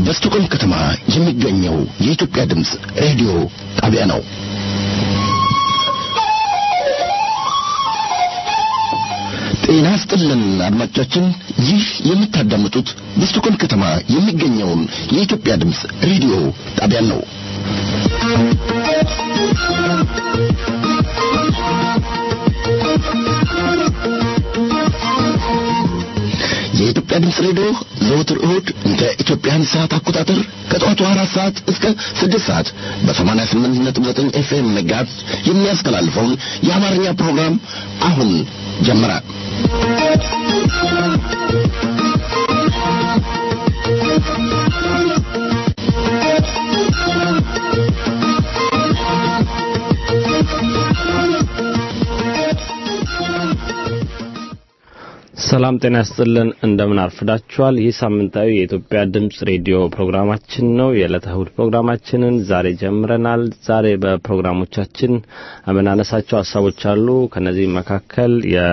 በስቶኮልም ከተማ የሚገኘው የኢትዮጵያ ድምፅ ሬዲዮ ጣቢያ ነው። ጤና ስጥልን አድማጮቻችን፣ ይህ የምታዳምጡት በስቶኮልም ከተማ የሚገኘውን የኢትዮጵያ ድምፅ ሬዲዮ ጣቢያ ነው። የኢትዮጵያ ድምፅ ሬዲዮ ዘወትር እሁድ እንደ ኢትዮጵያን ሰዓት አቆጣጠር ከጠዋቱ አራት ሰዓት እስከ ስድስት ሰዓት በሰማንያ ስምንት ነጥብ ዘጠኝ ኤፍኤም መጋዝ የሚያስተላልፈውን የአማርኛ ፕሮግራም አሁን ጀመረ። ሰላም ጤና ያስጥልን። እንደምን አርፍዳችኋል? ይህ ሳምንታዊ የኢትዮጵያ ድምጽ ሬዲዮ ፕሮግራማችን ነው። የዕለተ እሁድ ፕሮግራማችንን ዛሬ ጀምረናል። ዛሬ በፕሮግራሞቻችን የምናነሳቸው ሀሳቦች አሉ። ከነዚህ መካከል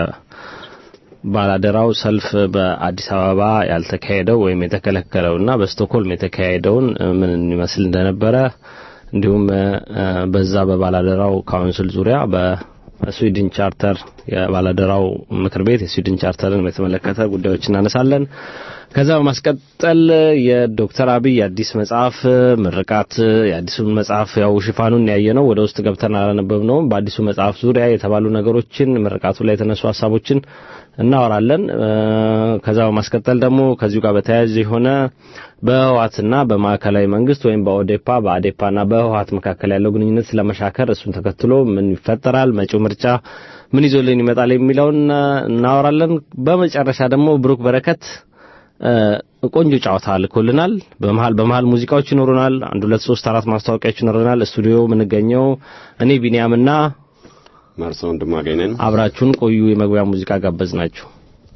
የባላደራው ሰልፍ በአዲስ አበባ ያልተካሄደው ወይም የተከለከለውና በስቶክሆልም የተካሄደውን ምን ይመስል እንደነበረ እንዲሁም በዛ በባላደራው ካውንስል ዙሪያ በ በስዊድን ቻርተር የባላደራው ምክር ቤት የስዊድን ቻርተርን በተመለከተ ጉዳዮች እናነሳለን። ከዛ በማስቀጠል የዶክተር አብይ አዲስ መጽሐፍ ምርቃት የአዲሱን መጽሐፍ ያው ሽፋኑን ያየ ነው፣ ወደ ውስጥ ገብተን አላነበብነውም። በአዲሱ መጽሐፍ ዙሪያ የተባሉ ነገሮችን ምርቃቱ ላይ የተነሱ ሀሳቦችን እናወራለን። ከዛ በማስቀጠል ደግሞ ከዚሁ ጋር በተያያዘ የሆነ በህወሓትና በማዕከላዊ መንግስት ወይም በኦዴፓ በአዴፓና በህወሓት መካከል ያለው ግንኙነት ስለመሻከር እሱን ተከትሎ ምን ይፈጠራል፣ መጪው ምርጫ ምን ይዞልን ይመጣል የሚለውን እናወራለን። በመጨረሻ ደግሞ ብሩክ በረከት ቆንጆ ጨዋታ ልኮልናል። በመሀል በመሀል ሙዚቃዎች ይኖሩናል። አንድ ሁለት ሶስት አራት ማስታወቂያዎች ይኖሩናል። ስቱዲዮ የምንገኘው እኔ ቢንያምና መርሶ ወንድማገኝ ነን። አብራችሁን ቆዩ። የመግቢያ ሙዚቃ ጋበዝ ናችሁ።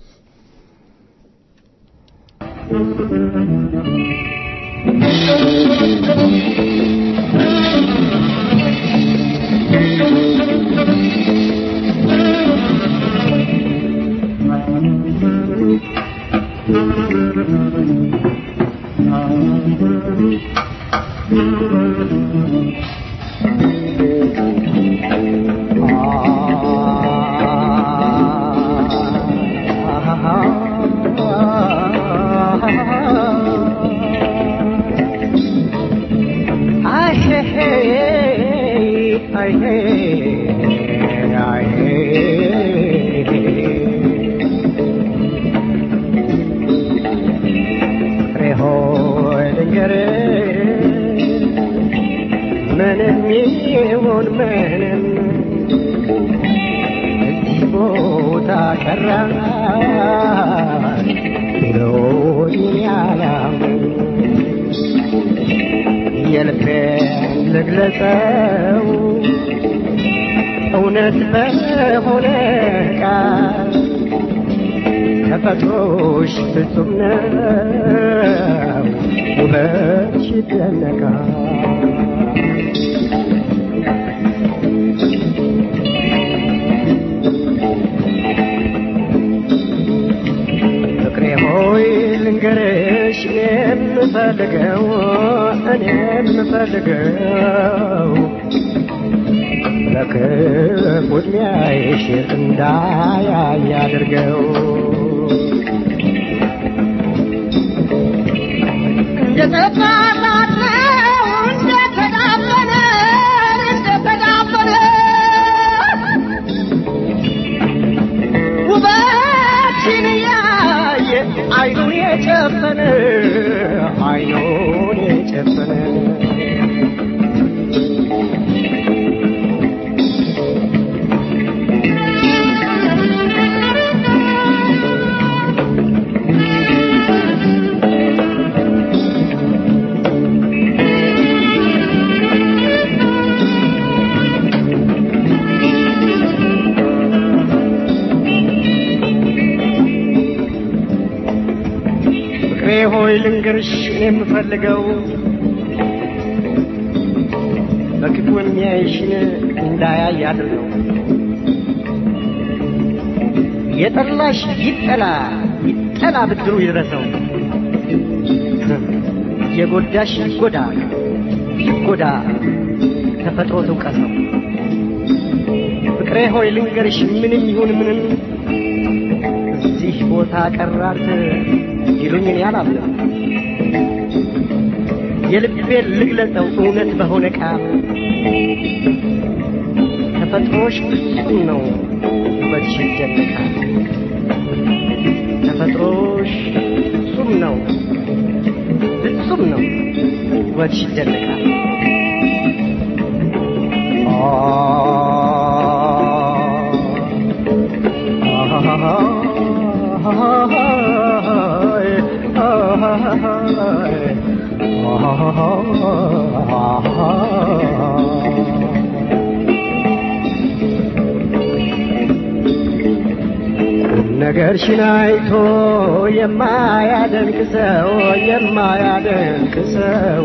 ልግለጸው እውነት በሆነ ቃል ተፈጥሮሽ ፍጹም ነው ውበትሽ ይደነቃል ፍቅሬ ሆይ ልንገርሽ እኔ የምፈልገው እኔ የምፈልገው ለክፉ ዕድሜሽ እንዳያይ አድርገው ውበትሽን ያየ አይኑን የጨፈነ አይኑን የጨፈነ ፍቅሬ ሆይ ልንገርሽ እኔ የምፈልገው በክፉ የሚያይሽን እንዳያይ አድርገው የጠላሽ ይጠላ ይጠላ ብድሩ ይድረሰው የጎዳሽ ይጎዳ ይጎዳ ተፈጥሮ ትውቀሰው። ፍቅሬ ሆይ ልንገርሽ ምንም ይሁን ምንም እዚህ ቦታ ቀራት ይሉኝ እኔ አላምንም። የልቤን ልግለጸው እውነት በሆነ ቃል ተፈጥሮሽ ፍጹም ነው ውበትሽ ይደነቃል። ተፈጥሮሽ ፍጹም ነው ፍጹም ነው ውበትሽ ይደነቃል። ነገርሽን አይቶ የማያደንቅ ሰው የማያደንቅ ሰው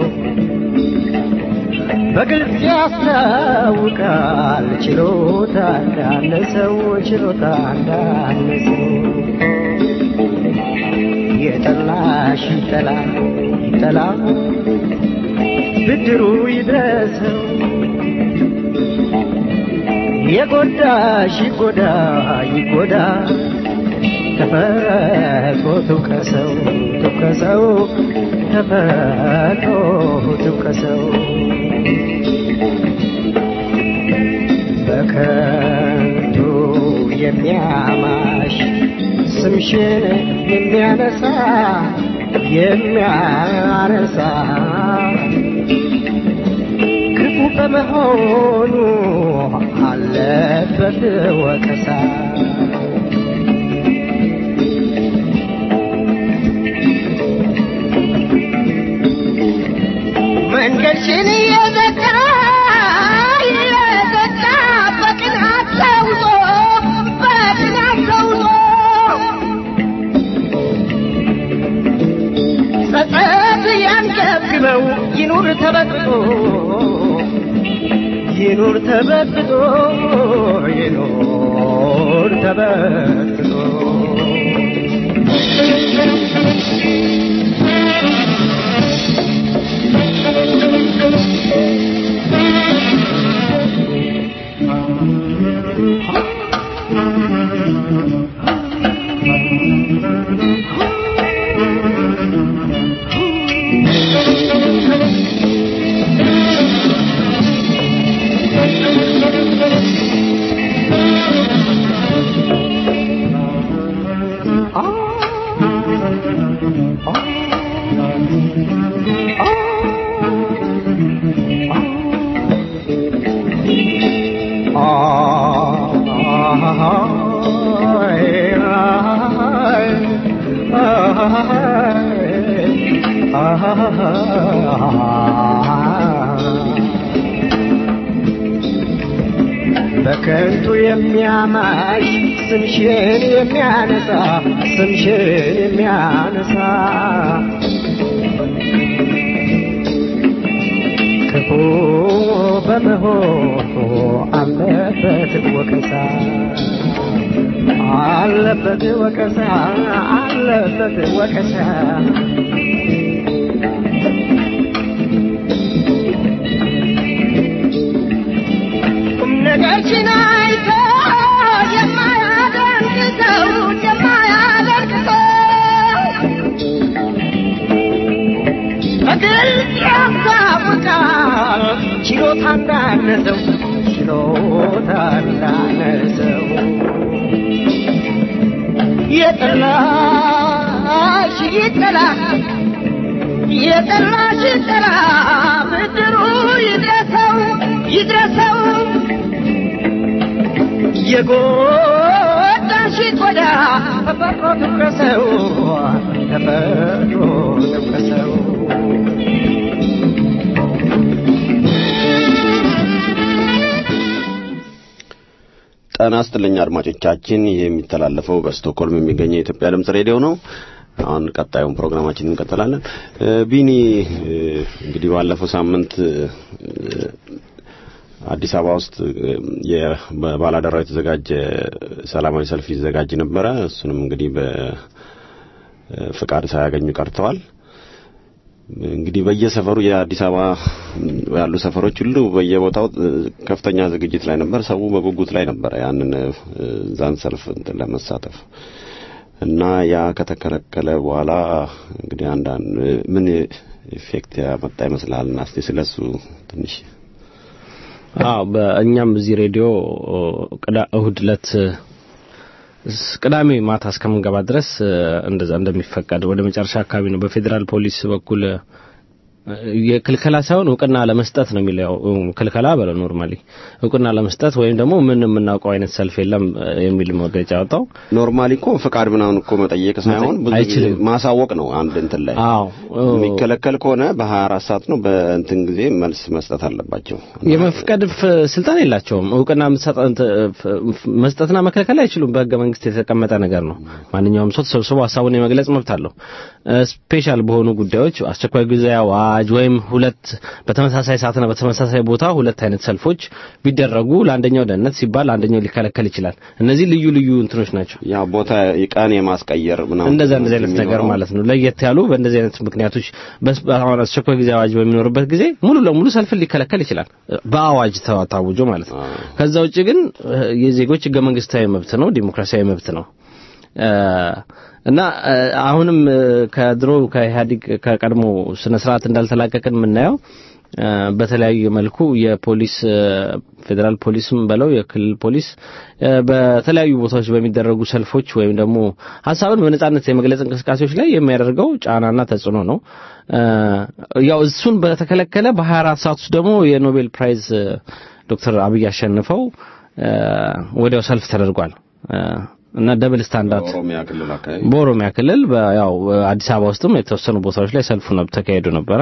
በግልጽ ያስታውቃል ችሎታ እንዳነሰው ችሎታ እንዳነሰው የጠላሽ ይጠላ ይጠላ ብድሩ ይድረሰው የጎዳሽ ይጎዳ ይጎዳ ተፈጥሮ ትውቀሰው ትውቀሰው ተፈጥሮ ትውቀሰው በከንቱ የሚያማሽ ስምሽን የሚያነሳ የሚያነሳ ክፉ በመሆኑ አለበት ወቀሳ። መንገድሽን እየዘጋ እየዘጋ በቅናት ተውጦ በቅናት ተውጦ ጸጸት ያንገብግበው ይኑር ተበጥጦ ይኑር ተበጥጦ ይኑር ተበጥጦ በከንቱ የሚያማሽ ስምሽን የሚያነሳ ስምሽን የሚያነሳ ክፉ በመሆኑ አለበት ወቀሳ አለበት ወቀሳ አለበት ወቀሳ ቁም ነገርሽን አይቶ የማያደንቅ ሰው የማያደንቅ ሰው በግልጽ ያስታውቃል ችሎታ እንዳነሰው ችሎታ እንዳነሰው የጠላሽ ይጠላ የጠላሽ ይጠላ ብድሩ ይድረሰው ይድረሰው የጎዳሽ ቆዳ ተፈጥሮ ትውቀሰው ተፈጥሮ ትውቀሰው ጤና ይስጥልኝ አድማጮቻችን። ይህ የሚተላለፈው በስቶክሆልም የሚገኘው የኢትዮጵያ ድምጽ ሬዲዮ ነው። አሁን ቀጣዩን ፕሮግራማችን እንቀጥላለን። እ፣ ቢኒ እ፣ እንግዲህ ባለፈው ሳምንት እ፣ አዲስ አበባ ውስጥ እ፣ የ- በባላደራው የተዘጋጀ ሰላማዊ ሰልፍ ይዘጋጅ ነበረ። እሱንም እንግዲህ በፍቃድ ሳያገኙ ቀርተዋል። እንግዲህ በየሰፈሩ የአዲስ አበባ ያሉ ሰፈሮች ሁሉ በየቦታው ከፍተኛ ዝግጅት ላይ ነበር። ሰው በጉጉት ላይ ነበር ያንን ዛን ሰልፍ እንትን ለመሳተፍ እና ያ ከተከለከለ በኋላ እንግዲህ አንዳንድ ምን ኢፌክት ያመጣ ይመስላል እና እስቲ ስለሱ ትንሽ አዎ በእኛም እዚህ ሬዲዮ ቅዳ እሁድ ዕለት ቅዳሜ ማታ እስከምንገባ ድረስ እንደዛ እንደሚፈቀድ ወደ መጨረሻ አካባቢ ነው በፌዴራል ፖሊስ በኩል የክልከላ ሳይሆን እውቅና ለመስጠት ነው የሚለው ክልከላ በለ ኖርማሊ እውቅና ለመስጠት ወይም ደግሞ ምን የምናውቀው አይነት ሰልፍ የለም የሚል መግለጫ ያወጣው ኖርማሊ እኮ ፍቃድ ምናምን እኮ መጠየቅ ሳይሆን ብዙ ጊዜ ማሳወቅ ነው አንድ እንትን ላይ አዎ የሚከለከል ከሆነ በ24 ሰዓት ነው በእንትን ጊዜ መልስ መስጠት አለባቸው የመፍቀድ ስልጣን የላቸውም እውቅና መስጠትና መከልከል አይችሉም በህገ መንግስት የተቀመጠ ነገር ነው ማንኛውም ሰው ተሰብስቦ ሀሳቡን የመግለጽ መብት አለው ስፔሻል በሆኑ ጉዳዮች አስቸኳይ ጊዜ አዋጅ ወይም ሁለት በተመሳሳይ ሰዓትና በተመሳሳይ ቦታ ሁለት አይነት ሰልፎች ቢደረጉ ለአንደኛው ደህንነት ሲባል አንደኛው ሊከለከል ይችላል እነዚህ ልዩ ልዩ እንትኖች ናቸው ያ ቦታ ቀን የማስቀየር ምናምን እንደዛ እንደዚህ አይነት ነገር ማለት ነው ለየት ያሉ በእንደዚህ አይነት ምክንያቶች አሁን አስቸኳይ ጊዜ አዋጅ በሚኖርበት ጊዜ ሙሉ ለሙሉ ሰልፍን ሊከለከል ይችላል በአዋጅ ታውጆ ማለት ነው ከዛ ውጭ ግን የዜጎች ህገ መንግስታዊ መብት ነው ዲሞክራሲያዊ መብት ነው እና አሁንም ከድሮ ከኢህአዴግ ከቀድሞ ስነ ስርዓት እንዳልተላቀቅን የምናየው በተለያዩ መልኩ የፖሊስ ፌዴራል ፖሊስም በለው የክልል ፖሊስ በተለያዩ ቦታዎች በሚደረጉ ሰልፎች ወይም ደግሞ ሀሳብን በነጻነት የመግለጽ እንቅስቃሴዎች ላይ የሚያደርገው ጫናና ተጽዕኖ ነው። ያው እሱን በተከለከለ በ24 ሰዓት ውስጥ ደግሞ የኖቤል ፕራይዝ ዶክተር አብይ አሸንፈው ወዲያው ሰልፍ ተደርጓል። እና ደብል ስታንዳርድ በኦሮሚያ ክልል አካባቢ በኦሮሚያ ክልል ያው አዲስ አበባ ውስጥም የተወሰኑ ቦታዎች ላይ ሰልፉ ነው ተካሄዱ ነበረ።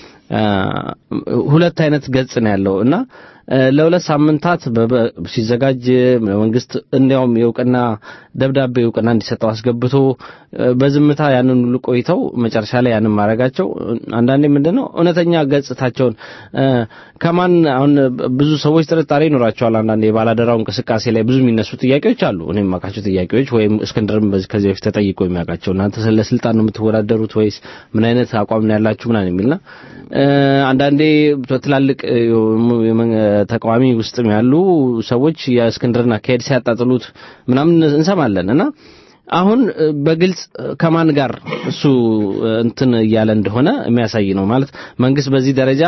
ሁለት አይነት ገጽ ነው ያለው እና ለሁለት ሳምንታት ሲዘጋጅ መንግስት እንዲያውም የእውቅና ደብዳቤ እውቅና እንዲሰጠው አስገብቶ በዝምታ ያንን ሁሉ ቆይተው መጨረሻ ላይ ያንን ማድረጋቸው አንዳንዴ ምንድን ነው እውነተኛ ገጽታቸውን ከማን አሁን ብዙ ሰዎች ጥርጣሬ ይኖራቸዋል። አንዳንዴ የባላደራው እንቅስቃሴ ላይ ብዙ የሚነሱ ጥያቄዎች አሉ። እኔ የማውቃቸው ጥያቄዎች ወይም እስክንድርም ከዚህ በፊት ተጠይቆ የሚያውቃቸው እናንተ ስለ ስልጣን ነው የምትወዳደሩት ወይስ ምን አይነት አቋም ነው ያላችሁ ምናምን የሚልና አንዳንዴ ትላልቅ ተቃዋሚ ውስጥም ያሉ ሰዎች የእስክንድርን አካሄድ ሲያጣጥሉት ምናምን እንሰማለን እና አሁን በግልጽ ከማን ጋር እሱ እንትን እያለ እንደሆነ የሚያሳይ ነው ማለት መንግስት በዚህ ደረጃ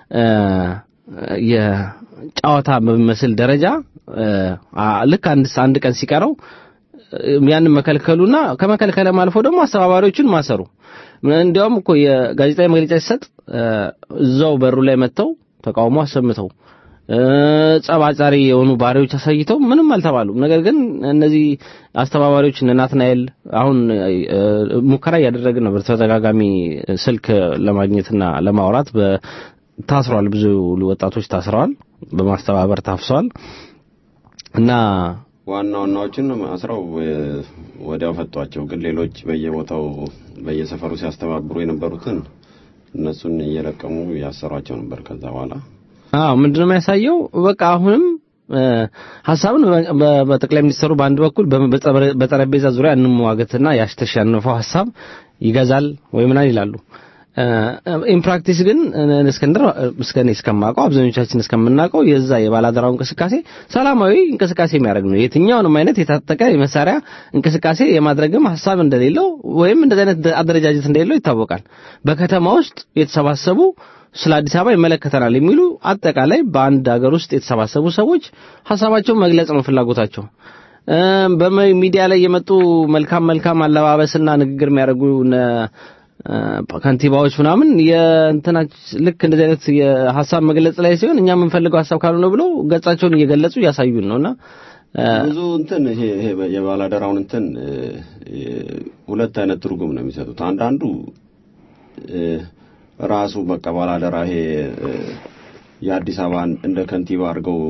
የጨዋታ በሚመስል ደረጃ ልክ አንድ አንድ ቀን ሲቀረው ያንን መከልከሉና ከመከልከለም አልፎ ደግሞ አስተባባሪዎችን ማሰሩ እንዲያውም እኮ የጋዜጣዊ መግለጫ ሲሰጥ እዛው በሩ ላይ መጥተው ተቃውሞ አሰምተው ጸባጫሪ የሆኑ ባሪዎች አሳይተው ምንም አልተባሉም። ነገር ግን እነዚህ አስተባባሪዎች እነ ናትናኤል አሁን ሙከራ እያደረግን ነበር። ተደጋጋሚ ስልክ ለማግኘትና ለማውራት ታስረዋል። ብዙ ወጣቶች ታስረዋል፣ በማስተባበር ታፍሰዋል እና ዋና ዋናዎችን አስረው ወዲያው ፈቷቸው። ግን ሌሎች በየቦታው በየሰፈሩ ሲያስተባብሩ የነበሩትን እነሱን እየለቀሙ ያሰሯቸው ነበር። ከዛ በኋላ አዎ ምንድነው የሚያሳየው? በቃ አሁንም ሀሳብን በጠቅላይ ሚኒስትሩ በአንድ በኩል በጠረጴዛ ዙሪያ እንመዋገትና ያስተሸነፈው ሀሳብ ይገዛል ወይ ምናምን ይላሉ። ኢንፕራክቲስ ግን እስክንድር እስከኔ እስከማውቀው አብዛኞቻችን እስከምናውቀው የዛ የባላደራው እንቅስቃሴ ሰላማዊ እንቅስቃሴ የሚያደርግ ነው። የትኛውንም አይነት የታጠቀ የመሳሪያ እንቅስቃሴ የማድረግም ሀሳብ እንደሌለው ወይም እንደዚህ አይነት አደረጃጀት እንደሌለው ይታወቃል። በከተማ ውስጥ የተሰባሰቡ ስለ አዲስ አበባ ይመለከተናል የሚሉ አጠቃላይ በአንድ ሀገር ውስጥ የተሰባሰቡ ሰዎች ሀሳባቸውን መግለጽ ነው ፍላጎታቸው። በሚዲያ ላይ የመጡ መልካም መልካም አለባበስና ንግግር የሚያደርጉ ከንቲባዎች ምናምን የእንትናች ልክ እንደዚህ አይነት የሀሳብ መግለጽ ላይ ሲሆን እኛ የምንፈልገው ሀሳብ ካልሆነ ብለው ገጻቸውን እየገለጹ እያሳዩን ነውና ብዙ እንትን ይሄ የባላደራውን እንትን ሁለት አይነት ትርጉም ነው የሚሰጡት። አንዳንዱ ራሱ በቃ ባላደራ ይሄ የአዲስ አበባን እንደ ከንቲባ አድርገው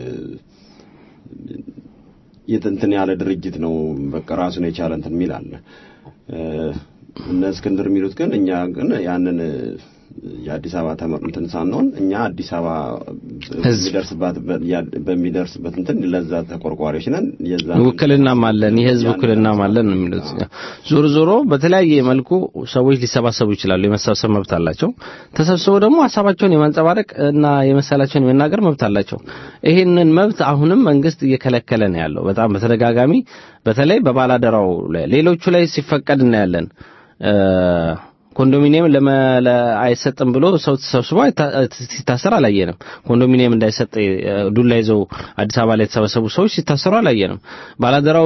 የትንትን ያለ ድርጅት ነው በቃ ራሱን የቻለ እንትን የሚል አለ። እነ እስክንድር የሚሉት ግን እኛ ግን ያንን የአዲስ አበባ ተመር እንትን ሳንሆን እኛ አዲስ አበባ ህዝብ በሚደርስባት በሚደርስበት እንትን ለዛ ተቆርቋሪዎች ነን የዛ ውክልናም አለን የህዝብ ውክልናም አለን ነው የሚሉት። ዞሮ ዞሮ በተለያየ መልኩ ሰዎች ሊሰባሰቡ ይችላሉ። የመሰብሰብ መብት አላቸው። ተሰብስበው ደግሞ ሀሳባቸውን የማንጸባረቅ እና የመሰላቸውን የመናገር መብት አላቸው። ይህንን መብት አሁንም መንግስት እየከለከለ ነው ያለው በጣም በተደጋጋሚ በተለይ በባላደራው ላይ ሌሎቹ ላይ ሲፈቀድ እናያለን። ኮንዶሚኒየም ለመ አይሰጥም ብሎ ሰው ተሰብስቦ ሲታሰር አላየንም። ኮንዶሚኒየም እንዳይሰጥ ዱላ ይዘው አዲስ አበባ ላይ የተሰበሰቡ ሰዎች ሲታሰሩ አላየንም። ባላደራው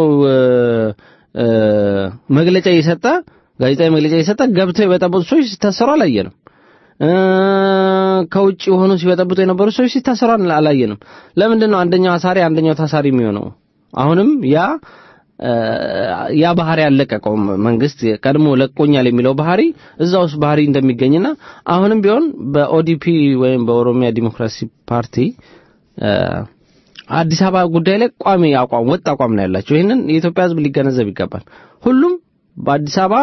መግለጫ እየሰጠ ጋዜጣዊ መግለጫ እየሰጠ ገብተው የበጠበጡ ሰዎች ሲታሰሩ አላየንም። ከውጭ የሆኑ ሲበጠብጡ የነበሩ ሰዎች ሲታሰሩ አላየንም። ለምንድን ነው አንደኛው አሳሪ አንደኛው ታሳሪ የሚሆነው? አሁንም ያ ያ ባህሪ ያለቀቀውም መንግስት ቀድሞ ለቆኛል የሚለው ባህሪ እዛ ውስጥ ባህሪ እንደሚገኝና አሁንም ቢሆን በኦዲፒ ወይም በኦሮሚያ ዲሞክራሲ ፓርቲ አዲስ አበባ ጉዳይ ላይ ቋሚ አቋም ወጥ አቋም ነው ያላቸው። ይህንን የኢትዮጵያ ሕዝብ ሊገነዘብ ይገባል። ሁሉም በአዲስ አበባ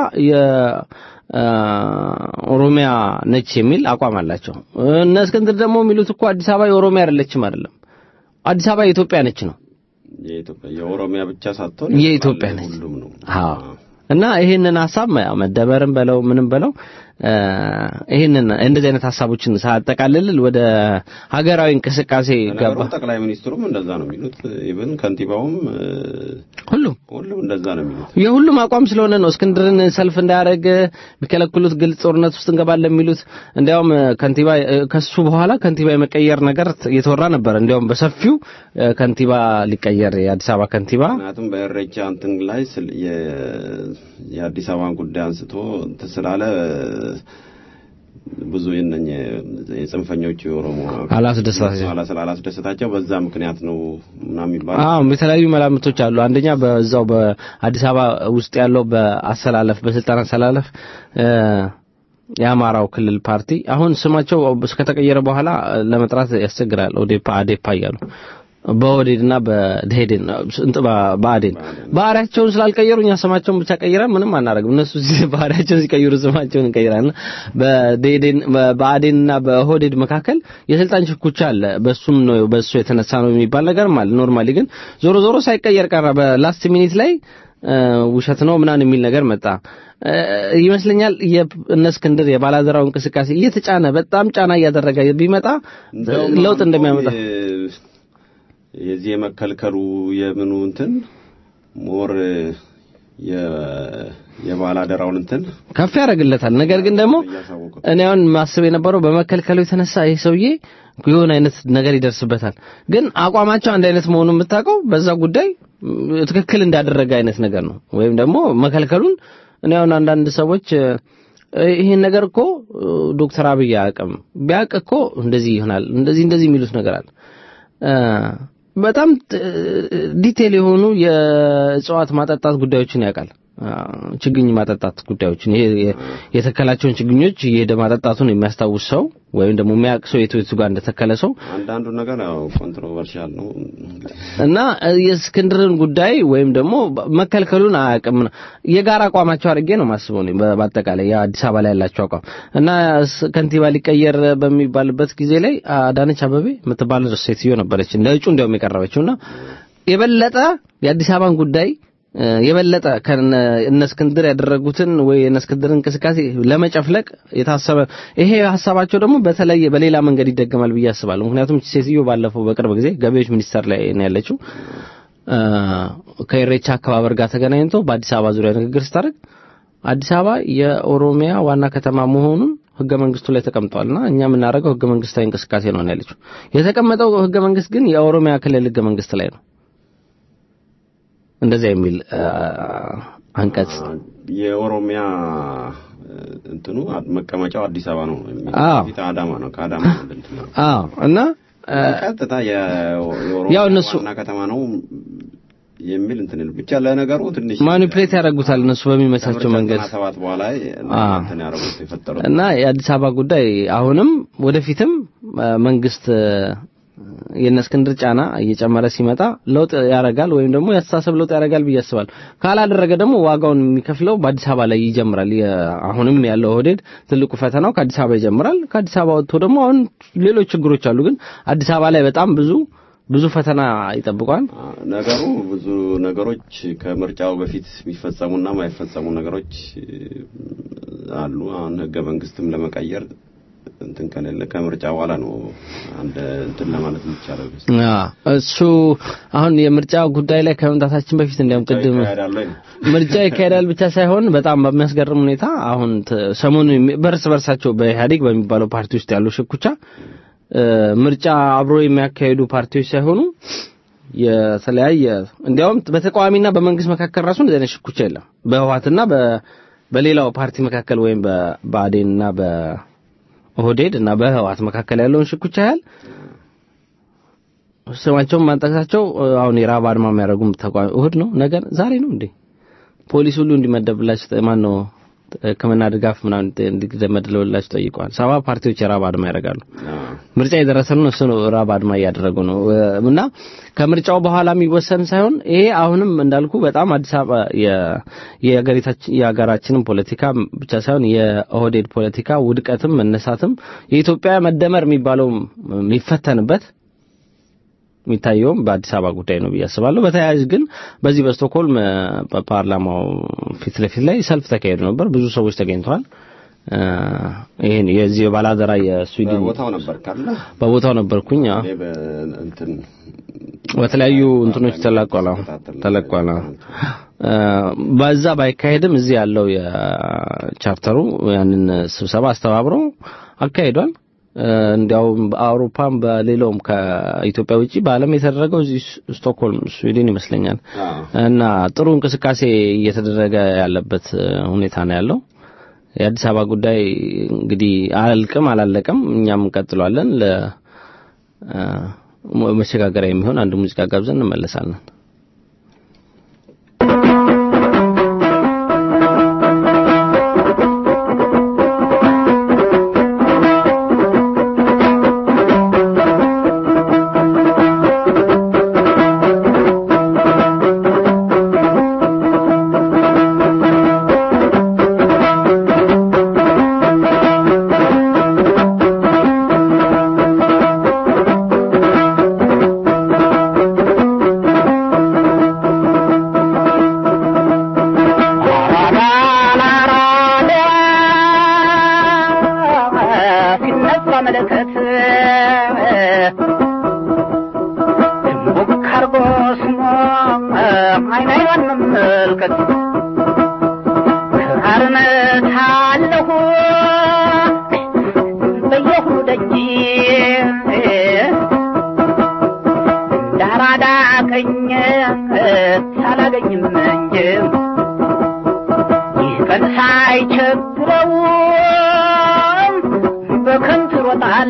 የኦሮሚያ ነች የሚል አቋም አላቸው። እነ እስክንድር ደግሞ የሚሉት እኮ አዲስ አበባ የኦሮሚያ አይደለችም አይደለም፣ አዲስ አበባ የኢትዮጵያ ነች ነው የኢትዮጵያ የኦሮሚያ ብቻ ሳትሆን የኢትዮጵያ ነች። ሁሉም ነው። አዎ እና ይህንን ሀሳብ ያው መደበርም በለው ምንም በለው ይህንን እንደዚህ አይነት ሀሳቦችን ሳያጠቃልል ወደ ሀገራዊ እንቅስቃሴ ነገሩ ገባ። ጠቅላይ ሚኒስትሩም እንደዛ ነው የሚሉት። ኢቭን ከንቲባውም ሁሉም ሁሉም እንደዛ ነው የሚሉት። የሁሉም አቋም ስለሆነ ነው እስክንድርን ሰልፍ እንዳያደርግ የሚከለክሉት ግልጽ ጦርነት ውስጥ እንገባለን የሚሉት። እንዲያውም ከንቲባ ከሱ በኋላ ከንቲባ የመቀየር ነገር እየተወራ ነበር። እንዲያውም በሰፊው ከንቲባ ሊቀየር የአዲስ አበባ ከንቲባ ምክንያቱም በእሬቻ እንትን ላይ ስለ- የ- የአዲስ አበባን ጉዳይ አንስቶ እንትን ስላለ ብዙ የነኝ የጽንፈኞቹ የኦሮሞ አላስደሰታቸው። አላስ- አላስደሰታቸው በዛ ምክንያት ነው ምናምን የሚባለው አዎ የተለያዩ መላምቶች አሉ። አንደኛ በዛው በአዲስ አበባ ውስጥ ያለው በአሰላለፍ በስልጣን አሰላለፍ እ የአማራው ክልል ፓርቲ አሁን ስማቸው እስከተቀየረ በኋላ ለመጥራት ያስቸግራል። ኦዴፓ አዴፓ እያሉ በኦዴድና በደሄድን እንት በአዴን ባህሪያቸውን ስላልቀየሩ እኛ ስማቸውን ብቻ ቀይረን ምንም አናደርግም። እነሱ ሲ- ባህሪያቸውን ሲቀይሩ ስማቸውን እንቀይራለን። በደሄድን በአዴንና በኦህዴድ መካከል የስልጣን ሽኩቻ አለ። በሱም ነው በሱ የተነሳ ነው የሚባል ነገርም አለ። ኖርማሊ ግን ዞሮ ዞሮ ሳይቀየር ቀረ። በላስት ሚኒት ላይ እ ውሸት ነው ምናምን የሚል ነገር መጣ እ ይመስለኛል። የእነ እስክንድር የባላደራው እንቅስቃሴ እየተጫነ በጣም ጫና እያደረገ ቢመጣ እንደውም ለውጥ አሁን እንደሚያመጣ የ- የዚህ የመከልከሉ የምኑ እንትን ሞር የ- የባላደራውን እንትን ከፍ ያደርግለታል። ነገር ግን ደግሞ እያሳወቁት እኔ አሁን ማስብ የነበረው በመከልከሉ የተነሳ ይህ ሰውዬ የሆነ አይነት ነገር ይደርስበታል። ግን አቋማቸው አንድ አይነት መሆኑን የምታውቀው በዛ ጉዳይ ም፣ ትክክል እንዳደረገ አይነት ነገር ነው። ወይም ደግሞ መከልከሉን እኔ አሁን አንዳንድ ሰዎች እ፣ ይሄን ነገር እኮ እ፣ ዶክተር አብይ አያውቅም ቢያውቅ እኮ እንደዚህ ይሆናል እንደዚህ እንደዚህ የሚሉት ነገር አለ እ፣ በጣም ጥ- ዲቴል የሆኑ የእጽዋት ማጠጣት ጉዳዮችን ያውቃል። አ፣ ችግኝ ማጠጣት ጉዳዮችን ይሄ የ- የተከላቸውን ችግኞች እየሄደ ማጠጣቱን የሚያስታውስ ሰው ወይም ደግሞ የሚያውቅ ሰው የቱ የቱ ጋር እንደተከለ ሰው አንዳንዱ ነገር ያው ኮንትሮቨርሻል ነው እና እ፣ የእስክንድርን ጉዳይ ወይም ደግሞ መከልከሉን አያውቅም ነው የጋራ አቋማቸው አድርጌ ነው ማስበው እኔ በ- በአጠቃላይ የአዲስ አበባ ላይ ያላቸው አቋም እና ስ- ከንቲባ ሊቀየር በሚባልበት ጊዜ ላይ አዳነች አበቤ የምትባል ሴትዮ ነበረች ለእጩ እንዲያውም የቀረበችውና የበለጠ የአዲስ አበባን ጉዳይ እ፣ የበለጠ ከነ እነ እስክንድር ያደረጉትን ወይ የእነ እስክንድር እንቅስቃሴ ለመጨፍለቅ የታሰበ ይሄ ሀሳባቸው ደግሞ በተለየ በሌላ መንገድ ይደገማል ብዬ አስባለሁ። ምክንያቱም ይህች ሴትዮ ባለፈው በቅርብ ጊዜ ገቢዎች ሚኒስቴር ላይ ነው ያለችው እ፣ ከኢሬቻ አከባበር ጋር ተገናኝቶ በአዲስ አበባ ዙሪያ ንግግር ስታደርግ አዲስ አበባ የኦሮሚያ ዋና ከተማ መሆኑን ህገ መንግስቱ ላይ ተቀምጧልና እኛ የምናደርገው ህገ መንግስታዊ እንቅስቃሴ ነው ነው ያለችው። የተቀመጠው ህገ መንግስት ግን የኦሮሚያ ክልል ህገ መንግስት ላይ ነው። እንደዚያ የሚል አ፣ አንቀጽ የኦሮሚያ እንትኑ መቀመጫው አዲስ አበባ ነው አዎ። ፊት አዳማ ነው ከአዳማ ነው እንትን ነው አዎ እና አ፣ ቀጥታ የኦሮሚያ ያው እነሱ- ዋና ከተማ ነው የሚል እንትን ይል ብቻ ለነገሩ ትንሽ ማኒፕሌት ያደርጉታል እነሱ በሚመቻቸው መንገድ ከምርጫ ሰባት በኋላ አዎ። እንትን ያደረጉት የፈጠሩት እና የአዲስ አበባ ጉዳይ አሁንም ወደፊትም አ፣ መንግስት አ፣ የእነ እስክንድር ጫና እየጨመረ ሲመጣ ለውጥ ያደርጋል ወይም ደግሞ የአስተሳሰብ ለውጥ ያደርጋል ብዬ አስባለሁ። ካላደረገ ደግሞ ዋጋውን የሚከፍለው በአዲስ አበባ ላይ ይጀምራል። የ- አሁንም ያለው ኦህዴድ ትልቁ ፈተናው ከአዲስ አበባ ይጀምራል። ከአዲስ አበባ ወጥቶ ደግሞ አሁን ሌሎች ችግሮች አሉ። ግን አዲስ አበባ ላይ በጣም ብዙ ብዙ ፈተና ይጠብቋል። ነገሩ ብዙ ነገሮች ከምርጫው በፊት የሚፈጸሙና የማይፈጸሙ ነገሮች እ, አሉ። አሁን ህገ መንግስትም ለመቀየር እንትን ከሌለ ከምርጫ በኋላ ነው አንድ እንትን ለማለት የሚቻለው። አዎ፣ እሱ አሁን የምርጫ ጉዳይ ላይ ከመምጣታችን በፊት እንዲያውም ቅድም ይካሄዳል ወይ ነው? ምርጫ ይካሄዳል ብቻ ሳይሆን በጣም በሚያስገርም ሁኔታ አሁን ተ- ሰሞኑን የሚ- በርስ በርሳቸው በኢህአዴግ በሚባለው ፓርቲ ውስጥ ያሉ ሽኩቻ እ፣ ምርጫ አብሮ የሚያካሂዱ ፓርቲዎች ሳይሆኑ የተለያየ እንዲያውም በተቃዋሚና በመንግስት መካከል ራሱ እንደዚህ አይነት ሽኩቻ የለም። በህወሓትና በ በሌላው ፓርቲ መካከል ወይም በብአዴንና በኦህዴድ እና በህወሓት መካከል ያለውን ሽኩቻ ያህል ስማቸውን ማንጠቅሳቸው እ፣ አሁን የራብ አድማ የሚያደርጉም ተቃዋሚ እሁድ ነው ነገር ዛሬ ነው እንዴ ፖሊስ ሁሉ እንዲመደብላቸው ማን ነው ሕክምና ድጋፍ ምናምን እንዲመደብላቸው ጠይቀዋል። ሰባ ፓርቲዎች የራብ አድማ ያደርጋሉ። ምርጫ የደረሰ ነው እሱ ነው ራብ አድማ እያደረጉ ነው እ፣ እና ከምርጫው በኋላ የሚወሰን ሳይሆን ይሄ አሁንም እንዳልኩ በጣም አዲስ አበባ የ- የሀገሪታችን የሀገራችንን ፖለቲካ ብቻ ሳይሆን የኦህዴድ ፖለቲካ ውድቀትም መነሳትም የኢትዮጵያ መደመር የሚባለው የሚፈተንበት የሚታየውም በአዲስ አበባ ጉዳይ ነው ብዬ አስባለሁ። በተያያዥ ግን በዚህ በስቶክሆልም እ፣ በፓርላማው ፊት ለፊት ላይ ሰልፍ ተካሂዶ ነበር። ብዙ ሰዎች ተገኝተዋል። እ፣ ይሄን የዚህ ባላደራ የስዊድን ቦታው ነበር ካለ በቦታው ነበርኩኝ። አዎ። እኔ በእንትን በተለያዩ እንትኖች ተለቋል አዎ፣ ተለቋል። አዎ። እ፣ በዛ ባይካሄድም እዚህ ያለው የቻርተሩ ያንን ስብሰባ አስተባብሮ አካሂዷል። እ፣ እንዲያውም በአውሮፓም በሌላውም ከኢትዮጵያ ውጪ በዓለም የተደረገው እዚህ ስቶክሆልም ስዊድን ይመስለኛል አዎ። እና ጥሩ እንቅስቃሴ እየተደረገ ያለበት እ፣ ሁኔታ ነው ያለው። የአዲስ አበባ ጉዳይ እንግዲህ አላልቅም አላለቀም፣ እኛም እንቀጥለዋለን። ለ እ፣ መሸጋገሪያ የሚሆን አንድ ሙዚቃ ጋብዘን እንመለሳለን። ሲነሳ መለከት ድንቡክ አርጎ ስሞ አይን አይኗን መመልከት ክራርነት አለሁ በየሁ ደጅ እንዳራዳ ቀኝ ሳላገኝም እንጂ ይህ ቀን ሳይቸግረው በከንቱ ሮጣል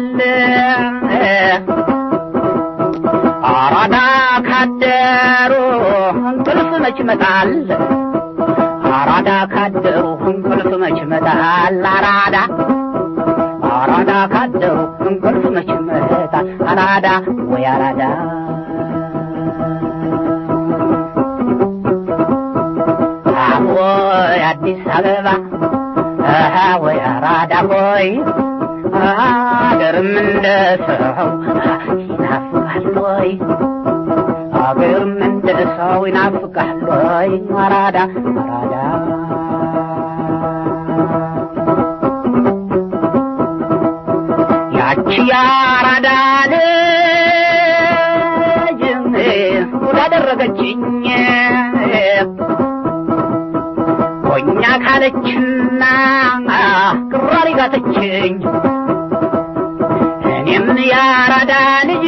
አራዳ ካደሩ እንቅልፍ መች መጣል አራዳ ካደሩ እንቅልፍ መች መጣል አራዳ አራዳ ካደሩ እንቅልፍ መች መጣል አራዳ ወይ አራዳ ወይ አዲስ አበባ አሃ ወይ አራዳ ሆይ አገርም እንደ ሰው ይናፍቃል ወይ አገርም እንደ ሰው ይናፍቃል ወይ አራዳ አራዳ ያቺ የአራዳ ልጅ ወዳደረገችኝ ሆኛ ካለችና ቅራሪ ጋተችኝ እኔም የአራዳ ልጅ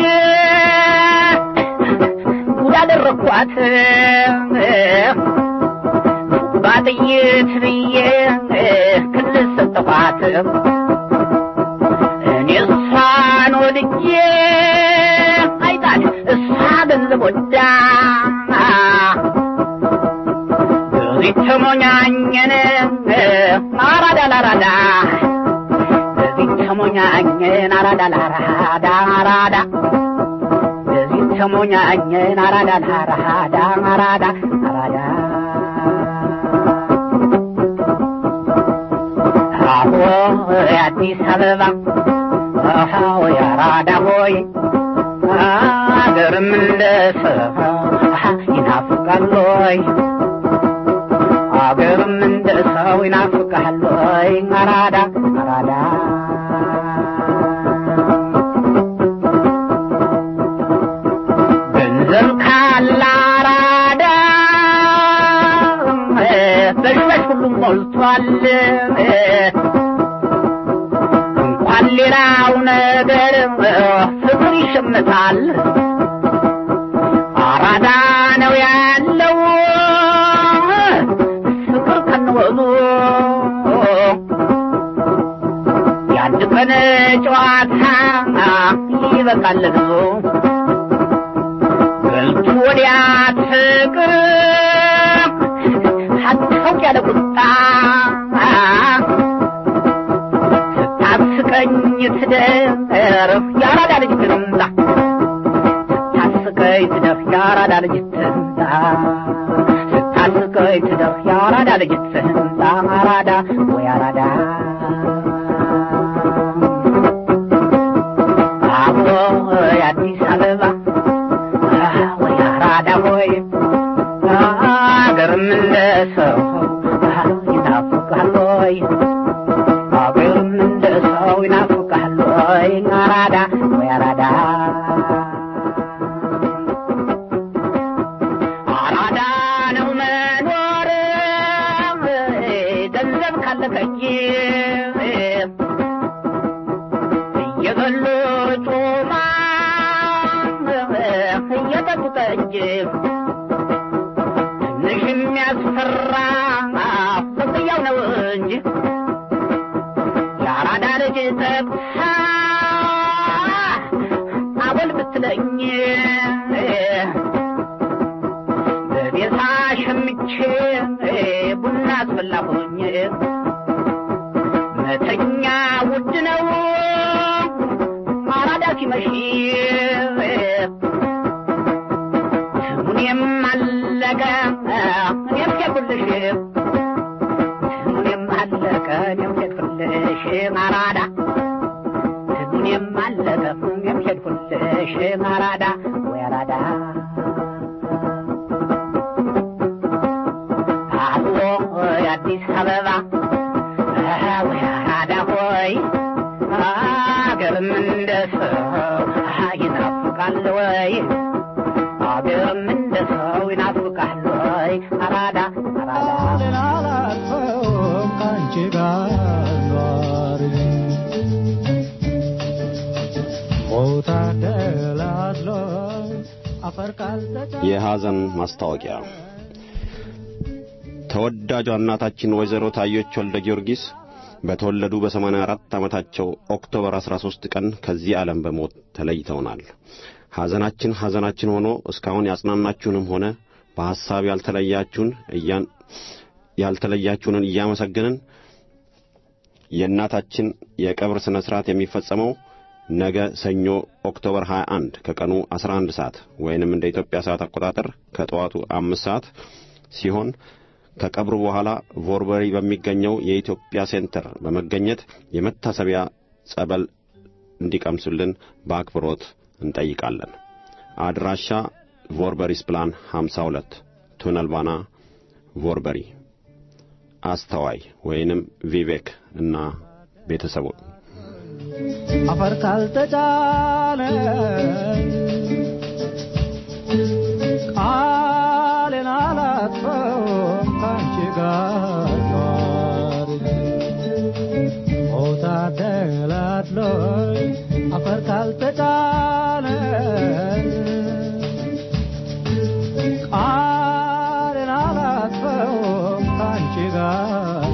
ወዳደረግኳት ባጥይት ብዬ ክልል ሰጠኋት እኔ እሷን ወድጄ አይጣል እሷ ገንዘብ ወዳ በዚህ ተሞኛኘን አራዳ ላራዳ በዚህ ተሞኛኘን አራዳ ላራዳ አራዳ ተሞኛኘን አራዳን አራዳ አራዳ አራዳ አዎ የአዲስ አበባ አዎ የአራዳ ሆይ አገርም እንደ ሰው ይናፍቃል ሆይ አገርም እንደ ሰው ይናፍቃል ሆይ አራዳ አራዳ ገንዘብ ካለ አራዳ በሽበሽ ሁሉም ሞልቷል እንኳን ሌላው ነገር ፍቅር ይሸምታል አራዳ ነው ያለው ፍቅር ከንወሉ የአንድ ቀን ጨዋታ ይበቃል ብዙ በልቱ ወዲያ ፍቅር ሀታውቅ ያለ ቁጣ ስታስቀኝ ትደር የአራዳ ልጅ ትምጣ ስታስቀኝ ትደር የአራዳ ልጅ ትምጣ ስታስቀኝ ትደር የአራዳ ልጅ ትምጣ አራዳ ወይ አራዳ አቦ የአዲስ አበባ ወይ አራዳ ሆይ አገርም እንደ ሰው ይናፍቃል ሆይ አገርም እንደ ሰው ይናፍቃል ሆይ አራዳ ወይ አራዳ አራዳ ነው መኖር ገንዘብ ካለ ከእጅ እየበሉ ጮማ እየጠጡ ጠጅ ትንሽ የሚያስፈራ በቅያው ነው እንጂ የአራዳ ልጅ ጠብሳ አቦል ብትለኝ በቤታ ሸምቼ ቡና አስፈላሁኝ መተኛ ውድ ነው አራዳ ሲመሽ ስሙኔም አለቀ እኔም ሄድኩልሽ ስሙኔም አለቀ እኔም ሄድኩልሽ አራዳ ስሙኔም አለቀ እኔም ሄድኩልሽ አራዳ ወይ አራዳ አዎ የአዲስ አበባ ወይ አራዳ ሆይ አገርም እንደ ሰው ይናፍቃል ወይ አገርም እንደ ሰው ይናፍቃል ወይ አራዳ አራዳ አላልፈውም ከአንቺ ጋር ኗሪ ሞታ ደላድሎኝ አፈር ካልተጫ የሐዘን ማስታወቂያ ተወዳጇ እናታችን ወይዘሮ ታዮች ወልደ ጊዮርጊስ በተወለዱ በ84 ዓመታቸው ኦክቶበር 13 ቀን ከዚህ ዓለም በሞት ተለይተውናል። ሐዘናችን ሐዘናችን ሆኖ እስካሁን ያጽናናችሁንም ሆነ በሐሳብ ያልተለያችሁን እያን ያልተለያችሁንን እያመሰገንን የእናታችን የቀብር ሥነ ሥርዓት የሚፈጸመው ነገ ሰኞ ኦክቶበር 21 ከቀኑ 11 ሰዓት ወይንም እንደ ኢትዮጵያ ሰዓት አቆጣጠር ከጠዋቱ አምስት ሰዓት ሲሆን ከቀብሩ በኋላ ቮርበሪ በሚገኘው የኢትዮጵያ ሴንተር በመገኘት የመታሰቢያ ጸበል እንዲቀምሱልን በአክብሮት እንጠይቃለን። አድራሻ ቮርበሪስ ፕላን 52 ቱነል ባና ቮርበሪ። አስተዋይ ወይንም ቪቬክ እና ቤተሰቡ አፈር ካልተጫነ ቃሌን አላጥፈውም ከአንቺ ጋር ኗሪ ሞታ ደላድሎኝ አፈር ካልተጫነ ቃሌን አላጥፈውም ከአንቺ ጋር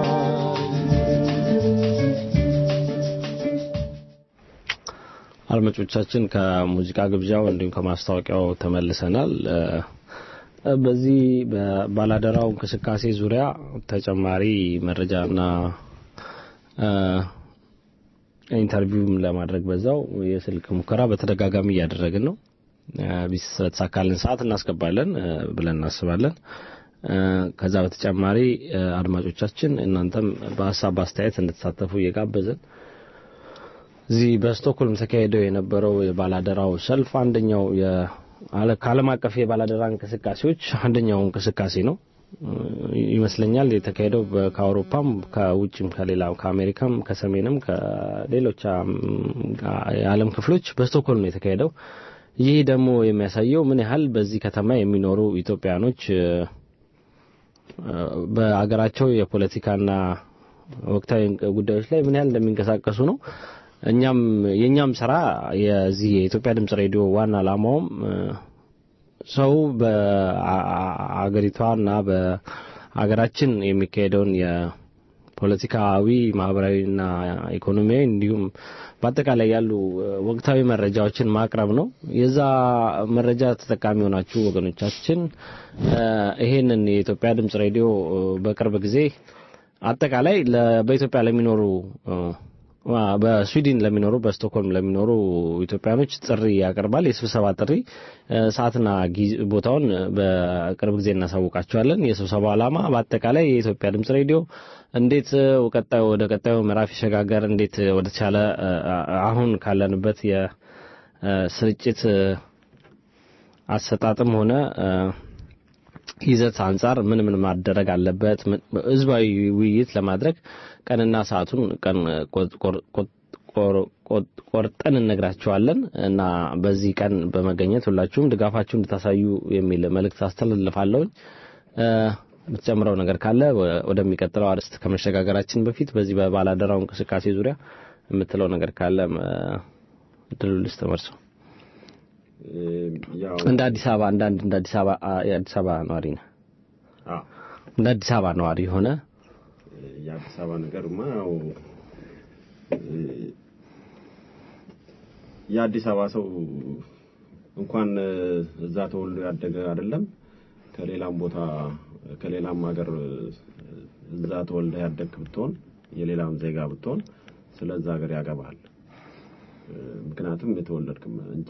አድማጮቻችን ከሙዚቃ ግብዣው እንዲሁም ከማስታወቂያው ተመልሰናል። እ፣ በዚህ በባላደራው እንቅስቃሴ ዙሪያ ተጨማሪ መረጃና እ፣ ኢንተርቪውም ለማድረግ በዛው የስልክ ሙከራ በተደጋጋሚ እያደረግን ነው። ቢስ በተሳካልን ሰዓት እናስገባለን ብለን እናስባለን። ከዛ በተጨማሪ አድማጮቻችን እናንተም በሀሳብ በአስተያየት እንድትሳተፉ እየጋበዝን እዚህ በስቶክሆልም ተካሄደው የነበረው የባላደራው ሰልፍ አንደኛው ከዓለም አቀፍ የባላደራ እንቅስቃሴዎች አንደኛው እንቅስቃሴ ነው ይመስለኛል። የተካሄደው ከአውሮፓም ከውጭም ከሌላ ከአሜሪካም ከሰሜንም ከሌሎች የዓለም ክፍሎች በስቶክሆልም ነው የተካሄደው። ይህ ደግሞ የሚያሳየው ምን ያህል በዚህ ከተማ የሚኖሩ ኢትዮጵያኖች በአገራቸው የፖለቲካና ወቅታዊ ጉዳዮች ላይ ምን ያህል እንደሚንቀሳቀሱ ነው። እኛም የኛም ስራ የዚህ የኢትዮጵያ ድምጽ ሬዲዮ ዋና ዓላማውም ሰው በአገሪቷና በአገራችን የሚካሄደውን የፖለቲካዊ ማህበራዊና ኢኮኖሚያዊ እንዲሁም በአጠቃላይ ያሉ ወቅታዊ መረጃዎችን ማቅረብ ነው። የዛ መረጃ ተጠቃሚ የሆናችሁ ወገኖቻችን ይሄንን የኢትዮጵያ ድምጽ ሬዲዮ በቅርብ ጊዜ አጠቃላይ በኢትዮጵያ ለሚኖሩ በስዊድን ለሚኖሩ በስቶክሆልም ለሚኖሩ ኢትዮጵያኖች ጥሪ ያቀርባል። የስብሰባ ጥሪ ሰዓትና ቦታውን በቅርብ ጊዜ እናሳውቃቸዋለን። የስብሰባው ዓላማ በአጠቃላይ የኢትዮጵያ ድምጽ ሬዲዮ እንዴት ቀጣዩ ወደ ቀጣዩ ምዕራፍ ይሸጋገር፣ እንዴት ወደ ተቻለ አሁን ካለንበት የስርጭት አሰጣጥም ሆነ ይዘት አንጻር ምን ምን ማደረግ አለበት፣ ህዝባዊ ውይይት ለማድረግ ቀንና ሰዓቱን ቀን ቆርጠን እነግራቸዋለን እና በዚህ ቀን በመገኘት ሁላችሁም ድጋፋችሁ እንድታሳዩ የሚል መልእክት አስተላልፋለሁኝ። የምትጨምረው ነገር ካለ ወደሚቀጥለው አርዕስት ከመሸጋገራችን በፊት በዚህ በባላደራው እንቅስቃሴ ዙሪያ የምትለው ነገር ካለ እድሉ ልስጥ ተመርሶ እንደ አዲስ አበባ አንዳንድ እንደ አዲስ አበባ የአዲስ አበባ ነዋሪ ነህ። እንደ አዲስ አበባ ነዋሪ ሆነ የአዲስ አበባ ነገርማ ያው የአዲስ አበባ ሰው እንኳን እዛ ተወልዶ ያደገ አይደለም ከሌላም ቦታ ከሌላም ሀገር እዛ ተወልደ ያደግክ ብትሆን የሌላም ዜጋ ብትሆን ስለዛ ሀገር ያገባሃል። ምክንያቱም የተወለድክም እንጂ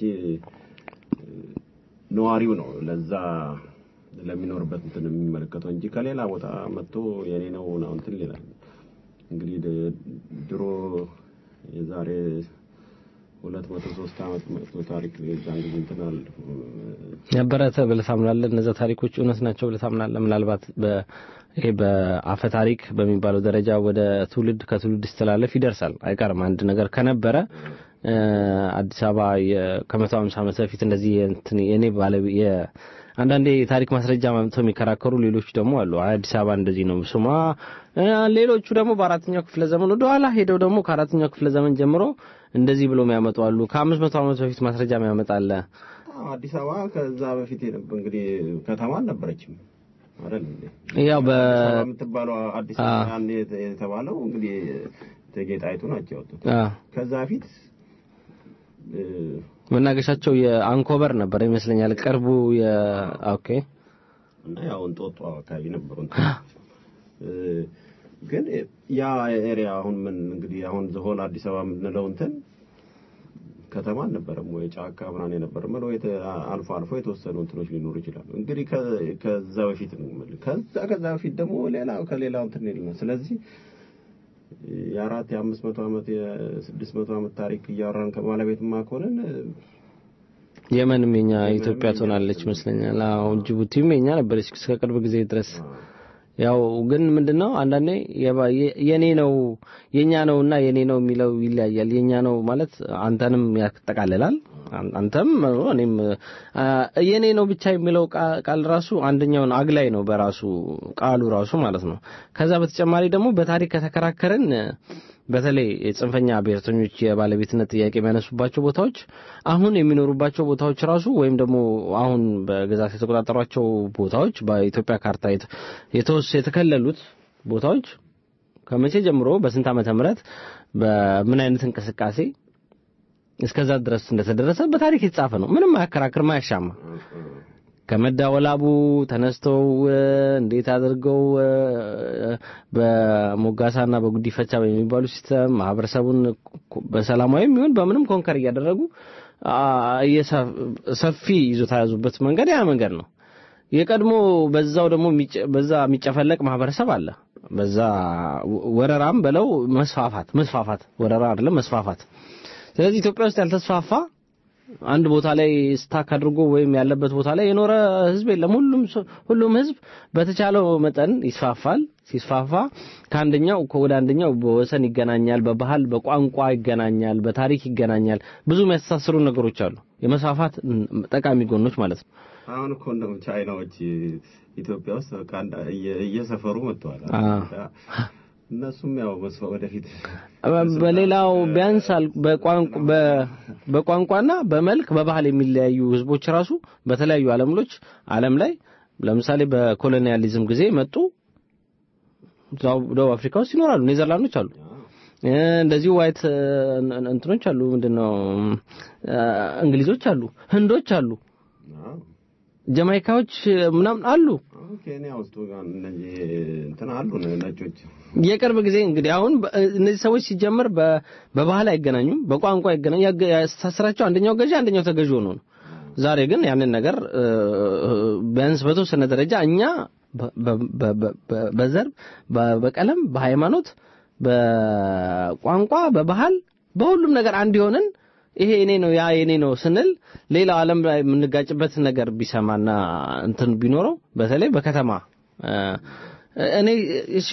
ነዋሪው ነው ለዛ ለሚኖርበት እንትን የሚመለከተው እንጂ ከሌላ ቦታ መጥቶ የኔ ነው ነው እንትን ይላል። እንግዲህ ድሮ የዛሬ ሁለት መቶ ሶስት ዓመት መጥቶ ታሪክ የዛን ጊዜ እንትን አለ ነበረ ብለህ ታምናለህ? እነዛ ታሪኮች እውነት ናቸው ብለህ ታምናለህ? ምናልባት ይሄ በአፈ ታሪክ በሚባለው ደረጃ ወደ ትውልድ ከትውልድ ሲተላለፍ ይደርሳል አይቀርም። አንድ ነገር ከነበረ አዲስ አበባ ከመቶ ሃምሳ ዓመት በፊት እንደዚህ እንትን የኔ ባለቤ አንዳንዴ የታሪክ ማስረጃ ማምጥተው የሚከራከሩ ሌሎች ደግሞ አሉ። አዲስ አበባ እንደዚህ ነው ስሟ። ሌሎቹ ደግሞ በአራተኛው ክፍለ ዘመን ወደ ኋላ ሄደው ደግሞ ከአራተኛው ክፍለ ዘመን ጀምሮ እንደዚህ ብሎ የሚያመጡ አሉ። ከአምስት መቶ ዓመት በፊት ማስረጃ የሚያመጣ አለ። አዲስ አበባ ከዛ በፊት የነበረ እንግዲህ ከተማ አልነበረችም አይደል እንዴ? ያው በ የምትባለው አዲስ አበባ ያኔ የተባለው እንግዲህ እቴጌ ጣይቱ ናቸው ያወጡት። ከዛ በፊት መናገሻቸው የአንኮበር ነበር ይመስለኛል። ቅርቡ የ ኦኬ እና ያው እንጦጦ አካባቢ ነበሩ። ግን ያ ኤሪያ አሁን ምን እንግዲህ አሁን ዘሆል አዲስ አበባ የምንለው እንትን ከተማ አልነበረም ወይ ጫካ ምናምን የነበረ ነው። አልፎ አልፎ የተወሰኑ እንትኖች ሊኖሩ ይችላሉ። እንግዲህ ከዛ በፊት ነው የምልህ። ከዛ ከዛ በፊት ደግሞ ሌላ ከሌላው እንትን የለም። ስለዚህ የአራት የአምስት መቶ ዓመት የስድስት መቶ ዓመት ታሪክ እያወራን ከባለቤትማ ከሆነን የመንም የኛ ኢትዮጵያ ትሆናለች ይመስለኛል። አሁን ጅቡቲም የኛ ነበረች እስከ ቅርብ ጊዜ ድረስ። ያው ግን ምንድነው አንዳንዴ የኔ ነው የኛ ነውና የኔ ነው የሚለው ይለያያል። የኛ ነው ማለት አንተንም ያጠቃልላል። አንተም እኔም የኔ ነው ብቻ የሚለው ቃል ራሱ አንደኛውን አግላይ ነው በራሱ ቃሉ ራሱ ማለት ነው። ከዛ በተጨማሪ ደግሞ በታሪክ ከተከራከርን በተለይ የጽንፈኛ ብሔርተኞች የባለቤትነት ጥያቄ የሚያነሱባቸው ቦታዎች አሁን የሚኖሩባቸው ቦታዎች ራሱ ወይም ደግሞ አሁን በግዛት የተቆጣጠሯቸው ቦታዎች በኢትዮጵያ ካርታ የተወሰ የተከለሉት ቦታዎች ከመቼ ጀምሮ በስንት ዓመተ ምህረት በምን አይነት እንቅስቃሴ እስከዛ ድረስ እንደተደረሰ በታሪክ የተጻፈ ነው። ምንም አያከራክርም፣ አያሻማ። ከመዳወላቡ ተነስተው እንዴት አድርገው በሞጋሳና በጉዲፈቻ በሚባሉ ሲስተም ማህበረሰቡን በሰላማዊ የሚሆን በምንም ኮንከር እያደረጉ አ፣ እየሰ- ሰፊ ይዞታ የያዙበት መንገድ ያ መንገድ ነው። የቀድሞ በዛው ደግሞ የሚጨ- በዛ የሚጨፈለቅ ማህበረሰብ አለ። በዛ ወ- ወረራም በለው መስፋፋት መስፋፋት ወረራ አይደለም መስፋፋት። ስለዚህ ኢትዮጵያ ውስጥ ያልተስፋፋ አንድ ቦታ ላይ ስታክ አድርጎ ወይም ያለበት ቦታ ላይ የኖረ ህዝብ የለም። ሁሉም ሰው- ሁሉም ህዝብ በተቻለው መጠን ይስፋፋል። ሲስፋፋ ከአንደኛው ወደ አንደኛው በወሰን ይገናኛል፣ በባህል በቋንቋ ይገናኛል፣ በታሪክ ይገናኛል። ብዙ የሚያስተሳስሩ ነገሮች አሉ። የመስፋፋት ም፣ ጠቃሚ ጎኖች ማለት ነው። አሁን እኮ እንደውም ቻይናዎች ኢትዮጵያ ውስጥ በቃ አንድ- እየ- እየሰፈሩ መጥተዋል። አዎ። እነሱም ያው መስፋ ወደፊት በሌላው ቢያንስ አል- በቋንቋ በ- በቋንቋና በመልክ በባህል የሚለያዩ ህዝቦች ራሱ በተለያዩ ዓለምሎች ዓለም ላይ ለምሳሌ በኮሎኒያሊዝም ጊዜ መጡ እዛው ደቡብ አፍሪካ ውስጥ ይኖራሉ። ኔዘርላንዶች አሉ። እ፣ እንደዚሁ ዋይት እ፣ እንትኖች አሉ። ምንድነው እ፣ እንግሊዞች አሉ፣ ህንዶች አሉ፣ አዎ። ጀማይካዎች ምናምን አሉ። አሁን ኬንያ ውስጥ ጋር እነዚህ እንትን አሉ ነጮች የቅርብ ጊዜ እንግዲህ አሁን በ- እነዚህ ሰዎች ሲጀምር በ- በባህል አይገናኙም፣ በቋንቋ አይገናኙ ያገ- ያስተሳስራቸው አንደኛው ገዢ አንደኛው ተገዢ ሆኖ ነው። ዛሬ ግን ያንን ነገር እ፣ ቢያንስ በተወሰነ ደረጃ እኛ በ- በ- በ- በ- በዘር በ- በቀለም በሃይማኖት በቋንቋ በባህል በሁሉም ነገር አንድ የሆንን ይሄ የኔ ነው ያ የኔ ነው ስንል ሌላው ዓለም ላይ የምንጋጭበት ነገር ቢሰማና እንትን ቢኖረው በተለይ በከተማ እ፣ እኔ እሺ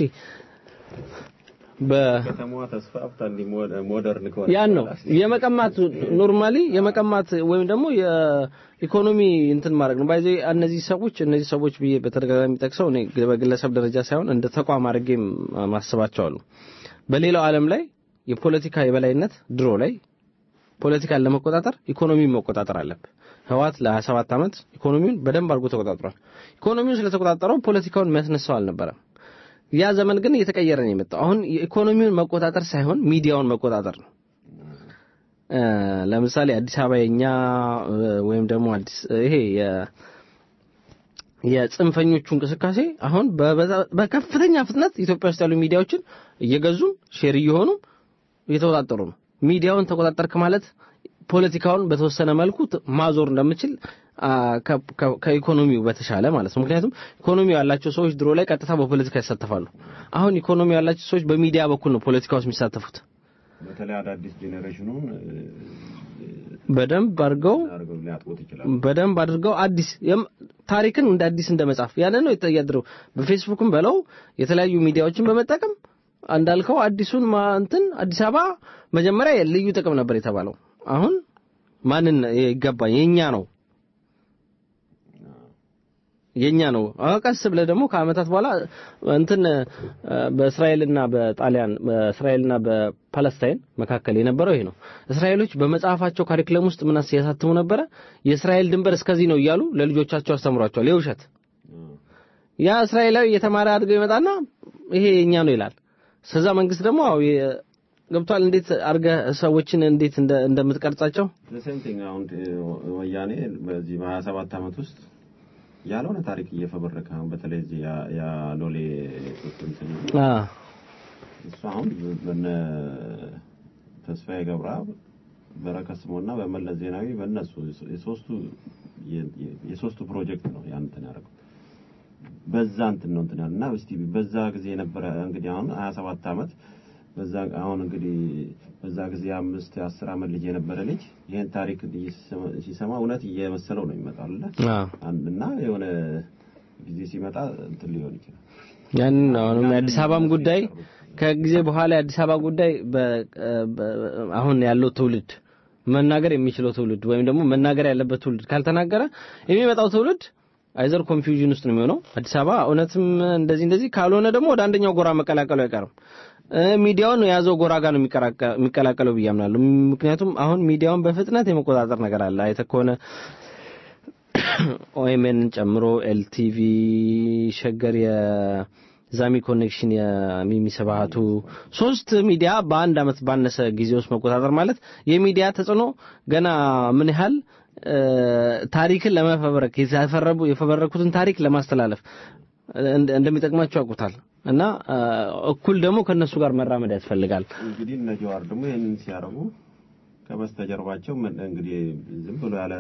በ ከተማዋ ተስፋፍታ እንዲህ ሞደ- ሞደርን ከሆነ ያን ነው የመቀማት ኖርማሊ የመቀማት ወይም ደግሞ የኢኮኖሚ እንትን ማድረግ ነው። ባይዘ እነዚህ ሰዎች እነዚህ ሰዎች ብዬ በተደጋጋሚ ጠቅሰው እኔ በግለሰብ ደረጃ ሳይሆን እንደ ተቋም አድርጌ ማስባቸው አሉ። በሌላው ዓለም ላይ የፖለቲካ የበላይነት ድሮ ላይ ፖለቲካን ለመቆጣጠር ኢኮኖሚውን መቆጣጠር አለብህ። ህዋት ለ27 ዓመት ኢኮኖሚውን በደንብ አድርጎ ተቆጣጥሯል። ኢኮኖሚውን ስለተቆጣጠረው ፖለቲካውን የሚያስነሳው አልነበረም። ያ ዘመን ግን እየተቀየረ ነው የመጣው። አሁን የኢኮኖሚውን መቆጣጠር ሳይሆን ሚዲያውን መቆጣጠር ነው። እ፣ ለምሳሌ አዲስ አበባ የኛ እ፣ ወይም ደግሞ አዲስ ይሄ የ የጽንፈኞቹ እንቅስቃሴ አሁን በበዛ- በከፍተኛ ፍጥነት ኢትዮጵያ ውስጥ ያሉ ሚዲያዎችን እየገዙም ሼር እየሆኑ እየተቆጣጠሩ ነው። ሚዲያውን ተቆጣጠርክ ማለት ፖለቲካውን በተወሰነ መልኩ ት- ማዞር እንደምችል አ፣ ከ- ከ- ከኢኮኖሚው በተሻለ ማለት ነው። ምክንያቱም ኢኮኖሚው ያላቸው ሰዎች ድሮ ላይ ቀጥታ በፖለቲካ ይሳተፋሉ። አሁን ኢኮኖሚው ያላቸው ሰዎች በሚዲያ በኩል ነው ፖለቲካ ውስጥ የሚሳተፉት። በተለይ አዳዲስ ጄኔሬሽኑን በደንብ አድርገው አድርገው ሊያጥቁት ይችላል። በደንብ አድርገው አዲስ የም- ታሪክን እንደ አዲስ እንደ መጻፍ ያንን ነው የተያደረው። በፌስቡክም በለው የተለያዩ ሚዲያዎችን በመጠቀም እንዳልከው አዲሱን ማ- እንትን አዲስ አበባ መጀመሪያ ልዩ ጥቅም ነበር የተባለው። አሁን ማንን ይገባኝ የኛ ነው የኛ ነው። አሁን ቀስ ብለህ ደግሞ ከአመታት በኋላ እንትን እ፣ በእስራኤልና በጣሊያን በእስራኤልና በፓለስታይን መካከል የነበረው ይሄ ነው። እስራኤሎች በመጽሐፋቸው ካሪክለም ውስጥ ምን ያሳትሙ ነበረ? የእስራኤል ድንበር እስከዚህ ነው እያሉ ለልጆቻቸው አስተምሯቸዋል። የውሸት ያ እስራኤላዊ የተማረ አድርገው ይመጣና ይሄ የኛ ነው ይላል። ስለዛ መንግስት ደግሞ አዎ የ- ገብቷል። እንዴት አድርገህ ሰዎችን እንዴት እንደ- እንደምትቀርጻቸው ዘሴም ቲንግ አሁን እ፣ ወያኔ በዚህ በሀያ ሰባት ዓመት ውስጥ ያልሆነ ታሪክ እየፈበረከ አሁን በተለይ እዚህ ያ- ያ ሎሌ እንትን አ እሱ አሁን በነ ተስፋዬ ገብረአብ በረከት ስምኦንና በመለስ ዜናዊ በእነሱ የሶስቱ የ- የ- የሶስቱ ፕሮጀክት ነው ያን እንትን ያደረገው በዛ እንትን ነው እንትን ያለው እና እስቲ በዛ ጊዜ የነበረ እንግዲህ አሁን 27 ዓመት በዛ አሁን እንግዲህ በዛ ጊዜ አምስት አስር ዓመት ልጅ የነበረ ልጅ ይሄን ታሪክ ሲሰማ- ሲሰማ እውነት እየመሰለው ነው ይመጣል አይደለ? አ እና የሆነ ጊዜ ሲመጣ እንትን ሊሆን ይችላል ያንን ነው አሁንም የአዲስ አበባም ጉዳይ ከጊዜ በኋላ የአዲስ አበባ ጉዳይ በ- በ- አሁን ያለው ትውልድ መናገር የሚችለው ትውልድ ወይም ደግሞ መናገር ያለበት ትውልድ ካልተናገረ የሚመጣው ትውልድ አይዘር ኮንፊውዥን ውስጥ ነው የሚሆነው። አዲስ አበባ እውነትም እንደዚህ እንደዚህ ካልሆነ ደግሞ ወደ አንደኛው ጎራ መቀላቀሉ አይቀርም። እ፣ ሚዲያውን የያዘው ጎራ ጋር ነው የሚቀራቀ- የሚቀላቀለው ብዬ አምናለሁ። ምክንያቱም አሁን ሚዲያውን በፍጥነት የመቆጣጠር ነገር አለ። አይተህ ከሆነ ኦኤምኤን ጨምሮ ኤልቲቪ፣ ሸገር፣ የዛሚ ኮኔክሽን፣ የሚሚ ስብሃቱ ሶስት ሚዲያ በአንድ አመት ባነሰ ጊዜ ውስጥ መቆጣጠር ማለት የሚዲያ ተጽዕኖ ገና ምን ያህል እ፣ ታሪክን ለመፈበረክ የተፈረቡ የፈበረኩትን ታሪክ ለማስተላለፍ እንደ- እንደሚጠቅማቸው ያውቁታል እና እ፣ እኩል ደግሞ ከነሱ ጋር መራመድ ያስፈልጋል። እንግዲህ እነ ጀዋር ደግሞ ይህንን ሲያደርጉ ከበስተጀርባቸው ምን እንግዲህ ዝም ብሎ ያለ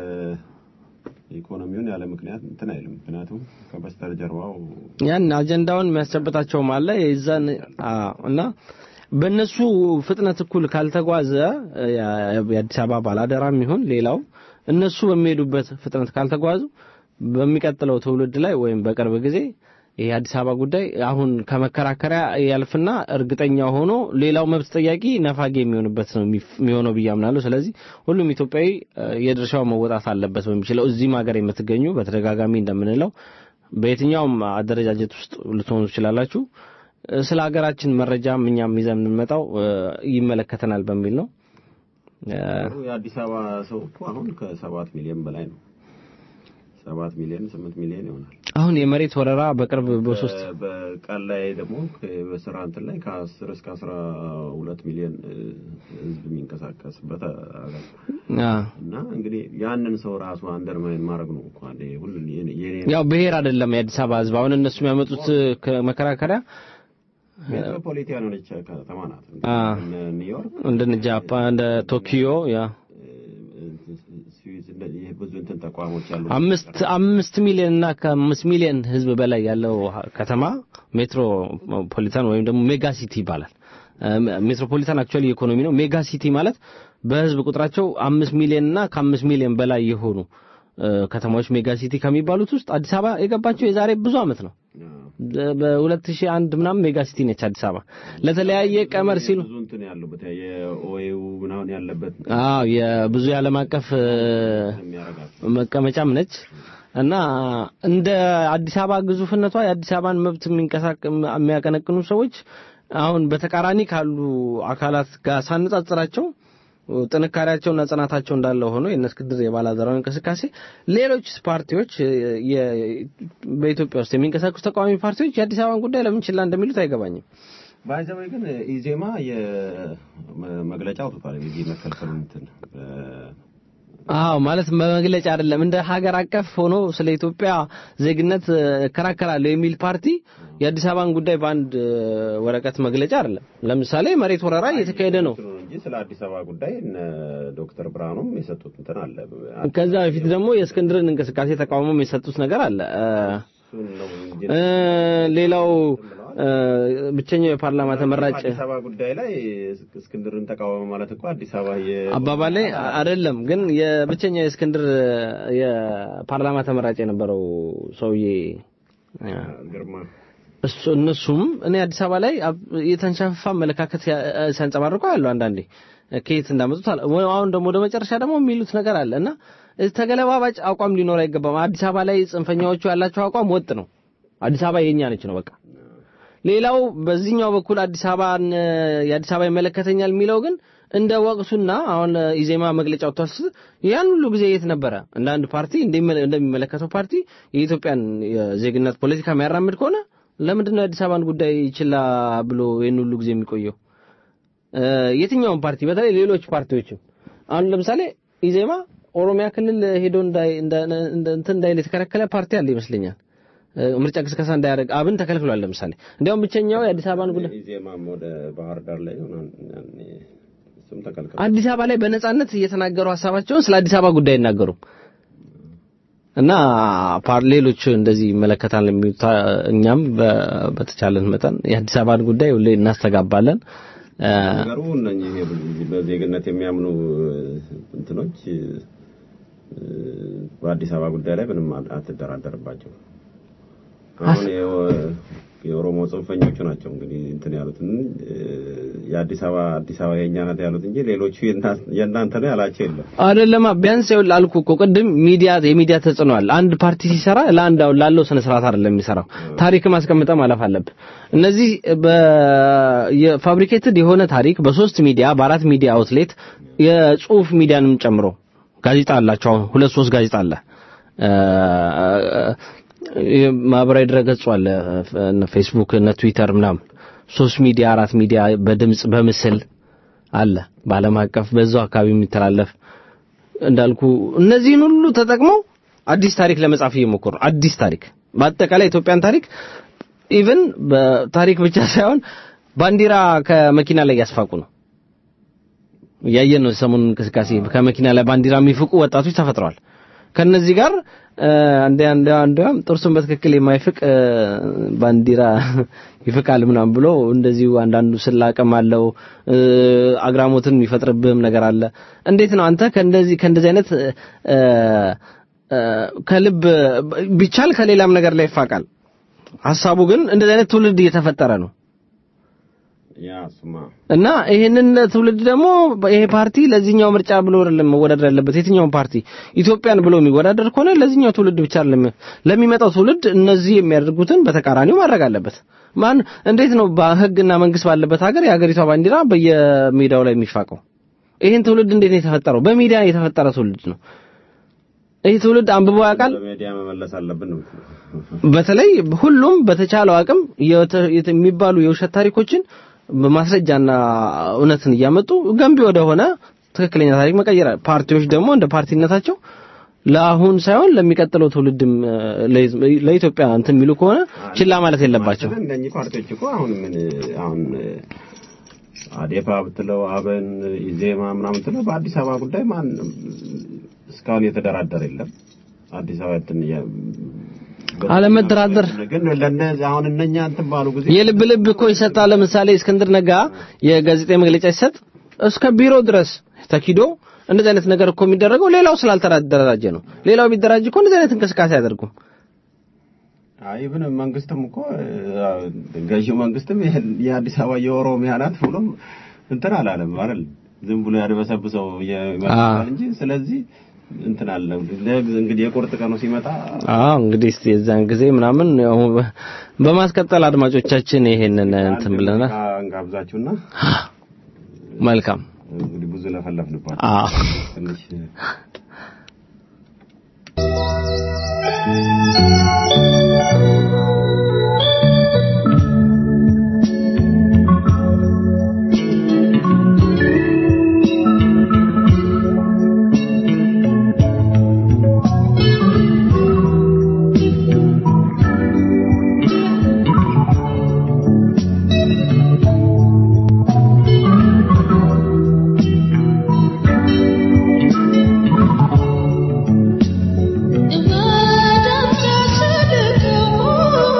ኢኮኖሚውን ያለ ምክንያት እንትን አይልም። ምክንያቱም ከበስተጀርባው ያን አጀንዳውን የሚያስጨብጣቸውም አለ የዛን አዎ፣ እና በእነሱ ፍጥነት እኩል ካልተጓዘ ያ- የአዲስ አበባ ባላደራም ይሁን ሌላው እነሱ በሚሄዱበት ፍጥነት ካልተጓዙ በሚቀጥለው ትውልድ ላይ ወይም በቅርብ ጊዜ ይሄ የአዲስ አበባ ጉዳይ አሁን ከመከራከሪያ ያልፍና እርግጠኛ ሆኖ ሌላው መብት ጠያቂ ነፋጌ የሚሆንበት ነው የሚፍ- የሚሆነው ብዬ አምናለሁ። ስለዚህ ሁሉም ኢትዮጵያዊ እ፣ የድርሻው መወጣት አለበት በሚችለው እዚህም ሀገር የምትገኙ በተደጋጋሚ እንደምንለው በየትኛውም አደረጃጀት ውስጥ ልትሆኑ ትችላላችሁ። እ፣ ስለ ሀገራችን መረጃም እኛም ይዘን የምንመጣው እ፣ ይመለከተናል በሚል ነው። እ፣ የአዲስ አበባ ሰው እኮ አሁን ከሰባት ሚሊዮን በላይ ነው። ሰባት ሚሊዮን ስምንት ሚሊዮን ይሆናል። አሁን የመሬት ወረራ በቅርብ በሶስት በ- በቀን ላይ ደግሞ ከ- በስራ እንትን ላይ ከአስር እስከ አስራ ሁለት ሚሊዮን እ፣ ህዝብ የሚንቀሳቀስበት ሀገር አ፣ እና እንግዲህ ያንን ሰው ራሱ አንደርማይን ማድረግ ነው እኮ አንዴ ሁሉ የኔ የኔ ያው ብሔር አይደለም የአዲስ አበባ ህዝብ አሁን እነሱ የሚያመጡት መከራከሪያ ሜትሮፖሊታን የሆነች ከተማ ናት። አ። እነ ኒውዮርክ እንደ ጃፓን እንደ ቶኪዮ ያ ስዊዝ እንደዚህ ብዙ እንትን ተቋሞች ያሉ አምስት አምስት ሚሊዮን እና ከአምስት ሚሊዮን ህዝብ በላይ ያለው ከተማ ሜትሮፖሊታን ወይም ደግሞ ሜጋ ሲቲ ይባላል። እ፣ ሜትሮፖሊታን አክቹዋሊ ኢኮኖሚ ነው። ሜጋ ሲቲ ማለት በህዝብ ቁጥራቸው አምስት ሚሊዮን እና ከአምስት ሚሊዮን በላይ የሆኑ እ፣ ከተማዎች ሜጋ ሲቲ ከሚባሉት ውስጥ አዲስ አበባ የገባቸው የዛሬ ብዙ አመት ነው። በ2001 ምናምን ሜጋ ሲቲ ነች አዲስ አበባ። ለተለያየ ቀመር ሲሉ ብዙ እንትን ያሉበት የኦኤዩ ምናምን ያለበት አዎ የብዙ የዓለም አቀፍ እ፣ የሚያረጋት መቀመጫም ነች እና እንደ አዲስ አበባ ግዙፍነቷ የአዲስ አበባን መብት የሚንቀሳቀ የሚያቀነቅኑ ሰዎች አሁን በተቃራኒ ካሉ አካላት ጋር ሳነጻጽራቸው ጥንካሬያቸውና ጽናታቸው እንዳለ ሆኖ የእነ እስክንድር የባላደራው እንቅስቃሴ ሌሎች ፓርቲዎች የ- በኢትዮጵያ ውስጥ የሚንቀሳቀሱ ተቃዋሚ ፓርቲዎች የአዲስ አበባን ጉዳይ ለምን ችላ እንደሚሉት አይገባኝም። ባይዘወይ ግን ኢዜማ የመግለጫ አውጥቷል። የዚህ መከልከሉ እንትን እ፣ አዎ ማለት በመግለጫ አይደለም እንደ ሀገር አቀፍ ሆኖ ስለ ኢትዮጵያ ዜግነት እ፣ እከራከራለሁ የሚል ፓርቲ የአዲስ አበባን ጉዳይ በአንድ እ፣ ወረቀት መግለጫ አይደለም። ለምሳሌ መሬት ወረራ እየተካሄደ ነው። እንትኑ እንጂ ስለ አዲስ አበባ ጉዳይ እነ ዶክተር ብርሃኑም የሰጡት እንትን አለ። ከዛ በፊት ደግሞ የእስክንድርን እንቅስቃሴ ተቃውሞም የሰጡት ነገር አለ። እ፣ እሱን ነው እንጂ እ፣ ሌላው እ፣ ብቸኛው የፓርላማ ተመራጭ አዲስ አበባ ጉዳይ ላይ እስክንድርን ተቃወመ ማለት እኮ አዲስ አበባ የ አባባል ላይ አይደለም ግን የብቸኛው የእስክንድር የፓርላማ ተመራጭ የነበረው ሰውዬ እ፣ ግርማ እሱ እነሱም እኔ አዲስ አበባ ላይ አብ- የተንሻፈፈ አመለካከት ያ- ሲያንጸባርቁ ያለው አንዳንዴ ከየት እንዳመጡት አለ። ወይ አሁን ደግሞ ወደ መጨረሻ ደግሞ የሚሉት ነገር አለ እና ተገለባባጭ አቋም ሊኖር አይገባም። አዲስ አበባ ላይ ጽንፈኛዎቹ ያላቸው አቋም ወጥ ነው። አዲስ አበባ የኛ ነች ነው በቃ። ሌላው በዚህኛው በኩል አዲስ አበባን የአዲስ አበባ ይመለከተኛል የሚለው ግን እንደ ወቅቱና አሁን ኢዜማ መግለጫ ወጥቷል። ያን ሁሉ ጊዜ የት ነበረ? እንደ አንድ ፓርቲ እንደሚመለ- እንደሚመለከተው ፓርቲ የኢትዮጵያን የዜግነት ፖለቲካ የሚያራምድ ከሆነ ለምንድን ነው የአዲስ አበባን ጉዳይ ችላ ብሎ ይህን ሁሉ ጊዜ የሚቆየው? እ፣ የትኛውም ፓርቲ በተለይ ሌሎች ፓርቲዎችም አሁን ለምሳሌ ኢዜማ ኦሮሚያ ክልል ሄዶ እንዳይ እንደ- እንደ- እንትን እንዳይል የተከለከለ ፓርቲ አለ ይመስለኛል። እ፣ ምርጫ ቅስቀሳ እንዳያደርግ አብን ተከልክሏል። ለምሳሌ እንዲያውም ብቸኛው የአዲስ አበባን ጉዳይ ኢዜማም ወደ ባህር ዳር ላይ ሆነ እሱም ተከልክሏል። አዲስ አበባ ላይ በነጻነት እየተናገሩ ሀሳባቸውን ስለ አዲስ አበባ ጉዳይ አይናገሩም። እና ፓር ሌሎች እንደዚህ ይመለከታል የሚሉት እኛም በ- በተቻለን መጠን የአዲስ አበባን ጉዳይ ሁሌ እናስተጋባለን። እ፣ ነገሩ እነኚህ በዜግነት የሚያምኑ እንትኖች እ፣ በአዲስ አበባ ጉዳይ ላይ ምንም አትደራደርባቸው። አሁን የኦ- የኦሮሞ ጽንፈኞቹ ናቸው እንግዲህ እንትን ያሉት እ፣ የአዲስ አበባ አዲስ አበባ የእኛ ናት ያሉት እንጂ ሌሎቹ የእና- የእናንተ ነው ያላቸው የለም። አይደለማ ቢያንስ ይኸውልህ አልኩህ እኮ ቅድም ሚዲያ የሚዲያ ተጽዕኖ አለ። አንድ ፓርቲ ሲሰራ ለአንድ አሁን ላለው ስነ ስርዓት አይደለም የሚሰራው። ታሪክም አስቀምጠህ ማለፍ አለብህ። እነዚህ በፋብሪኬትድ የሆነ ታሪክ በሶስት ሚዲያ በአራት ሚዲያ አውትሌት የጽሁፍ ሚዲያንም ጨምሮ ጋዜጣ አላቸው። አሁን ሁለት ሶስት ጋዜጣ አለ። እ፣ ማህበራዊ ድረገጹ አለ እነ ፌስቡክ እነ ትዊተር ምናምን ሶስት ሚዲያ አራት ሚዲያ በድምጽ በምስል አለ በዓለም አቀፍ በዛው አካባቢ የሚተላለፍ እንዳልኩ እነዚህን ሁሉ ተጠቅመው አዲስ ታሪክ ለመጻፍ እየሞከሩ ነው። አዲስ ታሪክ በአጠቃላይ ኢትዮጵያን ታሪክ ኢቭን በታሪክ ብቻ ሳይሆን ባንዲራ ከመኪና ላይ ያስፋቁ ነው። እያየን ነው። ሰሞኑን እንቅስቃሴ ከመኪና ላይ ባንዲራ የሚፍቁ ወጣቶች ተፈጥረዋል። ከነዚህ ጋር አንዴ አንዴ አንዴም ጥርሱን በትክክል የማይፍቅ እ፣ ባንዲራ ይፍቃል ምናምን ብሎ እንደዚሁ አንዳንዱ ስላቅም አለው እ፣ አግራሞትን የሚፈጥርብህም ነገር አለ። እንዴት ነው አንተ ከእንደዚህ ከእንደዚህ አይነት እ፣ እ፣ ከልብ ቢቻል ከሌላም ነገር ላይ ይፋቃል። ሀሳቡ ግን እንደዚህ አይነት ትውልድ እየተፈጠረ ነው። ያ እሱማ እና ይሄንን ትውልድ ደግሞ ይሄ ፓርቲ ለዚህኛው ምርጫ ብሎ አይደለም መወዳደር ያለበት። የትኛውን ፓርቲ ኢትዮጵያን ብሎ የሚወዳደር ከሆነ ለዚህኛው ትውልድ ብቻ አይደለም ለሚመጣው ትውልድ እነዚህ የሚያደርጉትን በተቃራኒው ማድረግ አለበት። ማን እንዴት ነው በሕግና መንግስት ባለበት ሀገር የሀገሪቷ ባንዲራ በየሜዳው ላይ የሚፋቀው? ይሄን ትውልድ እንዴት ነው የተፈጠረው? በሚዲያ የተፈጠረ ትውልድ ነው። ይህ ትውልድ አንብቦ ያውቃል? በሚዲያ መመለስ አለብን ነው በተለይ ሁሉም በተቻለው አቅም የተ- የተ- የሚባሉ የውሸት ታሪኮችን በማስረጃና እውነትን እያመጡ ገንቢ ወደሆነ ትክክለኛ ታሪክ መቀየር አለ። ፓርቲዎች ደግሞ እንደ ፓርቲነታቸው ለአሁን ሳይሆን ለሚቀጥለው ትውልድም እ፣ ለህዝብ- ለኢትዮጵያ እንትን የሚሉ ከሆነ ችላ ማለት የለባቸው። እነኚህ ፓርቲዎች እኮ አሁን ምን አሁን አዴፓ ብትለው አብን ኢዜማ ምናምን ብትለው በአዲስ አበባ ጉዳይ ማን እስካሁን የተደራደረ የለም። አዲስ አበባ እንትን የ- አለመደራደር ግን ለእነዚህ አሁን እነኛ እንትን ባሉ ጊዜ የልብ ልብ እኮ ይሰጣል። ለምሳሌ እስክንድር ነጋ የጋዜጣዊ መግለጫ ሲሰጥ እስከ ቢሮ ድረስ ተኪዶ እንደዚህ አይነት ነገር እኮ የሚደረገው ሌላው ስላልተደራጀ ነው። ሌላው ቢደራጅ እኮ እንደዚህ አይነት እንቅስቃሴ አያደርጉም። አይ ብን መንግስትም እኮ አ፣ ገዢው መንግስትም ይሄን የአዲስ አበባ የኦሮሚያ ናት ብሎ እንትን አላለም አይደል? ዝም ብሎ ያድበሰብሰው ይመስላል እንጂ ስለዚህ እንትን አለ ለግ- እንግዲህ የቁርጥ ቀኑ ሲመጣ አዎ እንግዲህ እስቲ የዛን ጊዜ ምናምን ያው በ- በማስቀጠል አድማጮቻችን ይሄንን እንትን ብለናል። እንጋብዛችሁና መልካም እንግዲህ ብዙ ለፈለፍንባችሁ አዎ ትንሽ Thank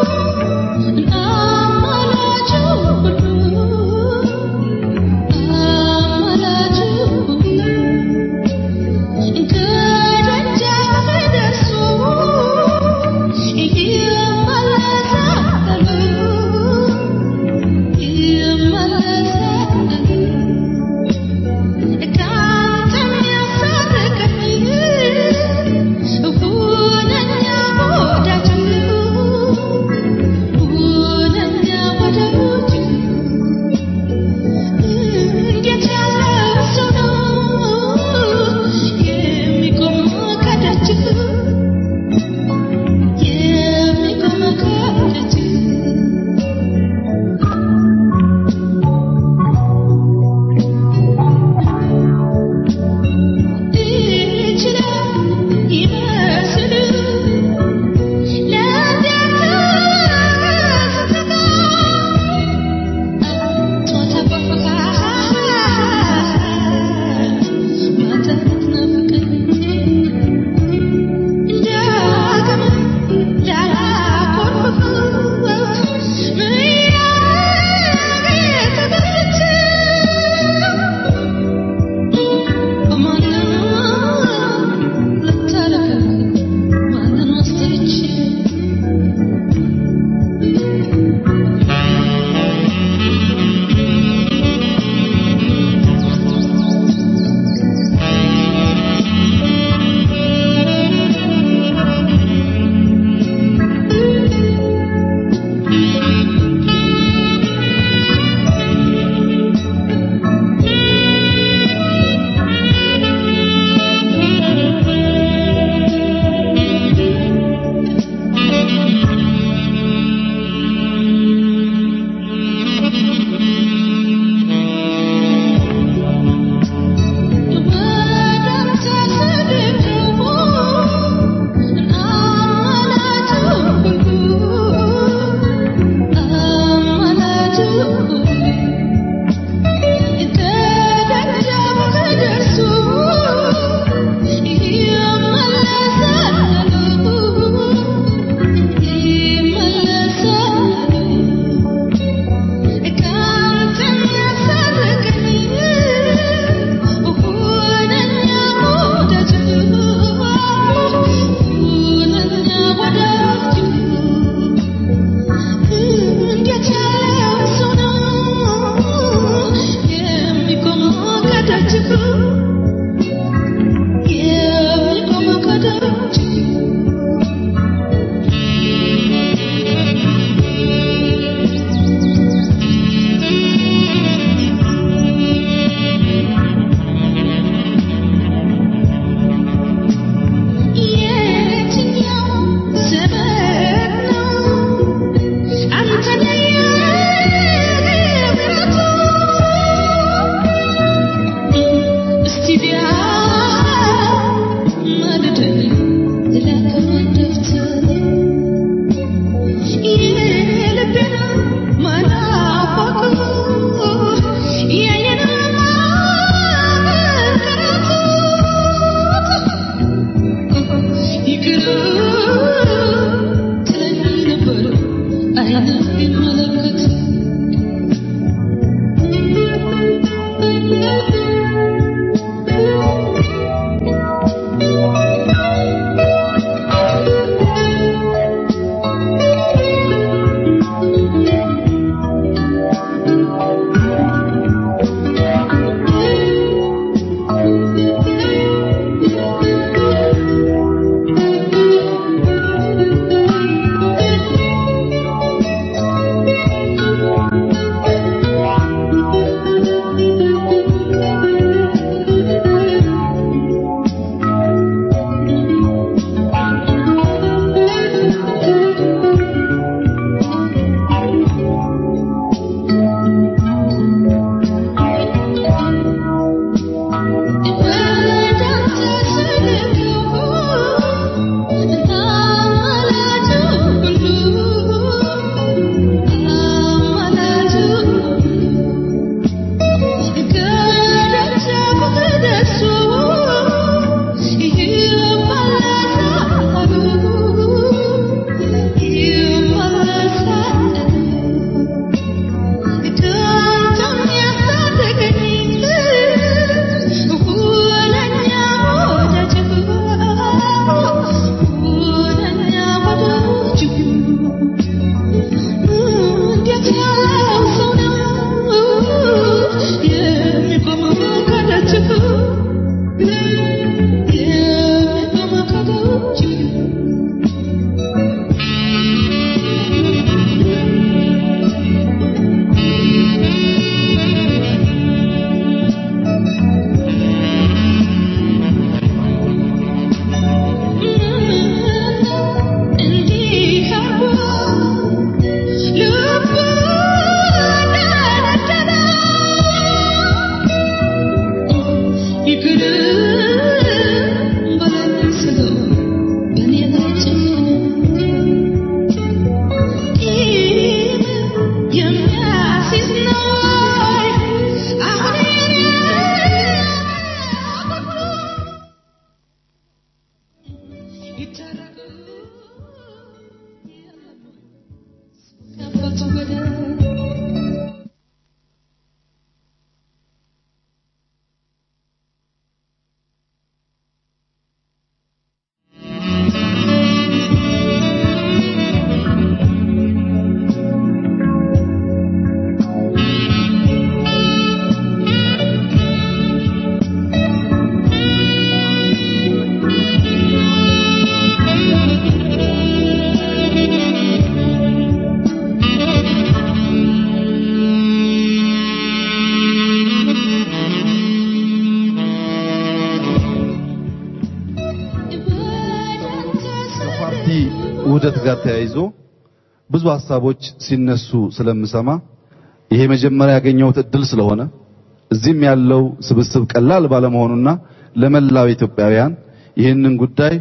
ውህደት ጋር ተያይዞ ብዙ ሀሳቦች ሲነሱ ስለምሰማ ይሄ መጀመሪያ ያገኘሁት እድል ስለሆነ እዚህም ያለው ስብስብ ቀላል ባለመሆኑና ለመላው ኢትዮጵያውያን ይህንን ጉዳይ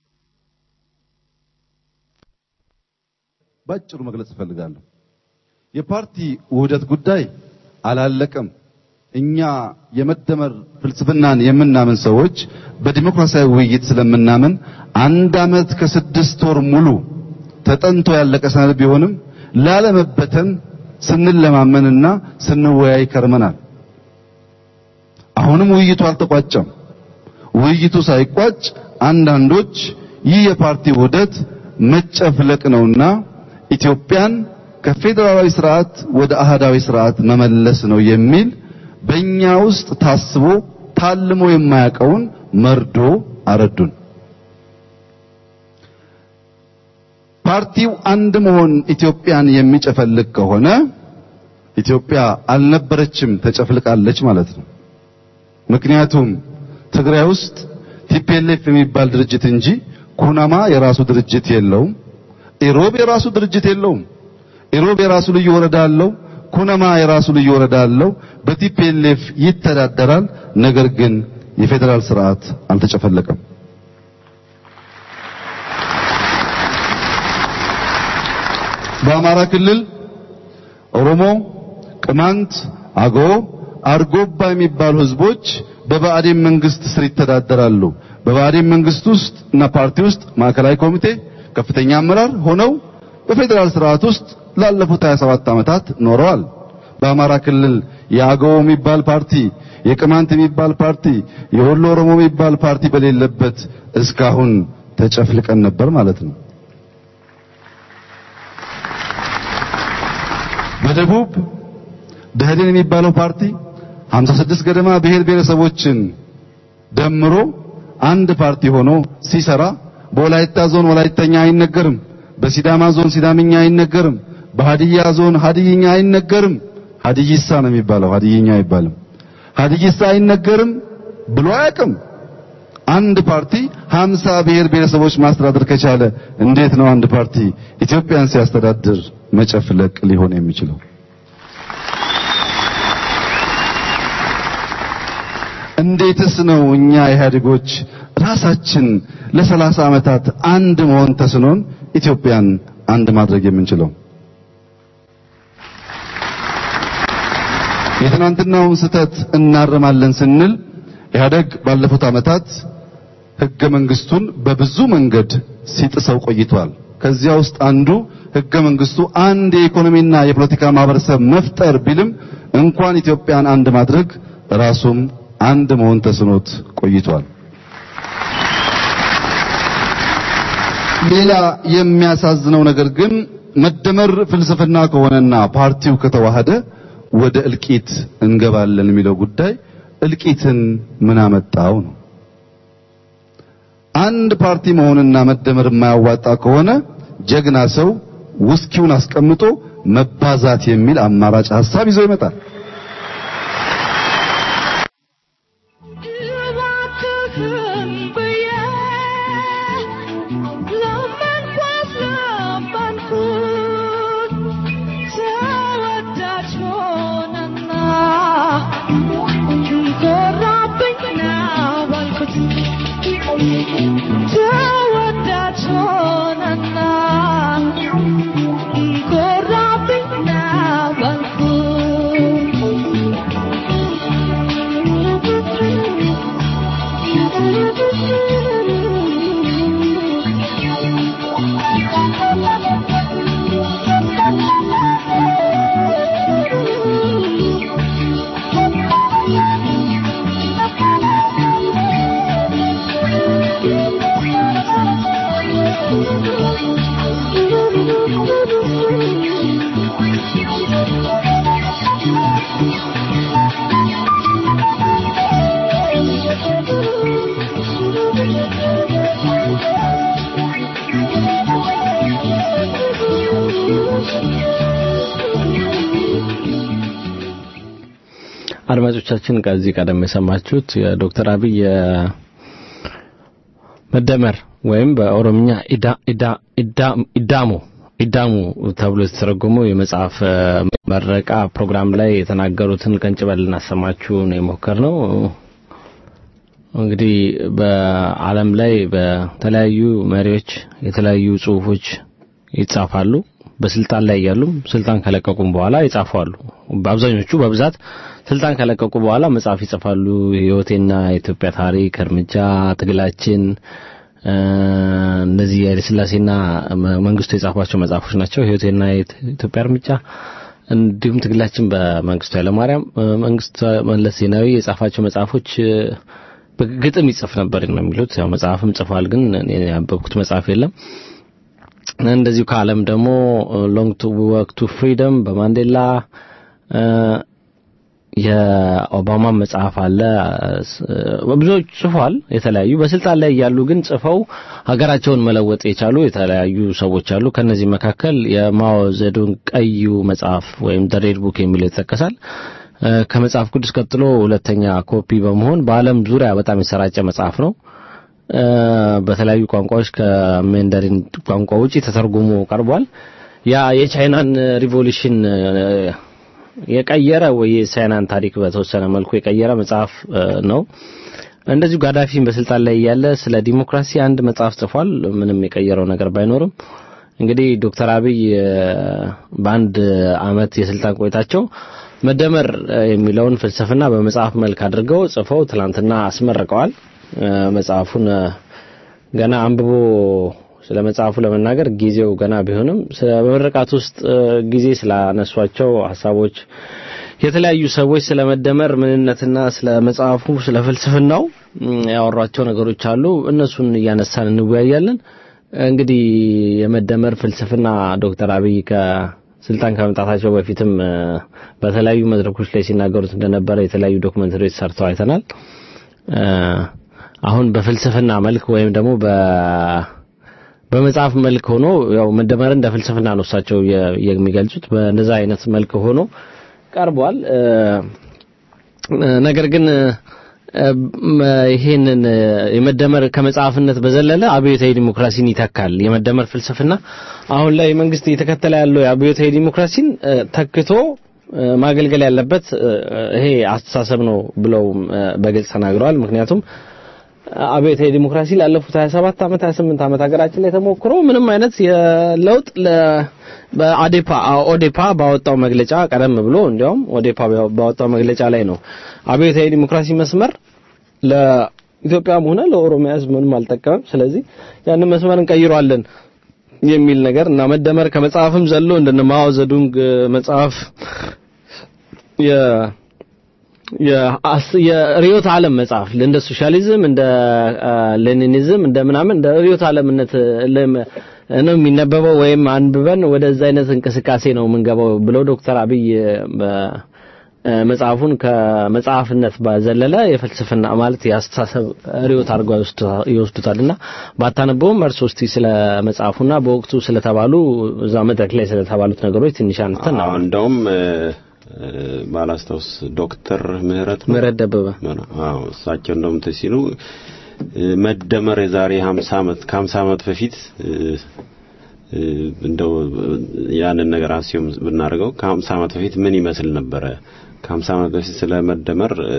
ባጭሩ መግለጽ እፈልጋለሁ። የፓርቲ ውህደት ጉዳይ አላለቀም። እኛ የመደመር ፍልስፍናን የምናምን ሰዎች በዲሞክራሲያዊ ውይይት ስለምናምን አንድ ዓመት ከስድስት ወር ሙሉ ተጠንቶ ያለቀ ሰነድ ቢሆንም ላለመበተን ስንለማመንና ስንወያይ ከርመናል። አሁንም ውይይቱ አልተቋጨም። ውይይቱ ሳይቋጭ አንዳንዶች ይህ የፓርቲ ውህደት መጨፍለቅ ነውና ኢትዮጵያን ከፌዴራላዊ ስርዓት ወደ አህዳዊ ስርዓት መመለስ ነው የሚል በእኛ ውስጥ ታስቦ ታልሞ የማያውቀውን መርዶ አረዱን። ፓርቲው አንድ መሆን ኢትዮጵያን የሚጨፈልቅ ከሆነ ኢትዮጵያ አልነበረችም፣ ተጨፍልቃለች ማለት ነው። ምክንያቱም ትግራይ ውስጥ ቲፒኤልኤፍ የሚባል ድርጅት እንጂ ኩናማ የራሱ ድርጅት የለውም። ኢሮብ የራሱ ድርጅት የለውም። ኢሮብ የራሱ ልዩ ወረዳ አለው። ኩነማ የራሱ ልዩ ወረዳ አለው። በቲፒኤልኤፍ ይተዳደራል። ነገር ግን የፌዴራል ስርዓት አልተጨፈለቀም። በአማራ ክልል ኦሮሞ፣ ቅማንት፣ አገው፣ አርጎባ የሚባሉ ህዝቦች በብአዴን መንግስት ስር ይተዳደራሉ። በብአዴን መንግስት ውስጥ እና ፓርቲ ውስጥ ማዕከላዊ ኮሚቴ ከፍተኛ አመራር ሆነው በፌዴራል ስርዓት ውስጥ ላለፉት 27 ዓመታት ኖረዋል። በአማራ ክልል የአገው የሚባል ፓርቲ፣ የቅማንት የሚባል ፓርቲ፣ የወሎ ኦሮሞ የሚባል ፓርቲ በሌለበት እስካሁን ተጨፍልቀን ነበር ማለት ነው። በደቡብ ደህዴን የሚባለው ፓርቲ 56 ገደማ ብሔር ብሔረሰቦችን ደምሮ አንድ ፓርቲ ሆኖ ሲሰራ በወላይታ ዞን ወላይተኛ አይነገርም፣ በሲዳማ ዞን ሲዳምኛ አይነገርም፣ በሀዲያ ዞን ሀዲይኛ አይነገርም። ሀዲይሳ ነው የሚባለው፣ ሀዲይኛ አይባልም። ሀዲይሳ አይነገርም ብሎ አያውቅም። አንድ ፓርቲ 50 ብሔር ብሔረሰቦች ማስተዳደር ከቻለ እንዴት ነው አንድ ፓርቲ ኢትዮጵያን ሲያስተዳድር መጨፍለቅ ሊሆን የሚችለው? እንዴትስ ነው እኛ ኢህአዴጎች ራሳችን ለሰላሳ ዓመታት አንድ መሆን ተስኖን ኢትዮጵያን አንድ ማድረግ የምንችለው? የትናንትናውን ስህተት እናርማለን ስንል ኢህአዴግ ባለፉት ዓመታት ህገ መንግስቱን በብዙ መንገድ ሲጥሰው ቆይቷል። ከዚያ ውስጥ አንዱ ህገ መንግስቱ አንድ የኢኮኖሚና የፖለቲካ ማህበረሰብ መፍጠር ቢልም እንኳን ኢትዮጵያን አንድ ማድረግ ራሱም አንድ መሆን ተስኖት ቆይቷል። ሌላ የሚያሳዝነው ነገር ግን መደመር ፍልስፍና ከሆነና ፓርቲው ከተዋሃደ ወደ እልቂት እንገባለን የሚለው ጉዳይ እልቂትን ምን አመጣው ነው። አንድ ፓርቲ መሆንና መደመር የማያዋጣ ከሆነ ጀግና ሰው ውስኪውን አስቀምጦ መባዛት የሚል አማራጭ ሐሳብ ይዞ ይመጣል። አድማጮቻችን ከዚህ ቀደም የሰማችሁት የዶክተር አብይ መደመር ወይም በኦሮምኛ ኢዳ ኢዳ ኢዳ ኢዳሙ ኢዳሙ ተብሎ የተተረጎመው የመጽሐፍ እ፣ መረቃ ፕሮግራም ላይ የተናገሩትን ቀንጭበል ልናሰማችሁ ነው የሞከርነው። እንግዲህ በዓለም ላይ በተለያዩ መሪዎች የተለያዩ ጽሁፎች ይጻፋሉ። በስልጣን ላይ ያሉም ስልጣን ከለቀቁም በኋላ ይጻፋሉ። በአብዛኞቹ በብዛት ስልጣን ከለቀቁ በኋላ መጽሐፍ ይጽፋሉ። ህይወቴና የኢትዮጵያ ታሪክ፣ እርምጃ፣ ትግላችን እ፣ እነዚህ የኃይለ ሥላሴና መ- መንግስቱ የጻፏቸው መጽሐፎች ናቸው። ህይወቴና የኢትዮጵያ እርምጃ እንዲሁም ትግላችን በመንግስቱ ኃይለማርያም እ፣ መንግስቱ መለስ ዜናዊ የጻፋቸው መጽሐፎች እ፣ በግጥም ይጽፍ ነበር ነው የሚሉት። ያው መጽሐፍም ጽፏል፣ ግን እኔ ያነበብኩት መጽሐፍ የለም። እንደዚሁ ከዓለም ደግሞ ሎንግ ቱ ወርክ ቱ ፍሪደም በማንዴላ እ፣ የኦባማ መጽሐፍ አለ። እ፣ ብዙዎች ጽፏል። የተለያዩ በስልጣን ላይ ያሉ ግን ጽፈው ሀገራቸውን መለወጥ የቻሉ የተለያዩ ሰዎች አሉ። ከነዚህ መካከል የማኦ ዘዱንግ ቀዩ መጽሐፍ ወይም ዘ ሬድ ቡክ የሚለው ይጠቀሳል። እ፣ ከመጽሐፍ ቅዱስ ቀጥሎ ሁለተኛ ኮፒ በመሆን በዓለም ዙሪያ በጣም የሰራጨ መጽሐፍ ነው። እ፣ በተለያዩ ቋንቋዎች ከሜንደሪን ቋንቋ ውጪ ተተርጉሞ ቀርቧል። ያ የቻይናን ሪቮሉሽን እ፣ የቀየረ ወይ የቻይናን ታሪክ በተወሰነ መልኩ የቀየረ መጽሐፍ እ፣ ነው። እንደዚሁ ጋዳፊን በስልጣን ላይ እያለ ስለ ዲሞክራሲ አንድ መጽሐፍ ጽፏል። ምንም የቀየረው ነገር ባይኖርም እንግዲህ ዶክተር አብይ እ፣ በአንድ አመት የስልጣን ቆይታቸው መደመር እ፣ የሚለውን ፍልስፍና በመጽሐፍ መልክ አድርገው ጽፈው ትላንትና አስመርቀዋል። እ፣ መጽሐፉን እ፣ ገና አንብቦ ስለ መጽሐፉ ለመናገር ጊዜው ገና ቢሆንም ስለ በምርቃት ውስጥ እ፣ ጊዜ ስላነሷቸው ሀሳቦች የተለያዩ ሰዎች ስለ መደመር ምንነትና ስለ መጽሐፉ ስለ ፍልስፍናው እም፣ ያወሯቸው ነገሮች አሉ። እነሱን እያነሳን እንወያያለን። እንግዲህ የመደመር ፍልስፍና ዶክተር አብይ ከስልጣን ከመምጣታቸው በፊትም እ፣ በተለያዩ መድረኮች ላይ ሲናገሩት እንደነበረ የተለያዩ ዶክመንተሪዎች ሰርተው አይተናል። እ፣ አሁን በፍልስፍና መልክ ወይም ደግሞ በ በመጽሐፍ መልክ ሆኖ ያው መደመር እንደ ፍልስፍና ነው እሳቸው የ- የሚገልጹት በእንደዛ አይነት መልክ ሆኖ ቀርቧል። እ፣ እ፣ ነገር ግን እ፣ መ- ይሄንን እ፣ የመደመር ከመጽሐፍነት በዘለለ አብዮታዊ ዲሞክራሲን ይተካል። የመደመር ፍልስፍና አሁን ላይ መንግስት እየተከተለ ያለው የአብዮታዊ ዲሞክራሲን እ፣ ተክቶ እ፣ ማገልገል ያለበት እ፣ ይሄ አስተሳሰብ ነው ብለው እ፣ በግልጽ ተናግረዋል። ምክንያቱም አብዮታዊ ዲሞክራሲ ላለፉት 27 ዓመት 28 ዓመት ሀገራችን ላይ ተሞክሮ ምንም አይነት የለውጥ ለ በአዴፓ ኦዴፓ ባወጣው መግለጫ ቀደም ብሎ እንዲያውም ኦዴፓ ባወጣው መግለጫ ላይ ነው አብዮታዊ ዲሞክራሲ መስመር ለኢትዮጵያም ሆነ ለኦሮሚያ ሕዝብ ምንም አልጠቀመም። ስለዚህ ያንን መስመር እንቀይረዋለን የሚል ነገር እና መደመር ከመጽሐፍም ዘሎ እንደነ ማኦ ዘዱንግ መጽሐፍ የ የአስ- የርዕዮተ ዓለም መጽሐፍ እንደ ሶሻሊዝም እንደ አ፣ ሌኒኒዝም እንደ ምናምን እንደ ርዕዮተ ዓለምነት ለም- ነው የሚነበበው ወይም አንብበን ወደዛ አይነት እንቅስቃሴ ነው የምንገባው ብለው ዶክተር አብይ በ- አ፣ መጽሐፉን ከመጽሐፍነት ባዘለለ የፍልስፍና ማለት የአስተሳሰብ ርዕዮት አድርገው ይወስዱታ- ይወስዱታልና ባታነበውም እርሶ እስቲ ስለ መጽሐፉና በወቅቱ ስለተባሉ እዛ መድረክ ላይ ስለተባሉት ነገሮች ትንሽ አንተን አዎ እንደውም እ፣ እ፣ ባላስታውስ ዶክተር ምህረት ነው? ምህረት ደበበ አዎ እሳቸው እንደውም እንትን ሲሉ እ፣ መደመር የዛሬ 50 ዓመት ከ50 ዓመት በፊት እ፣ እ፣ እንደው ያንን ነገር አስዩም ብናደርገው ከ50 ዓመት በፊት ምን ይመስል ነበረ? ከ50 ዓመት በፊት ስለ መደመር እ፣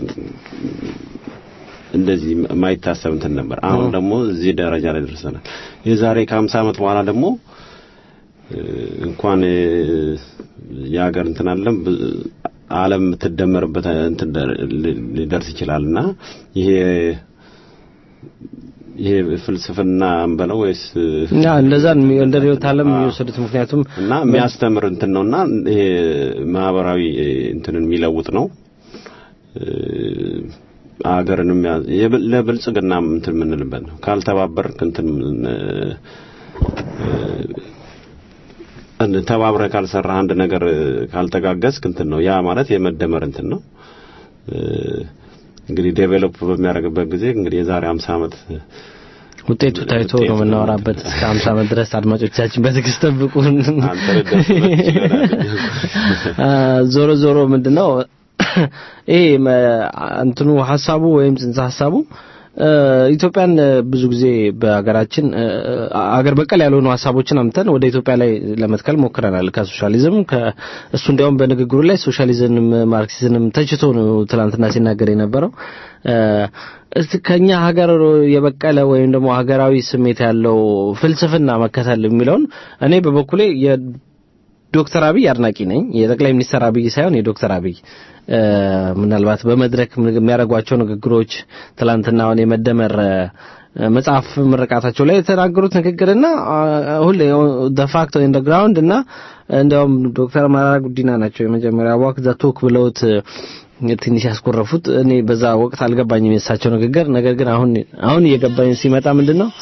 እንደዚህ የማይታሰብ እንትን ነበር። አሁን ደግሞ እዚህ ደረጃ ላይ ደርሰናል። የዛሬ ከ50 ዓመት በኋላ ደግሞ እ፣ እንኳን እ፣ የሀገር እንትን አለም ብ- ዓለም የምትደመርበት እንትን ደር- ሊ- ሊደርስ ይችላልና ይሄ ይሄ ፍልስፍና እንበለው ወይስ እና እንደዛ ነው እንደ ርዕዮተ ዓለም የሚወሰዱት ምክንያቱም እና የሚያስተምር እንትን ነውና ይሄ ማህበራዊ እንትንን የሚለውጥ ነው እ፣ አገርን የሚያ- የብል- ለብልጽግና እንትን የምንልበት ነው። ካልተባበርክ እንትን እ፣ እ፣ ተባብረህ ካልሰራህ አንድ ነገር እ፣ ካልተጋገዝክ እንትን ነው። ያ ማለት የመደመር እንትን ነው። እ፣ እንግዲህ ዴቨሎፕ በሚያደርግበት ጊዜ እንግዲህ የዛሬ 50 ዓመት ውጤቱ ታይቶ ውጤቱ ነው የምናወራበት። እስከ 50 ዓመት ድረስ አድማጮቻችን በትዕግስት ጠብቁን። አንተ ልደርስበት ትችላለህ። አ፣ ዞሮ ዞሮ ምንድነው ይሄ መ- እንትኑ ሀሳቡ ወይም ጽንሰ ሀሳቡ ኢትዮጵያን ብዙ ጊዜ በሀገራችን አገር በቀል ያልሆኑ ሀሳቦችን አምተን ወደ ኢትዮጵያ ላይ ለመትከል ሞክረናል። ከሶሻሊዝም እሱ እንዲያውም በንግግሩ ላይ ሶሻሊዝምም ማርክሲዝምም ተችቶ ነው ትናንትና ሲናገር የነበረው። ከኛ ሀገር የበቀለ ወይም ደግሞ ሀገራዊ ስሜት ያለው ፍልስፍና መከተል የሚለውን እኔ በበኩሌ ዶክተር አብይ አድናቂ ነኝ። የጠቅላይ ሚኒስትር አብይ ሳይሆን የዶክተር አብይ ምናልባት በመድረክ የሚያደርጓቸው ንግግሮች ትላንትናውን የመደመር መጽሐፍ ምርቃታቸው ላይ የተናገሩት ንግግርና ሁሌ ደ ፋክት ኢን ግራውንድ እና እንዲያውም ዶክተር መረራ ጉዲና ናቸው የመጀመሪያ ዋክ ዘ ቶክ ብለውት ትንሽ ያስኮረፉት። እኔ በዛ ወቅት አልገባኝም የእሳቸው ንግግር። ነገር ግን አሁን አሁን እየገባኝ ሲመጣ ምንድን ነው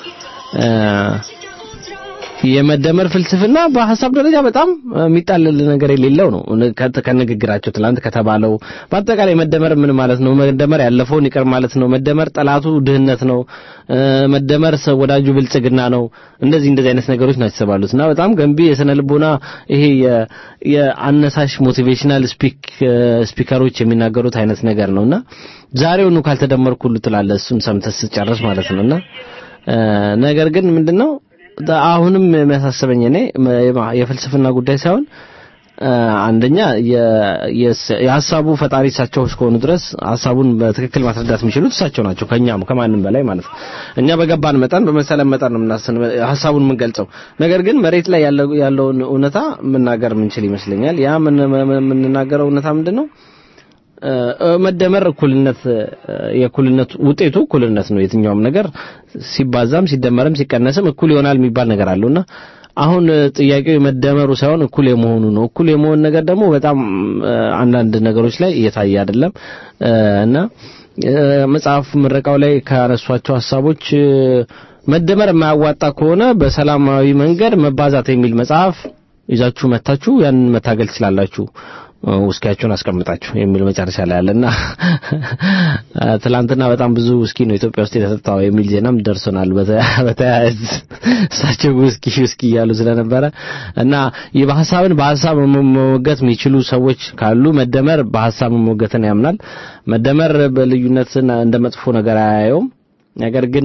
የመደመር ፍልስፍና በሀሳብ ደረጃ በጣም የሚጣልል ነገር የሌለው ነው። ከንግግራቸው ትላንት ከተባለው በአጠቃላይ መደመር ምን ማለት ነው? መደመር ያለፈውን ይቅር ማለት ነው። መደመር ጠላቱ ድህነት ነው። መደመር ወዳጁ ብልጽግና ነው። እንደዚህ እንደዚህ አይነት ነገሮች ናቸው የተባሉት እና በጣም ገንቢ የስነ ልቦና ይሄ የአነሳሽ ሞቲቬሽናል ስፒከሮች የሚናገሩት አይነት ነገር ነውና ዛሬውኑ ካልተደመርኩ ሁሉ ትላለህ እሱን ሰምተህ ስትጨርስ ማለት ነውና ነገር ግን ምንድነው አሁንም የሚያሳስበኝ እኔ የፍልስፍና ጉዳይ ሳይሆን አንደኛ የሀሳቡ ፈጣሪ እሳቸው እስከሆኑ ድረስ ሀሳቡን በትክክል ማስረዳት የሚችሉት እሳቸው ናቸው፣ ከኛም ከማንም በላይ ማለት ነው። እኛ በገባን መጠን በመሰለን መጠን ነው ሀሳቡን የምንገልጸው። ነገር ግን መሬት ላይ ያለውን እውነታ መናገር የምንችል ይመስለኛል። ያ የምንናገረው እውነታ ምንድን ነው? መደመር እኩልነት የእኩልነት ውጤቱ እኩልነት ነው። የትኛውም ነገር ሲባዛም ሲደመርም ሲቀነስም እኩል ይሆናል የሚባል ነገር አለውና አሁን ጥያቄው የመደመሩ ሳይሆን እኩል የመሆኑ ነው። እኩል የመሆን ነገር ደግሞ በጣም አንዳንድ ነገሮች ላይ እየታየ አይደለም እና መጽሐፍ ምረቃው ላይ ካነሷቸው ሀሳቦች መደመር የማያዋጣ ከሆነ በሰላማዊ መንገድ መባዛት የሚል መጽሐፍ ይዛችሁ መታችሁ ያንን መታገል ትችላላችሁ ውስኪያቸውን አስቀምጣችሁ የሚል መጨረሻ ላይ አለና ትላንትና በጣም ብዙ ውስኪ ነው ኢትዮጵያ ውስጥ የተጠጣው የሚል ዜናም ደርሶናል። በተያያዝ እሳቸው ውስኪ ውስኪ እያሉ ስለነበረ እና በሀሳብን በሀሳብ መሞገት የሚችሉ ሰዎች ካሉ መደመር በሀሳብ መሞገትን ያምናል። መደመር በልዩነትን እንደ መጥፎ ነገር አያየውም። ነገር ግን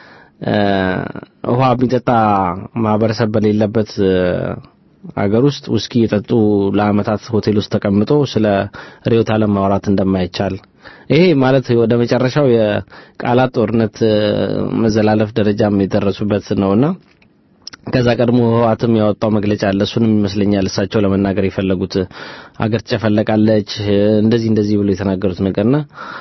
ውሃ የሚጠጣ ማህበረሰብ በሌለበት አገር ውስጥ ውስኪ የጠጡ ለአመታት ሆቴል ውስጥ ተቀምጦ ስለ ርዕዮተ ዓለም ማውራት እንደማይቻል ይሄ ማለት ወደ መጨረሻው የቃላት ጦርነት መዘላለፍ ደረጃም የደረሱበት ነውና ከዛ ቀድሞ ህወሓትም ያወጣው መግለጫ አለ። እሱንም ይመስለኛል እሳቸው ለመናገር የፈለጉት አገር ትጨፈለቃለች እንደዚህ እንደዚህ ብሎ የተናገሩት ነገርና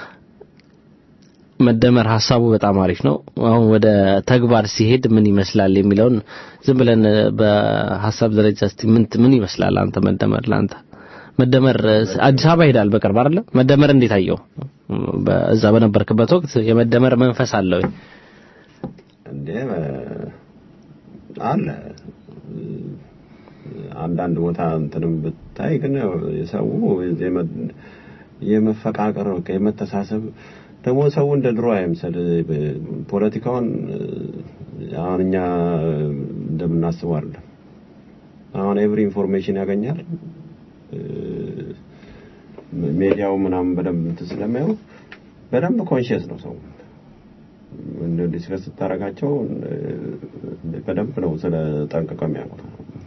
መደመር ሀሳቡ በጣም አሪፍ ነው። አሁን ወደ ተግባር ሲሄድ ምን ይመስላል የሚለውን ዝም ብለን በሀሳብ ደረጃ እስቲ ምን ምን ይመስላል አንተ መደመር ለአንተ መደመር አዲስ አበባ ይሄዳል በቅርብ አይደለ? መደመር እንዴት አየው? በዛ በነበርክበት ወቅት የመደመር መንፈስ አለ ወይ? እንዴ አለ አንዳንድ ቦታ እንትንም ብታይ ግን የሰው የመፈቃቀር የመተሳሰብ ደግሞ ሰው እንደ ድሮ አይምሰል። ፖለቲካውን አሁን እኛ እንደምናስበው አይደለም። አሁን ኤቭሪ ኢንፎርሜሽን ያገኛል። ሜዲያው ምናምን በደንብ እንትን ስለሚያው በደንብ ኮንሽየስ ነው ሰው እንደ ዲስከስ ስታረጋቸው በደንብ ነው ስለ ጠንቅቀው የሚያውቁት።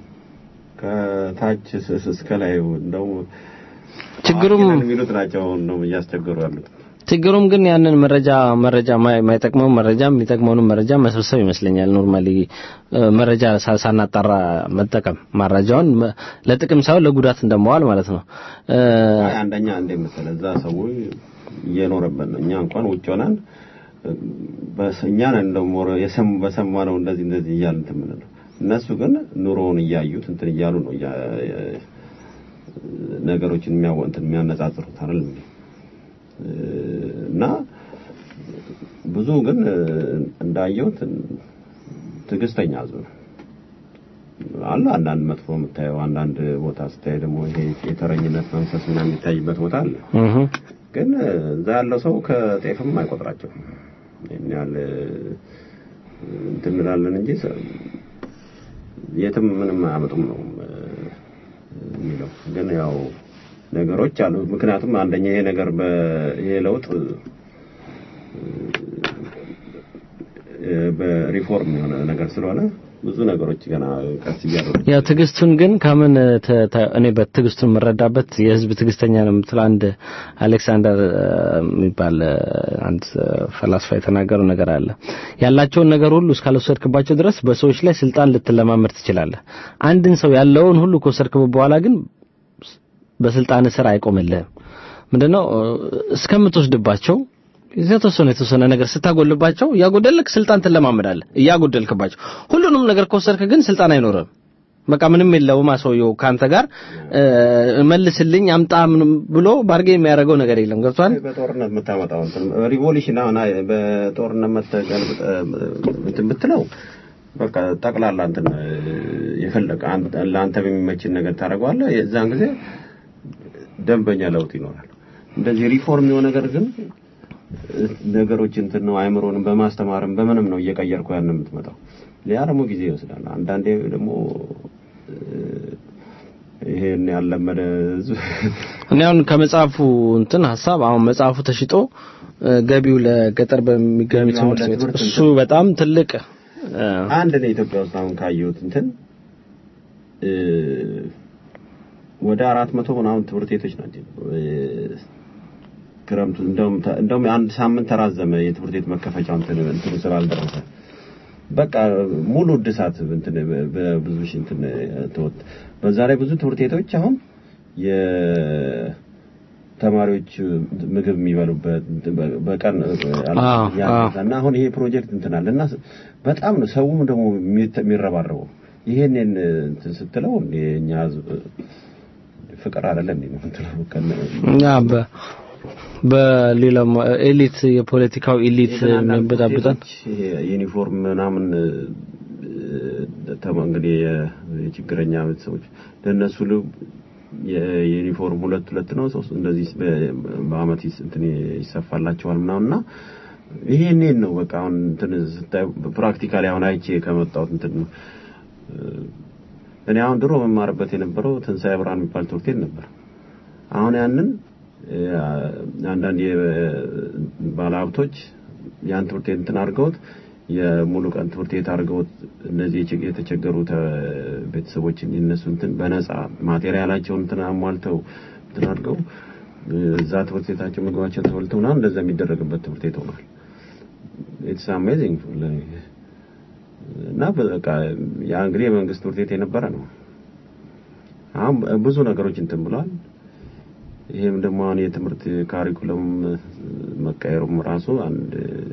ከታች እስከ ላይ እንደው ችግሩም የሚሉት ናቸው ነው እያስቸገሩ ያሉት። ችግሩም ግን ያንን መረጃ መረጃ የማይጠቅመው መረጃ የሚጠቅመውንም መረጃ መሰብሰብ ይመስለኛል። ኖርማሊ መረጃ ሳናጣራ መጠቀም መረጃውን ለጥቅም ሳይሆን ለጉዳት እንደመዋል ማለት ነው። አንደኛ እንደ መሰለህ እዛ ሰው እየኖረበት ነው። እኛ እንኳን ውጭ ሆነን እኛ ነን ደግሞ በሰማነው እንደዚህ እንደዚህ እያልን እንትን የምንለው እነሱ ግን ኑሮውን እያዩት እንትን እያሉ ነው ነገሮችን የሚያወንትን የሚያነጻጽሩት አይደል እና ብዙ ግን እንዳየሁት ትዕግስተኛ ህዝብ ነው አለ። አንዳንድ መጥፎ የምታየው አንዳንድ ቦታ ስታይ ደግሞ ይሄ የተረኝነት መንፈስ ምናምን የሚታይበት ቦታ አለ። ግን እዛ ያለው ሰው ከጤፍም አይቆጥራቸው ይህን ያህል እንትን እንላለን እንጂ የትም ምንም አያመጡም ነው የሚለው ግን ያው ነገሮች አሉ። ምክንያቱም አንደኛ ይሄ ነገር ይሄ ለውጥ በሪፎርም የሆነ ነገር ስለሆነ ብዙ ነገሮች ገና ቀስ እያሉ ያው ትዕግስቱን ግን ከምን ተ- ተ- እኔ በትዕግስቱን የምረዳበት የህዝብ ትዕግስተኛ ነው የምትለው አንድ አሌክሳንደር እ፣ የሚባል እ፣ አንድ እ፣ ፈላስፋ የተናገረው ነገር አለ። ያላቸውን ነገር ሁሉ እስካልወሰድክባቸው ድረስ በሰዎች ላይ ስልጣን ልትለማመድ ትችላለህ። አንድን ሰው ያለውን ሁሉ ከወሰድክበት በኋላ ግን በስልጣን ስር አይቆምልህም። ምንድነው እ፣ እስከምትወስድባቸው የተወሰነ የተወሰነ ነገር ስታጎልባቸው እያጎደልክ ስልጣን ትለማመዳለህ። እያጎደልክባቸው ሁሉንም ነገር ከወሰድክ ግን ስልጣን አይኖርም። በቃ ምንም የለውም ሰውየው ከአንተ ጋር እ፣ መልስልኝ አምጣ ምንም ብሎ ባርጌ የሚያደርገው ነገር የለም። ገብቷል? በጦርነት የምታመጣው እንትን ሪቮሉሽን አሁን አይ በጦርነት መተገልብጠ እንትን ብትለው በቃ ጠቅላላ እንትን የፈለቀ ለአንተ በሚመችን ነገር ታደርገዋለህ። የዛን ጊዜ ደንበኛ ለውጥ ይኖራል። እንደዚህ ሪፎርም የሆነ ነገር ግን ነገሮች እንትን ነው አይምሮንም በማስተማርም በምንም ነው እየቀየርኩ ያን የምትመጣው። ያ ደግሞ ጊዜ ይወስዳል። አንዳንዴ ደግሞ እ፣ ይሄን ያለመደ ህዝብ እኔ አሁን ከመጽሐፉ እንትን ሀሳብ አሁን መጽሐፉ ተሽጦ እ፣ ገቢው ለገጠር በሚገኙ ገቢው አሁን ትምህርት ቤት ለትምህርት እሱ በጣም ትልቅ እ፣ አንድ ነው ኢትዮጵያ ውስጥ አሁን ካየሁት እንትን እ፣ ወደ አራት መቶ ምናምን ትምህርት ቤቶች ናቸው እ፣ ክረምቱ እንደውም ተ- እንደውም አንድ ሳምንት ተራዘመ የትምህርት ቤት መከፈቻው እንትን እንትኑ ስላልደረሰ በቃ ሙሉ እድሳት እንትን በ- በብዙ ሺህ እንትን ተወት በዛ ላይ ብዙ ትምህርት ቤቶች አሁን የተማሪዎች ምግብ የሚበሉበት እንትን በ- በቀን አዎ፣ ያነሳ እና አሁን ይሄ ፕሮጀክት እንትን አለ እና በጣም ነው ሰውም ደግሞ የሚተ- የሚረባረበው ይሄንን እንትን ስትለው እንደ እኛ ህዝብ ፍቅር አይደለም እንዴ ነው እንትለው እኛ በ በሌላው ኤሊት የፖለቲካው ኤሊት የሚበጣበጣን ዩኒፎርም ምናምን እ፣ ተማ እንግዲህ የ- የችግረኛ ቤተሰቦች ለእነሱ ል የዩኒፎርም ሁለት ሁለት ነው ሶስት እንደዚህ በ- በአመት ይስ- እንትን ይሰፋላቸዋል ምናምን እና ይሄንን ነው በቃ አሁን እንትን ስታይ ፕራክቲካሊ አሁን አይቼ ከመጣሁት እንትን ነው እ፣ እኔ አሁን ድሮ መማርበት የነበረው ትንሣኤ ብርሃን የሚባል ትምህርት ቤት ነበር። አሁን ያንን እ፣ አንዳንድ ባለሀብቶች ያን ትምህርት ቤት እንትን አድርገውት የሙሉ ቀን ትምህርት ቤት አድርገውት እነዚህ የችግ- የተቸገሩ ተ- ቤተሰቦችን የነሱ እንትን በነፃ ማቴሪያላቸውን እንትን አሟልተው እንትን አድርገው እ፣ እዛ ትምህርት ቤታቸው ምግባቸው ተበልተው ምናምን እንደዛ የሚደረግበት ትምህርት ቤት ሆኗል። ኢትስ አሜዚንግ እና በቃ ያ እንግዲህ የመንግስት ትምህርት ቤት የነበረ ነው። አሁን ብዙ ነገሮች እንትን ብለዋል። ይሄም ደግሞ አሁን የትምህርት ካሪኩለም መቀየሩም ራሱ አንድ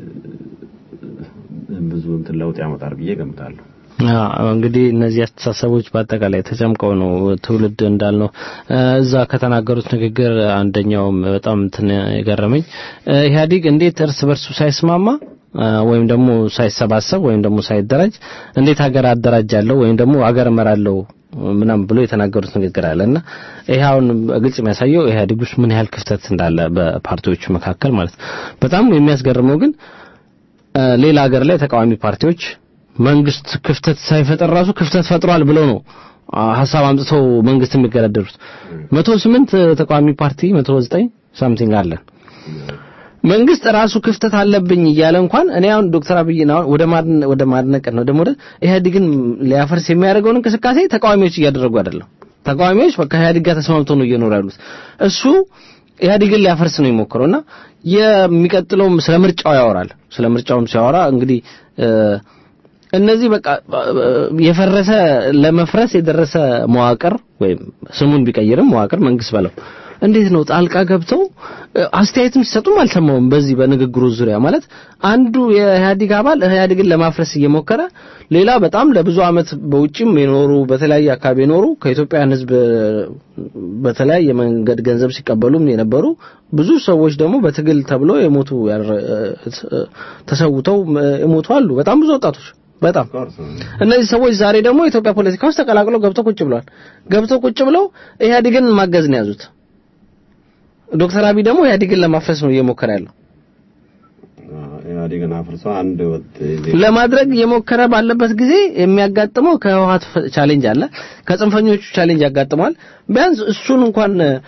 ብዙ እንትን ለውጥ ያመጣል ብዬ ገምታለሁ። አዎ እንግዲህ እነዚህ አስተሳሰቦች በአጠቃላይ ተጨምቀው ነው ትውልድ እንዳልነው እ፣ እዛ ከተናገሩት ንግግር አንደኛውም በጣም እንትን የገረመኝ እ፣ ኢህአዴግ እንዴት እርስ በርሱ ሳይስማማ እ፣ ወይም ደግሞ ሳይሰባሰብ ወይም ደግሞ ሳይደራጅ እንዴት ሀገር አደራጃለሁ ወይም ደግሞ ሀገር እመራለሁ ምናምን ብሎ የተናገሩት ንግግር አለ እና ይሄ አሁን ግልጽ የሚያሳየው ኢህአዴግ ውስጥ ምን ያህል ክፍተት እንዳለ በፓርቲዎቹ መካከል ማለት ነው። በጣም የሚያስገርመው ግን እ፣ ሌላ ሀገር ላይ ተቃዋሚ ፓርቲዎች መንግስት ክፍተት ሳይፈጠር ራሱ ክፍተት ፈጥሯል ብለው ነው አ፣ ሀሳብ አምጥተው መንግስት የሚገዳደሩት። መቶ ስምንት ተቃዋሚ ፓርቲ መቶ ዘጠኝ ሳምቲንግ አለን። መንግስት ራሱ ክፍተት አለብኝ እያለ እንኳን እኔ አሁን ዶክተር አብይን አሁን ወደ ማድነ ወደ ማድነቅ ነው ደግሞ ወደ ኢህአዴግን ሊያፈርስ የሚያደርገውን እንቅስቃሴ ተቃዋሚዎች እያደረጉ አይደለም። ተቃዋሚዎች በቃ ኢህአዴግ ጋር ተስማምተው ነው እየኖሩ ያሉት። እሱ ኢህአዴግን ሊያፈርስ ነው የሞከረውና የሚቀጥለውም ስለ ምርጫው ያወራል። ስለ ምርጫውም ሲያወራ እንግዲህ እ፣ እነዚህ በቃ እ፣ የፈረሰ ለመፍረስ የደረሰ መዋቅር ወይም ስሙን ቢቀይርም መዋቅር መንግስት በለው እንዴት ነው ጣልቃ ገብተው እ፣ አስተያየትም ሲሰጡም አልሰማውም። በዚህ በንግግሩ ዙሪያ ማለት አንዱ የኢህአዴግ አባል ኢህአዴግን ለማፍረስ እየሞከረ ሌላ በጣም ለብዙ አመት በውጭም የኖሩ በተለያየ አካባቢ የኖሩ ከኢትዮጵያን ሕዝብ እ፣ በተለያየ መንገድ ገንዘብ ሲቀበሉም የነበሩ ብዙ ሰዎች ደግሞ በትግል ተብሎ የሞቱ ያረ- እ፣ ተሰውተው እ፣ የሞቱ አሉ። በጣም ብዙ ወጣቶች በጣም እነዚህ ሰዎች ዛሬ ደግሞ የኢትዮጵያ ፖለቲካ ውስጥ ተቀላቅለው ገብተው ቁጭ ብለዋል። ገብተው ቁጭ ብለው ኢህአዴግን ማገዝ ነው ያዙት። ዶክተር አብይ ደግሞ ኢህአዴግን ለማፍረስ ነው እየሞከረ ያለው። ኢህአዴግን አፍርሶ አንድ ወጥ ለማድረግ እየሞከረ ባለበት ጊዜ የሚያጋጥመው ከህወሓት ፈ- ቻሌንጅ አለ፣ ከጽንፈኞቹ ቻሌንጅ ያጋጥመዋል። ቢያንስ እሱን እንኳን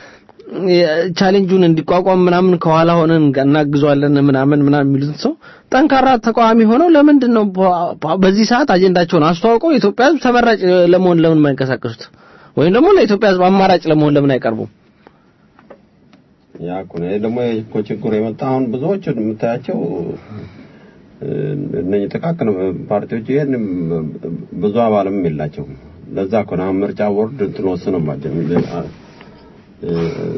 ቻሌንጁን እንዲቋቋም ምናምን ከኋላ ሆነን እናግዟለን ምናምን ምናምን የሚሉትን ሰው ጠንካራ ተቃዋሚ ሆነው ለምንድን ነው በ- በዚህ ሰዓት አጀንዳቸውን አስተዋውቀው የኢትዮጵያ ሕዝብ ተመራጭ ለመሆን ለምን የማይንቀሳቀሱት? ወይም ደግሞ ለኢትዮጵያ ሕዝብ አማራጭ ለመሆን ለምን አይቀርቡም? ያ እኮ ነው። ይሄ ደግሞ እኮ ችግሩ የመጣ አሁን ብዙዎቹ የምታያቸው እ፣ እነኚህ ጥቃቅን ፓርቲዎች ይሄን ብዙ አባልም የላቸውም። ለዛ እኮ ነው አሁን ምርጫ ቦርድ እንትን ወስኖባቸው እ፣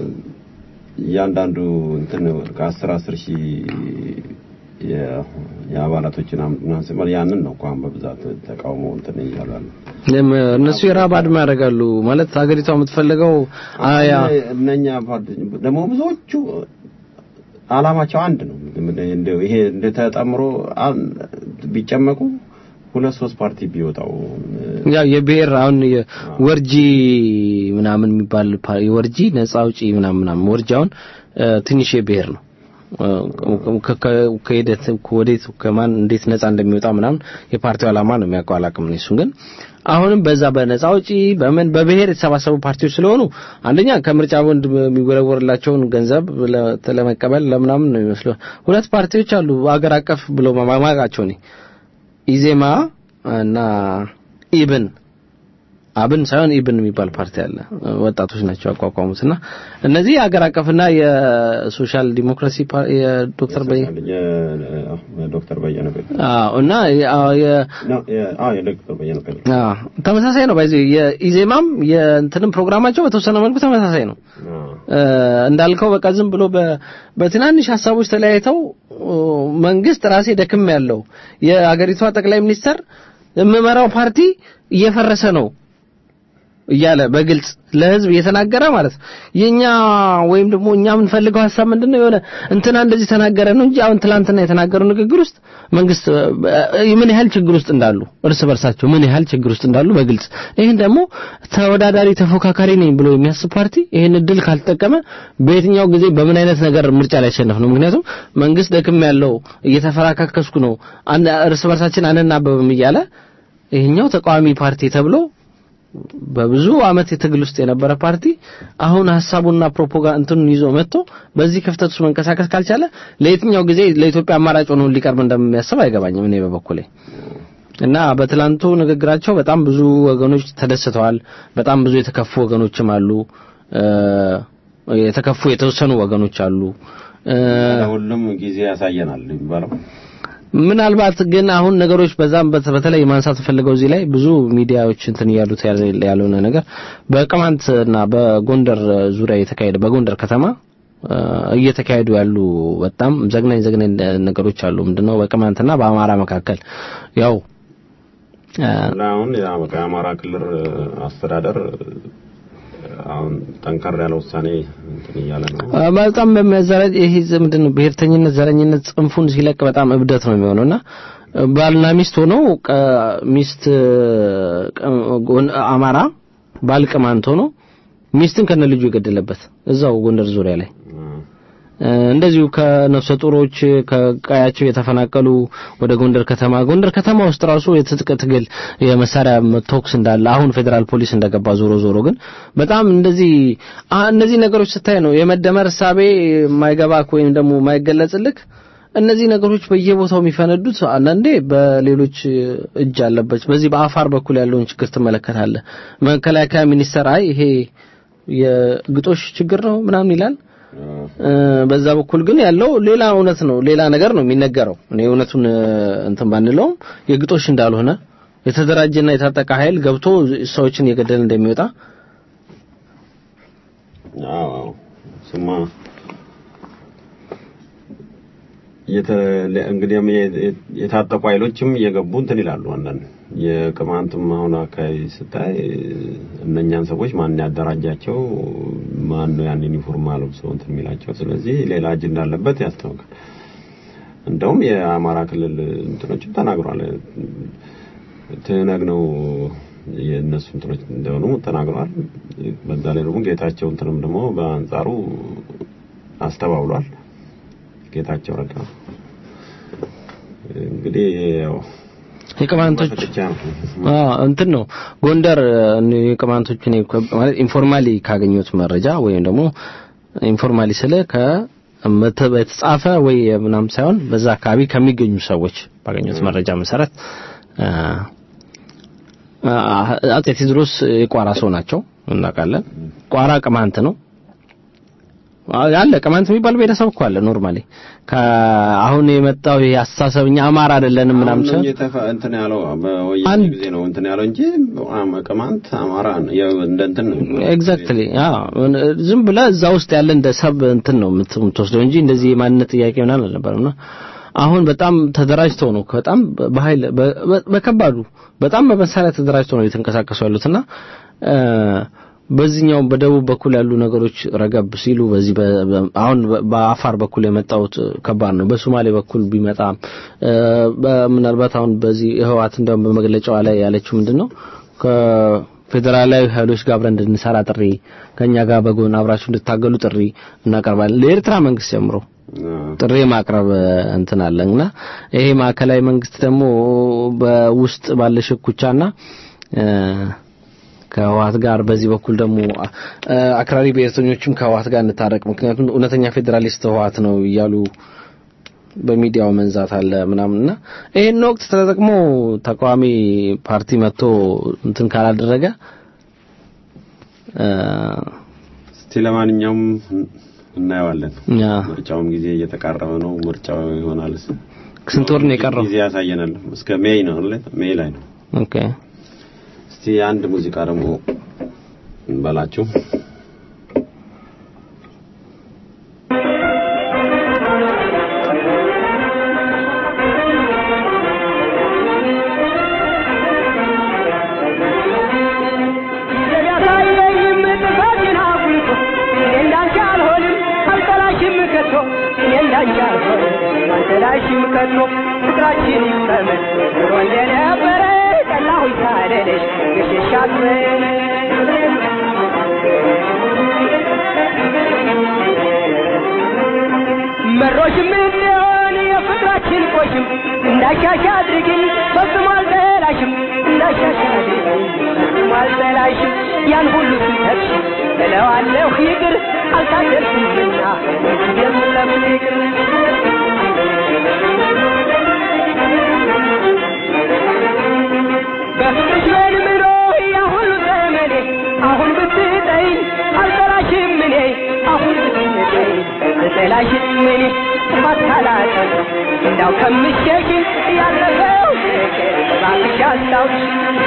እያንዳንዱ እንትን ከአስር አስር ሺህ የ- የአባላቶችን ምናምን ሲባል ያንን ነው እኮ አሁን በብዛት ተቃውሞ እንትን እያሉ ያሉ ለም- እነሱ የራብ አድማ ያደርጋሉ ማለት ሀገሪቷ የምትፈልገው አያ እነኛ ፓርቲ ደግሞ ብዙዎቹ አላማቸው አንድ ነው። እንደው ይሄ እንደ ተጠምሮ አን- ቢጨመቁ ሁለት ሶስት ፓርቲ ቢወጣው ያው የብሔር አሁን የወርጂ ምናምን የሚባል ፓ- የወርጂ ነጻ አውጪ ምናምን ምናምን ወርጂ አሁን እ፣ ትንሽ የብሔር ነው እ፣ ከ- ከ- ከሂደት ወዴት ከማን እንዴት ነጻ እንደሚወጣ ምናምን የፓርቲው ዓላማ ነው የሚያውቀው አላውቅም እኔ እሱን ግን አሁንም በዛ በነጻ አውጪ በምን በብሔር የተሰባሰቡ ፓርቲዎች ስለሆኑ አንደኛ ከምርጫ ቦንድ የሚወረወርላቸውን ገንዘብ ለ- ለመቀበል ለምናምን ነው የሚመስለው ሁለት ፓርቲዎች አሉ አገር አቀፍ ብሎ ማማቃቸው እኔ ኢዜማ እና ኢብን አብን ሳይሆን ኢብን የሚባል ፓርቲ አለ። ወጣቶች ናቸው ያቋቋሙት እና እነዚህ የሀገር አቀፍና የሶሻል ዲሞክራሲ ፓ- የዶክተር በይ ዶክተር በየነ ጴጥሮስ አዎ እና የ- አዎ የ- ነው የ- አዎ የዶክተር በየነ ጴጥሮስ አዎ ተመሳሳይ ነው። ባይዚ የኢዜማም የእንትንም ፕሮግራማቸው በተወሰነ መልኩ ተመሳሳይ ነው። አዎ እ፣ እንዳልከው በቃ ዝም ብሎ በ- በትናንሽ ሀሳቦች ተለያይተው ኦ፣ መንግስት ራሴ ደክም ያለው የአገሪቷ ጠቅላይ ሚኒስተር የምመራው ፓርቲ እየፈረሰ ነው እያለ በግልጽ ለህዝብ እየተናገረ ማለት ነው። የኛ ወይም ደግሞ እኛ የምንፈልገው ሀሳብ ምንድነው? የሆነ እንትና እንደዚህ ተናገረ ነው እንጂ አሁን ትላንትና የተናገረው ንግግር ውስጥ መንግስት እ፣ ምን ያህል ችግር ውስጥ እንዳሉ እርስ በርሳቸው ምን ያህል ችግር ውስጥ እንዳሉ በግልጽ ይህን ደግሞ ተወዳዳሪ ተፎካካሪ ነኝ ብሎ የሚያስብ ፓርቲ ይህን እድል ካልተጠቀመ በየትኛው ጊዜ በምን አይነት ነገር ምርጫ ላይ ያሸነፍ ነው። ምክንያቱም መንግስት ደክም ያለው እየተፈራካከስኩ ነው አን- እርስ በርሳችን አንናበብም እያለ ይሄኛው ተቃዋሚ ፓርቲ ተብሎ በብዙ አመት የትግል ውስጥ የነበረ ፓርቲ አሁን ሀሳቡና ፕሮፓጋንዳ እንትኑን ይዞ መጥቶ በዚህ ክፍተት ውስጥ መንቀሳቀስ ካልቻለ ለየትኛው ጊዜ ለኢትዮጵያ አማራጭ ሆኖ ሊቀርብ እንደሚያስብ አይገባኝም እኔ በበኩሌ እና በትላንቱ ንግግራቸው በጣም ብዙ ወገኖች ተደስተዋል። በጣም ብዙ የተከፉ ወገኖችም አሉ። እ፣ የተከፉ የተወሰኑ ወገኖች አሉ። እ፣ ሁሉም ጊዜ ያሳየናል የሚባለው ምናልባት ግን አሁን ነገሮች በዛም በት- በተለይ ማንሳት ፈልገው እዚህ ላይ ብዙ ሚዲያዎች እንትን እያሉት ያለ- ያልሆነ ነገር በቅማንትና በጎንደር ዙሪያ የተካሄደ በጎንደር ከተማ እ፣ እየተካሄዱ ያሉ በጣም ዘግናኝ ዘግናኝ ነገሮች አሉ። ምንድነው በቅማንትና በአማራ መካከል ያው እ፣ አሁን ያ በቃ የአማራ ክልል አስተዳደር አሁን ጠንከር ያለ ውሳኔ እንትን እያለ ነው። በጣም በሚያዘረጅ ይሄ ምንድን ነው ብሔርተኝነት፣ ዘረኝነት ጽንፉን ሲለቅ በጣም እብደት ነው የሚሆነውና ባልና ሚስት ሆነው ቀ- ሚስት ቀ- ጎን- አማራ ባል ቅማንት ሆኖ ሚስትን ከነ ልጁ የገደለበት እዛው ጎንደር ዙሪያ ላይ እ፣ እንደዚሁ ከነፍሰ ጡሮች ከቀያቸው የተፈናቀሉ ወደ ጎንደር ከተማ ጎንደር ከተማ ውስጥ ራሱ የትጥቅ ትግል የመሳሪያ ተኩስ እንዳለ አሁን ፌዴራል ፖሊስ እንደገባ ዞሮ ዞሮ ግን በጣም እንደዚህ አ እነዚህ ነገሮች ስታይ ነው የመደመር እሳቤ የማይገባክ ወይም ደግሞ የማይገለጽልክ እነዚህ ነገሮች በየቦታው የሚፈነዱት አንዳንዴ በሌሎች እጅ አለበት። በዚህ በአፋር በኩል ያለውን ችግር ትመለከታለህ። መከላከያ ሚኒስቴር አይ ይሄ የግጦሽ ችግር ነው ምናምን ይላል። እ፣ በዛ በኩል ግን ያለው ሌላ እውነት ነው፣ ሌላ ነገር ነው የሚነገረው። እኔ እውነቱን እ፣ እንትን ባንለውም የግጦሽ እንዳልሆነ የተደራጀና የታጠቀ ኃይል ገብቶ ሰዎችን እየገደለ እንደሚወጣ አዎ አዎ። ስማ የተ እንግዲህ የ- የታጠቁ ኃይሎችም እየገቡ እንትን ይላሉ። አንዳንድ የቅማንትም አሁን አካባቢ ስታይ እነኛን ሰዎች ማን ያደራጃቸው ማን ነው ያን ዩኒፎርም አለብሰው እንትን የሚላቸው። ስለዚህ ሌላ እጅ እንዳለበት ያስታውቃል። እንደውም የአማራ ክልል እንትኖችም ተናግሯል። ትነግ ነው የእነሱ እንትኖች እንደሆኑ ተናግረዋል። በዛ ላይ ደግሞ ጌታቸው እንትንም ደግሞ በአንጻሩ አስተባብሏል። ጌታቸው ረዳ እንግዲህ ያው የቅማንቶች ፍጥጫ ነው። አዎ እንትን ነው ጎንደር እ፣ የቅማንቶች እኔ እኮ ማለት ኢንፎርማሊ ካገኘሁት መረጃ ወይም ደግሞ ኢንፎርማሊ ስለ ከ መተ- የተጻፈ ወይ ምናምን ሳይሆን በዛ አካባቢ ከሚገኙ ሰዎች ባገኙት መረጃ መሰረት አ፣ አ- አጼ ቴዎድሮስ የቋራ ሰው ናቸው እናውቃለን። ቋራ ቅማንት ነው አለ ቅማንት የሚባል ብሔረሰብ እኮ አለ ኖርማሊ አሁን የመጣው ይሄ አስተሳሰብ እኛ አማራ አይደለንም ምናምን አሁን ነው ሳይሆን የተፈ እንትን ያለው በወያኔ አንድ- ጊዜ ነው እንትን ያለው እንጂ አማ- ቅማንት አማራ ነው። ያው እንደ እንትን ነው። ኤግዛክትሊ ዝም ብለህ እዛ ውስጥ ያለ እንደ ሰብ እንትን ነው የምት- የምትወስደው እንጂ እንደዚህ የማንነት ጥያቄ ምናምን አልነበረምና አሁን በጣም ተደራጅተው ነው በጣም በኃይል በ- በ- በከባዱ በጣም በመሳሪያ ተደራጅተው ነው እየተንቀሳቀሱ ያሉትና እ፣ በዚህኛው በደቡብ በኩል ያሉ ነገሮች ረገብ ሲሉ በዚህ በ- በ- አሁን በ- በአፋር በኩል የመጣውት ከባድ ነው። በሶማሌ በኩል ቢመጣም እ፣ በ- ምናልባት አሁን በዚህ ህወሓት እንደውም በመግለጫዋ ላይ ያለችው ምንድነው ከፌዴራላዊ ኃይሎች ጋር አብረን እንድንሰራ ጥሪ ከኛ ጋር በጎን አብራችሁ እንድታገሉ ጥሪ እናቀርባለን ለኤርትራ መንግስት ጀምሮ ጥሪ ማቅረብ እንትን አለና ይሄ ማዕከላዊ መንግስት ደግሞ በውስጥ ባለ ሽኩቻና እ፣ ከህወሓት ጋር በዚህ በኩል ደግሞ እ፣ አክራሪ ብሔርተኞችም ከህወሓት ጋር እንታረቅ ምክንያቱም እውነተኛ ፌዴራሊስት ህወሓት ነው እያሉ በሚዲያው መንዛት አለ ምናምንና ይሄን ወቅት ተጠቅሞ ተቃዋሚ ፓርቲ መጥቶ እንትን ካላደረገ እ፣ እስቲ ለማንኛውም እናየዋለን። እኛ ምርጫውም ጊዜ እየተቃረበ ነው። ምርጫው ይሆናል። ስንት ወር ነው የቀረው? ጊዜ ያሳየናል። እስከ ሜይ ነው አይደል? ሜይ ላይ ነው። ኦኬ እስቲ አንድ ሙዚቃ ደግሞ እንበላችሁ። ያሳየኝም ጥፋቴን አጉልቶ እኔ እንዳንቺ አልሆንም አልጠላሽም ከቶ እኔ እንዳንቺ አልሆንም አልጠላሽም ከቶ ፍቅራችን ይቀመጥ ድሮ እንደነበረ ጠላሁኝ ሳልልሽ ግሽሽ አትበል መሮሽም እንዲሆን የፍቅራችን ቆሽም እንዳሻሻ አድርግኝ ፈጽሞ አልጠላሽም እንዳሻሻ አድርግኝ ፈጽሞ አልጠላሽም ያን ሁሉ ሲተች እለዋለሁ ይቅር አልታደርኩምና የምለምን ይቅር በፍቅርሽ መልምሎ ያ ሁሉ ዘመኔ አሁን ብትጠይኝ አልጠላሽም እኔ አሁን ብትጠይኝ አልጠላሽም እኔ ጥፋት ካላጠፋ እንዳው ከምሸሽ ያለፈው እባክሽ አስታውሽ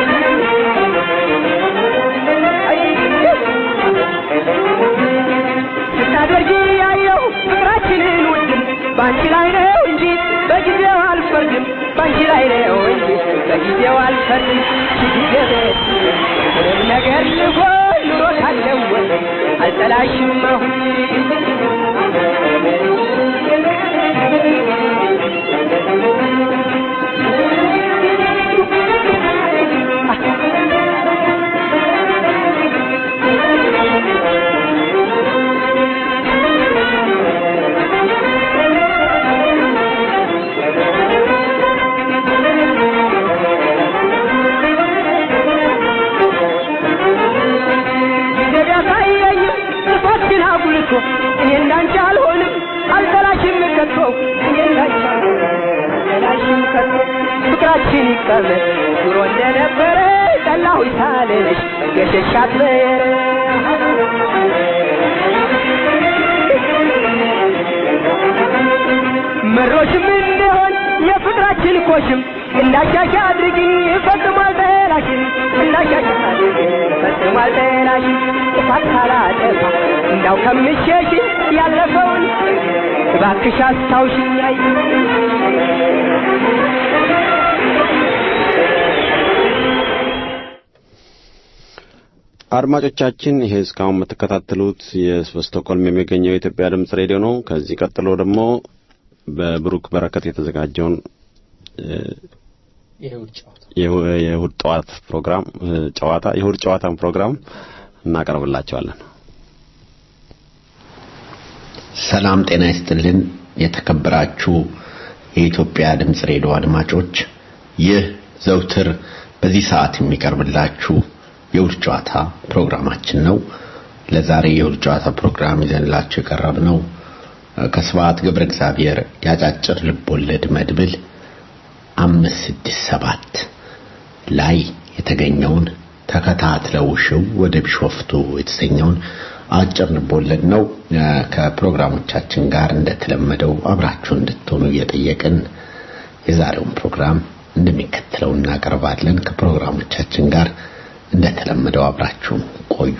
ስታደርጊ ያየው ፍቅራችንን ውድም በአንቺ ላይ ነው እንጂ በጊዜው አልፈርድም በአንቺ ላይ ነው እንጂ በጊዜው አልፈርድም ጊዜ ምንም ነገር ልሆን ኑሮ ካለወጥ አልጠላሽም አሁን ጊዜ ቢያሳየኝም ጥፋትሽን አጉልቶ እኔ እንዳንቺ አልሆንም አልጠላሽም ከቶ እኔ እንዳንቺ አልሆንም አልጠላሽም ከቶ ፍቅራችን ይቀመጥ ድሮ እንደነበረ ጠላሁኝ ሳልልሽ ገሸሽ አትበረ መሮሽም እንደሆን የፍቅራችን ኮሽም እንዳሻሻ አድርጊኝ ፈጽሞ አልጠላሽም እንዳሻሻ አድርጊኝ ፈጽሞ አልጠላሽም ጥፋት ካላጠፋ እንዳው ከምሸሽ ያለፈውን እባክሽ አስታውሽኝ አይ አድማጮቻችን ይሄ እስካሁን የምትከታተሉት በስቶክሆልም የሚገኘው የኢትዮጵያ ድምጽ ሬዲዮ ነው። ከዚህ ቀጥሎ ደግሞ በብሩክ በረከት የተዘጋጀውን እ፣ የእሁ- የእሁድ ጠዋት ፕሮግራም እ፣ ጨዋታ የእሁድ ጨዋታን ፕሮግራም እናቀርብላቸዋለን። ሰላም ጤና ይስጥልን። የተከበራችሁ የኢትዮጵያ ድምፅ ሬዲዮ አድማጮች፣ ይህ ዘውትር በዚህ ሰዓት የሚቀርብላችሁ የውድ ጨዋታ ፕሮግራማችን ነው። ለዛሬ የውል ጨዋታ ፕሮግራም ይዘንላችሁ የቀረብነው ከስብሐት ገብረ እግዚአብሔር ያጫጭር ልቦለድ መድብል አምስት ስድስት ሰባት ላይ የተገኘውን ተከታትለው ሽው ወደ ቢሾፍቱ የተሰኘውን አጭር ልቦለድ ነው። ከፕሮግራሞቻችን ጋር እንደተለመደው አብራችሁ እንድትሆኑ እየጠየቅን የዛሬውን ፕሮግራም እንደሚከተለው እናቀርባለን። ከፕሮግራሞቻችን ጋር እንደተለመደው አብራችሁ ቆዩ።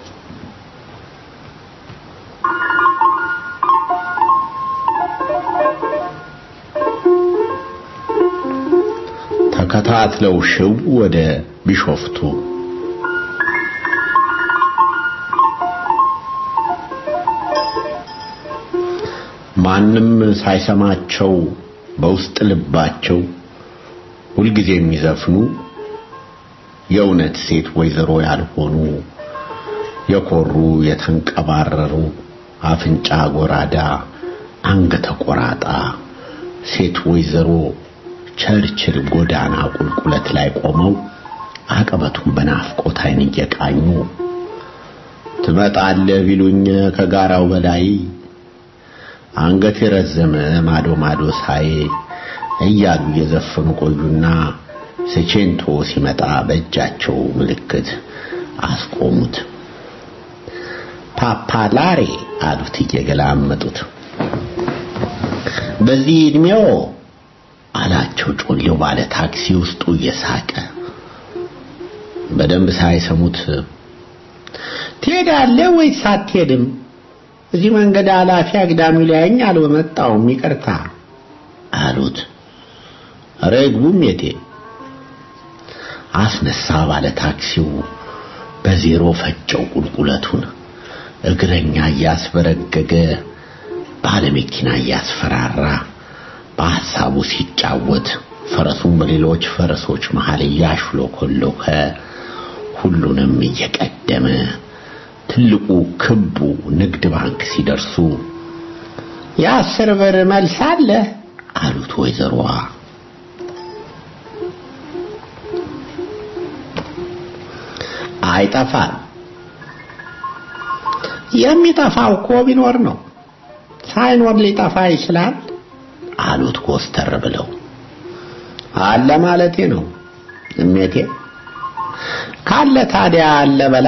ተከታትለው ሽው ወደ ቢሾፍቱ ማንም ሳይሰማቸው በውስጥ ልባቸው ሁልጊዜ የሚዘፍኑ የእውነት ሴት ወይዘሮ ያልሆኑ የኮሩ የተንቀባረሩ አፍንጫ ጎራዳ አንገተ ቆራጣ ሴት ወይዘሮ ቸርችል ጎዳና ቁልቁለት ላይ ቆመው አቀበቱን በናፍቆት ዓይን እየቃኙ ትመጣለህ ቢሉኝ ከጋራው በላይ አንገት የረዘመ ማዶ ማዶ ሳይ እያሉ እየዘፈኑ ቆዩና ስቼንቶ ሲመጣ በእጃቸው ምልክት አስቆሙት። ፓፓላሬ አሉት እየገላመጡት። በዚህ እድሜው አላቸው ጮሌው ባለ ታክሲ ውስጡ እየሳቀ በደንብ ሳይሰሙት ትሄዳለህ ወይስ አትሄድም? እዚህ መንገድ ኃላፊ አግዳሚው ሊያየኝ አልመጣሁም ይቅርታ አሉት። ኧረ ይግቡም የቴ አስነሳ ባለ ታክሲው በዜሮ ፈጨው ቁልቁለቱን እግረኛ እያስበረገገ ባለ መኪና እያስፈራራ በሐሳቡ ሲጫወት ፈረሱን በሌሎች ፈረሶች መሃል እያሽሎኮሎከ ሁሉንም እየቀደመ ትልቁ ክቡ ንግድ ባንክ ሲደርሱ የአስር ብር መልስ አለ አሉት ወይዘሮዋ። አይጠፋም። የሚጠፋው እኮ ቢኖር ነው። ሳይኖር ሊጠፋ ይችላል አሉት ኮስተር ብለው። አለ ማለቴ ነው እሜቴ። ካለ ታዲያ አለ በላ።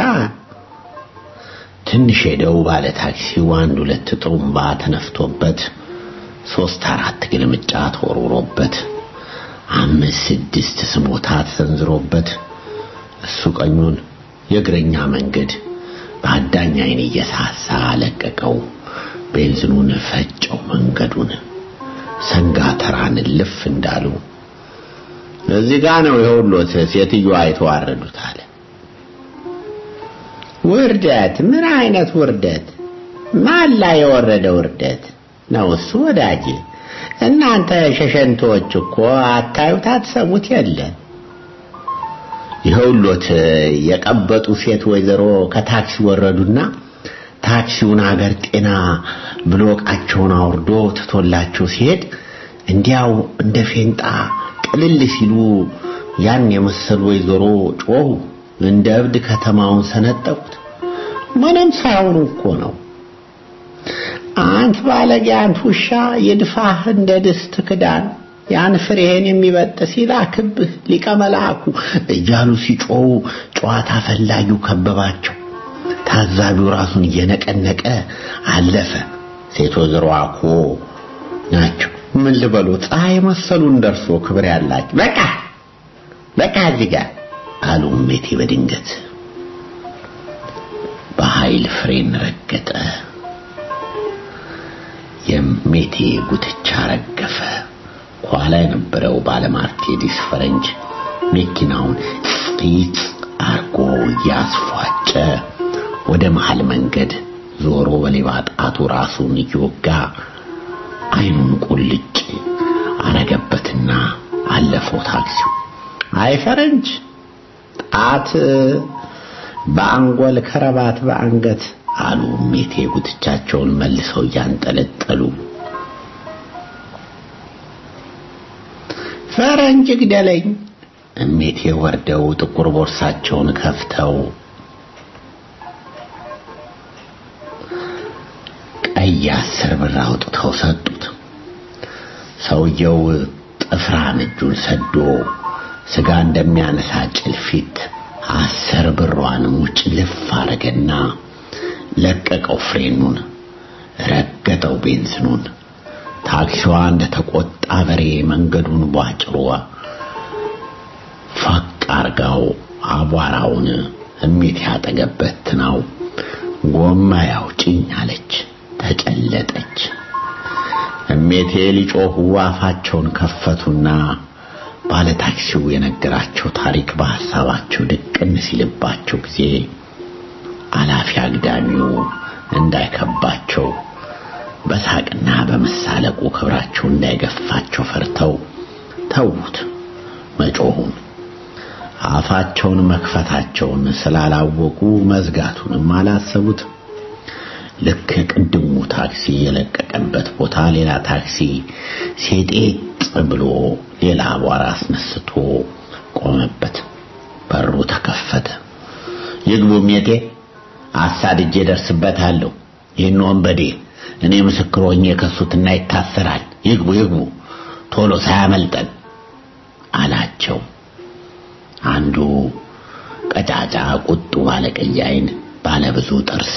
ትንሽ ሄደው ባለ ታክሲው አንድ ሁለት ጥሩምባ ተነፍቶበት ሶስት አራት ግልምጫ ተወርውሮበት አምስት ስድስት ስሞታ ተሰንዝሮበት እሱ ቀኙን የእግረኛ መንገድ በአዳኝ ዓይን እየሳሳ ለቀቀው። ቤንዚኑን ፈጨው መንገዱን ሰንጋ ተራን ልፍ እንዳሉ እዚህ ጋ ነው የሁሎት ሴትዮዋ የተዋረዱት አለ። ውርደት? ምን አይነት ውርደት? ማን ላይ የወረደ ውርደት ነው እሱ? ወዳጅ እናንተ ሸሸንቶች እኮ አታዩት አትሰሙት የለ ይኸውሎት የቀበጡ ሴት ወይዘሮ ከታክሲ ወረዱና ታክሲውን አገር ጤና ብሎ ዕቃቸውን አውርዶ ትቶላቸው ሲሄድ እንዲያው እንደ ፌንጣ ቅልል ሲሉ ያን የመሰሉ ወይዘሮ ጮሁ። እንደ እብድ ከተማውን ሰነጠቁት። ምንም ሳይሆኑ እኮ ነው። አንት ባለጌ፣ አንት ውሻ ይድፋህ እንደ ድስት ክዳን ያን ፍሬህን የሚበጥስ ይላክብህ ሊቀ መልአኩ እያሉ ሲጮሁ ጨዋታ ፈላጊው ከበባቸው። ታዛቢው ራሱን እየነቀነቀ አለፈ። ሴት ወይዘሮ እኮ ናቸው። ምን ልበሉ ፀሐይ መሰሉን ደርሶ ክብር ያላቸው በቃ በቃ እዚህ ጋር አሉ እሜቴ በድንገት በኃይል ፍሬን ረገጠ። የሜቴ ጉትቻ ረገፈ። ኋላ የነበረው ባለማርቴዲስ ፈረንጅ መኪናውን ጢጥ አርጎ እያስፏጨ ወደ መሃል መንገድ ዞሮ በሌባ ጣቱ ራሱን እየወጋ አይኑን ቁልጭ አረገበትና አለፈው ታክሲው። አይ ፈረንጅ ጣት በአንጎል ከረባት በአንገት አሉ ሜቴ ጉትቻቸውን መልሰው እያንጠለጠሉ ፈረንጅ ግደለኝ እሜቴ ወርደው ጥቁር ቦርሳቸውን ከፍተው ቀይ አስር ብር አውጥተው ሰጡት። ሰውየው ጥፍራም እጁን ሰዶ ስጋ እንደሚያነሳ ጭልፊት አስር ብሯን ሙጭ ልፍ አረገና ለቀቀው ፍሬኑን፣ ረገጠው ቤንዝኑን። ታክሲዋ እንደተቆጣ በሬ መንገዱን ቧጭሮ ፈቅ አርጋው አቧራውን እሜት ያጠገበት ነው። ጎማ ያውጭኝ አለች፣ ተጨለጠች። እሜቴ ሊጮሁ አፋቸውን ከፈቱና ባለ ታክሲው የነገራቸው ታሪክ በሐሳባቸው ድቅን ሲልባቸው ጊዜ አላፊ አግዳሚው እንዳይከባቸው በሳቅና በመሳለቁ ክብራቸው እንዳይገፋቸው ፈርተው ተዉት መጮሁን። አፋቸውን መክፈታቸውን ስላላወቁ መዝጋቱንም አላሰቡት። ልክ ቅድሙ ታክሲ የለቀቀበት ቦታ ሌላ ታክሲ ሴጤጥ ብሎ ሌላ አቧራ አስነስቶ ቆመበት። በሩ ተከፈተ። ይግቡ ሜቴ፣ አሳድጄ ደርስበታለሁ። ይህን ወንበዴ እኔ ምስክር ሆኜ የከሱትና ይታሰራል። ይግቡ ይግቡ፣ ቶሎ ሳያመልጠን አላቸው። አንዱ ቀጫጫ ቁጡ ባለቀይ ዓይን ባለብዙ ጥርስ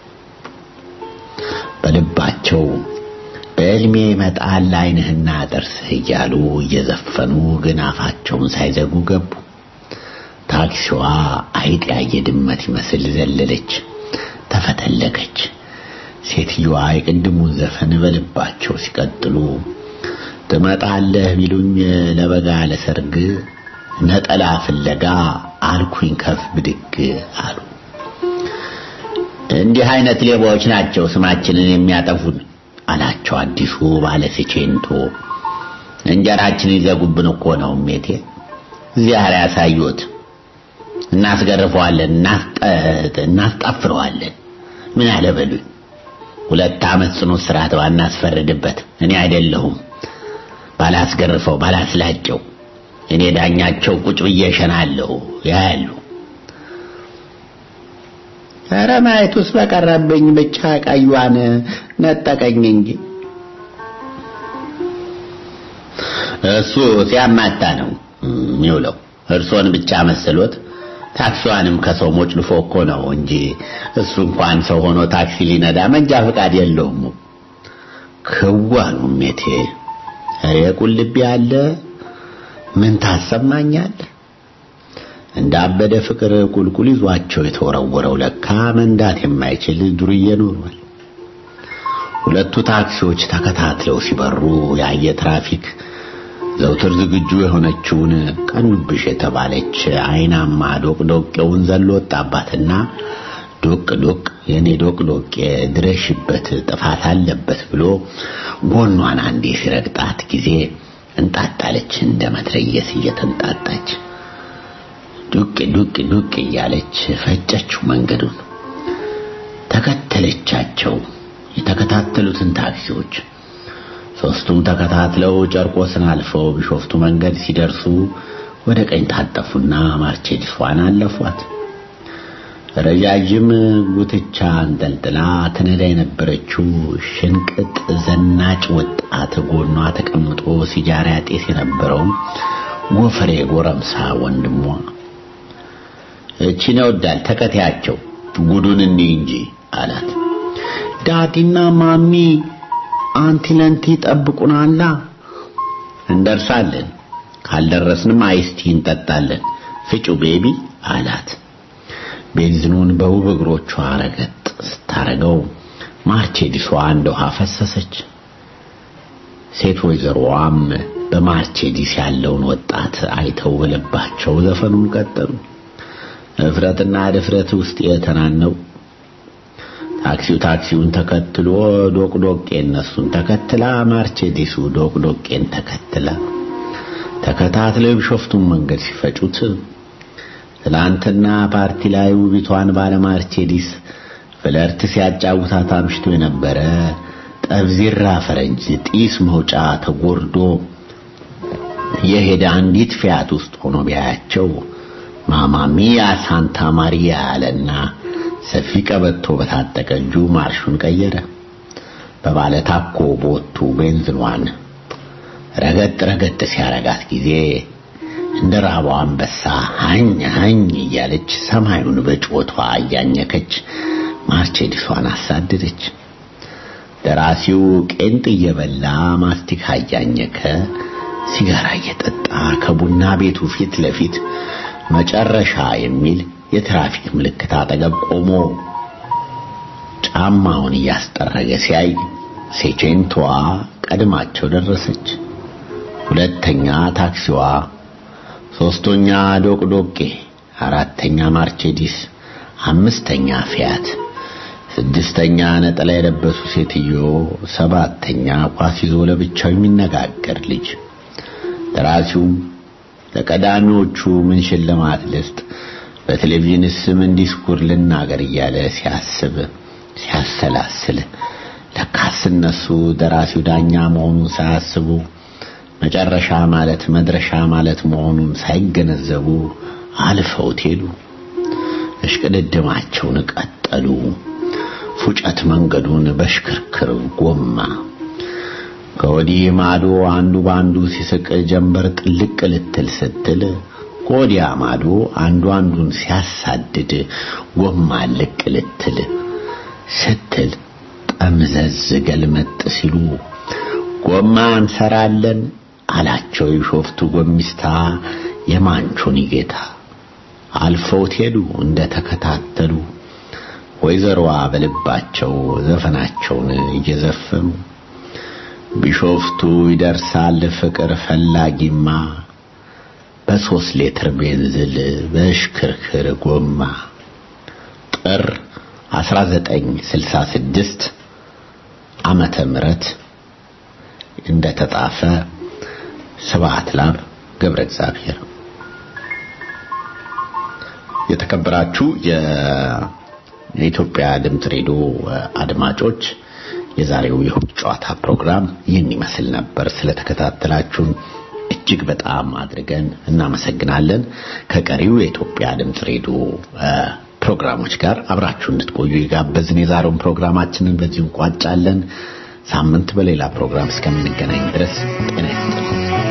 በልባቸው በዕልሜ ይመጣል ዓይንህና ጥርስህ እያሉ እየዘፈኑ ግን አፋቸውን ሳይዘጉ ገቡ። ታክሲዋ አይጥ ያየ ድመት ይመስል ዘለለች፣ ተፈተለከች። ሴትዮዋ የቅድሙን ዘፈን በልባቸው ሲቀጥሉ ትመጣለህ ቢሉኝ ለበጋ ለሰርግ ነጠላ ፍለጋ አልኩኝ ከፍ ብድግ አሉ። እንዲህ አይነት ሌባዎች ናቸው ስማችንን የሚያጠፉን አላቸው አዲሱ ባለ ሲቼንቶ። እንጀራችንን ይዘጉብን እኮ ነው ሜቴ። ዚያር ያሳዩት እናስገርፈዋለን፣ እናስጣፍረዋለን። ምን አለ በሉኝ። ሁለት ዓመት ጽኑ እስራት ባናስፈርድበት እኔ አይደለሁም ባላስገርፈው ባላስላጨው እኔ ዳኛቸው ቁጭ ብዬ እሸናለሁ ያያሉ። ኧረ ማየቱስ በቀረብኝ ብቻ ቀዩዋን ነጠቀኝ እንጂ እሱ ሲያማታ ነው የሚውለው። እርሶን ብቻ መስሎት ታክሲዋንም ከሰው ሞጭልፎ እኮ ነው እንጂ እሱ እንኳን ሰው ሆኖ ታክሲ ሊነዳ መንጃ ፈቃድ የለውም። ክዋኑ ሜቴ ኧረ ቁልቢ አለ ምን ታሰማኛለህ? እንዳበደ ፍቅር ቁልቁል ይዟቸው የተወረወረው ለካ መንዳት የማይችል ዱርዬ ኖሯል። ሁለቱ ታክሲዎች ተከታትለው ሲበሩ ያየ ትራፊክ ዘውትር ዝግጁ የሆነችውን ቀኑብሽ የተባለች አይናማ ዶቅ ዶቄውን ዘሎ ወጣባትና ዶቅ ዶቅ የኔ ዶቅ ዶቄ ድረሽበት ጥፋት አለበት ብሎ ጎኗን አንዴ ሲረግጣት ጊዜ እንጣጣለች እንደ መትረየስ እየተንጣጣች ዱቅ ዱቅ ዱቅ እያለች ፈጨችው መንገዱን ተከተለቻቸው የተከታተሉትን ታክሲዎች ሶስቱም ተከታትለው ጨርቆስን አልፈው ቢሾፍቱ መንገድ ሲደርሱ ወደ ቀኝ ታጠፉና ማርቼዲሷን አለፏት ረጃጅም ጉትቻ አንጠልጥላ ትነዳ የነበረችው ሽንቅጥ ዘናጭ ወጣት ጎኗ ተቀምጦ ሲጃራ ያጤስ የነበረውም ጎፈሬ ጎረምሳ ወንድሟ እቺን ይወዳል ተከታያቸው ጉዱን እኒ እንጂ አላት። ዳዲና ማሚ አንቲ ለንቲ ጠብቁናላ። እንደርሳለን፣ ካልደረስንም አይስቲ እንጠጣለን። ፍጩ ቤቢ አላት። ቤንዚኑን በውብ እግሮቿ ረገጥ ስታረገው ማርቼዲሷ እንደ ውሃ ፈሰሰች። ሴት ወይዘሮዋም በማርቼዲስ ያለውን ወጣት አይተው በልባቸው ዘፈኑን ቀጠሉ። እፍረትና ድፍረት ውስጥ የተናነው ታክሲው ታክሲውን ተከትሎ ዶቅዶቄ እነሱን ተከትላ ማርቼዲሱ ዶቅዶቄን ተከትላ ተከታትለው የቢሾፍቱን መንገድ ሲፈጩት ትላንትና ፓርቲ ላይ ውቢቷን ባለ ማርቼዲስ ፍለርት ሲያጫውታት አምሽቶ የነበረ ጠብዚራ ፈረንጅ ጢስ መውጫ ተጎርዶ የሄደ አንዲት ፊያት ውስጥ ሆኖ ቢያያቸው ማማሚያ ሳንታ ማሪያ አለና ሰፊ ቀበቶ በታጠቀ እጁ ማርሹን ቀየረ። በባለ ታኮ ቦቱ ቤንዝኗን ረገጥ ረገጥ ሲያረጋት ጊዜ እንደ ራቧ አንበሳ ሀኝ ሀኝ እያለች ሰማዩን በጭወቷ እያኘከች ማርቼዲሷን አሳደደች። ደራሲው ቄንጥ እየበላ ማስቲካ እያኘከ ሲጋራ እየጠጣ ከቡና ቤቱ ፊት ለፊት መጨረሻ የሚል የትራፊክ ምልክት አጠገብ ቆሞ ጫማውን እያስጠረገ ሲያይ ሴቼንቶዋ ቀድማቸው ደረሰች። ሁለተኛ ታክሲዋ፣ ሶስተኛ ዶቅዶቄ፣ አራተኛ ማርቼዲስ፣ አምስተኛ ፊያት፣ ስድስተኛ ነጠላ የለበሱ ሴትዮ፣ ሰባተኛ ኳስ ይዞ ለብቻው የሚነጋገር ልጅ። ደራሲውም ለቀዳሚዎቹ ምን ሽልማት ልስጥ፣ በቴሌቪዥንስ ምን ዲስኩር ልናገር እያለ ሲያስብ ሲያሰላስል ለካስ እነሱ ደራሲው ዳኛ መሆኑን ሳያስቡ መጨረሻ ማለት መድረሻ ማለት መሆኑን ሳይገነዘቡ አልፈውት ሄዱ። እሽቅድድማቸውን ቀጠሉ። ፉጨት መንገዱን በሽክርክር ጎማ ከወዲህ ማዶ አንዱ ባንዱ ሲስቅ ጀንበር ጥልቅ ልትል ስትል ከወዲያ ማዶ አንዱ አንዱን ሲያሳድድ ጎማ ልቅ ልትል ስትል ጠምዘዝ ገልመጥ ሲሉ ጎማ እንሰራለን አላቸው የሾፍቱ ጎሚስታ የማንቾኒ ጌታ። አልፈውት ሄዱ እንደ ተከታተሉ ወይዘሮዋ በልባቸው ዘፈናቸውን እየዘፈኑ ቢሾፍቱ ይደርሳል ፍቅር ፈላጊማ በሶስት ሌትር ቤንዝል በሽክርክር ጎማ ጥር 1966 ዓመተ ምህረት እንደተጻፈ ስብሐት ላብ ገብረ እግዚአብሔር። የተከበራችሁ የኢትዮጵያ ድምፅ ሬዲዮ አድማጮች የዛሬው የእሁድ ጨዋታ ፕሮግራም ይህን ይመስል ነበር። ስለተከታተላችሁን እጅግ በጣም አድርገን እናመሰግናለን። ከቀሪው የኢትዮጵያ ድምፅ ሬዲዮ ፕሮግራሞች ጋር አብራችሁ እንድትቆዩ የጋበዝን የዛሬውን ፕሮግራማችንን በዚሁ እንቋጫለን። ሳምንት በሌላ ፕሮግራም እስከምንገናኝ ድረስ ጤና ይስጥልኝ።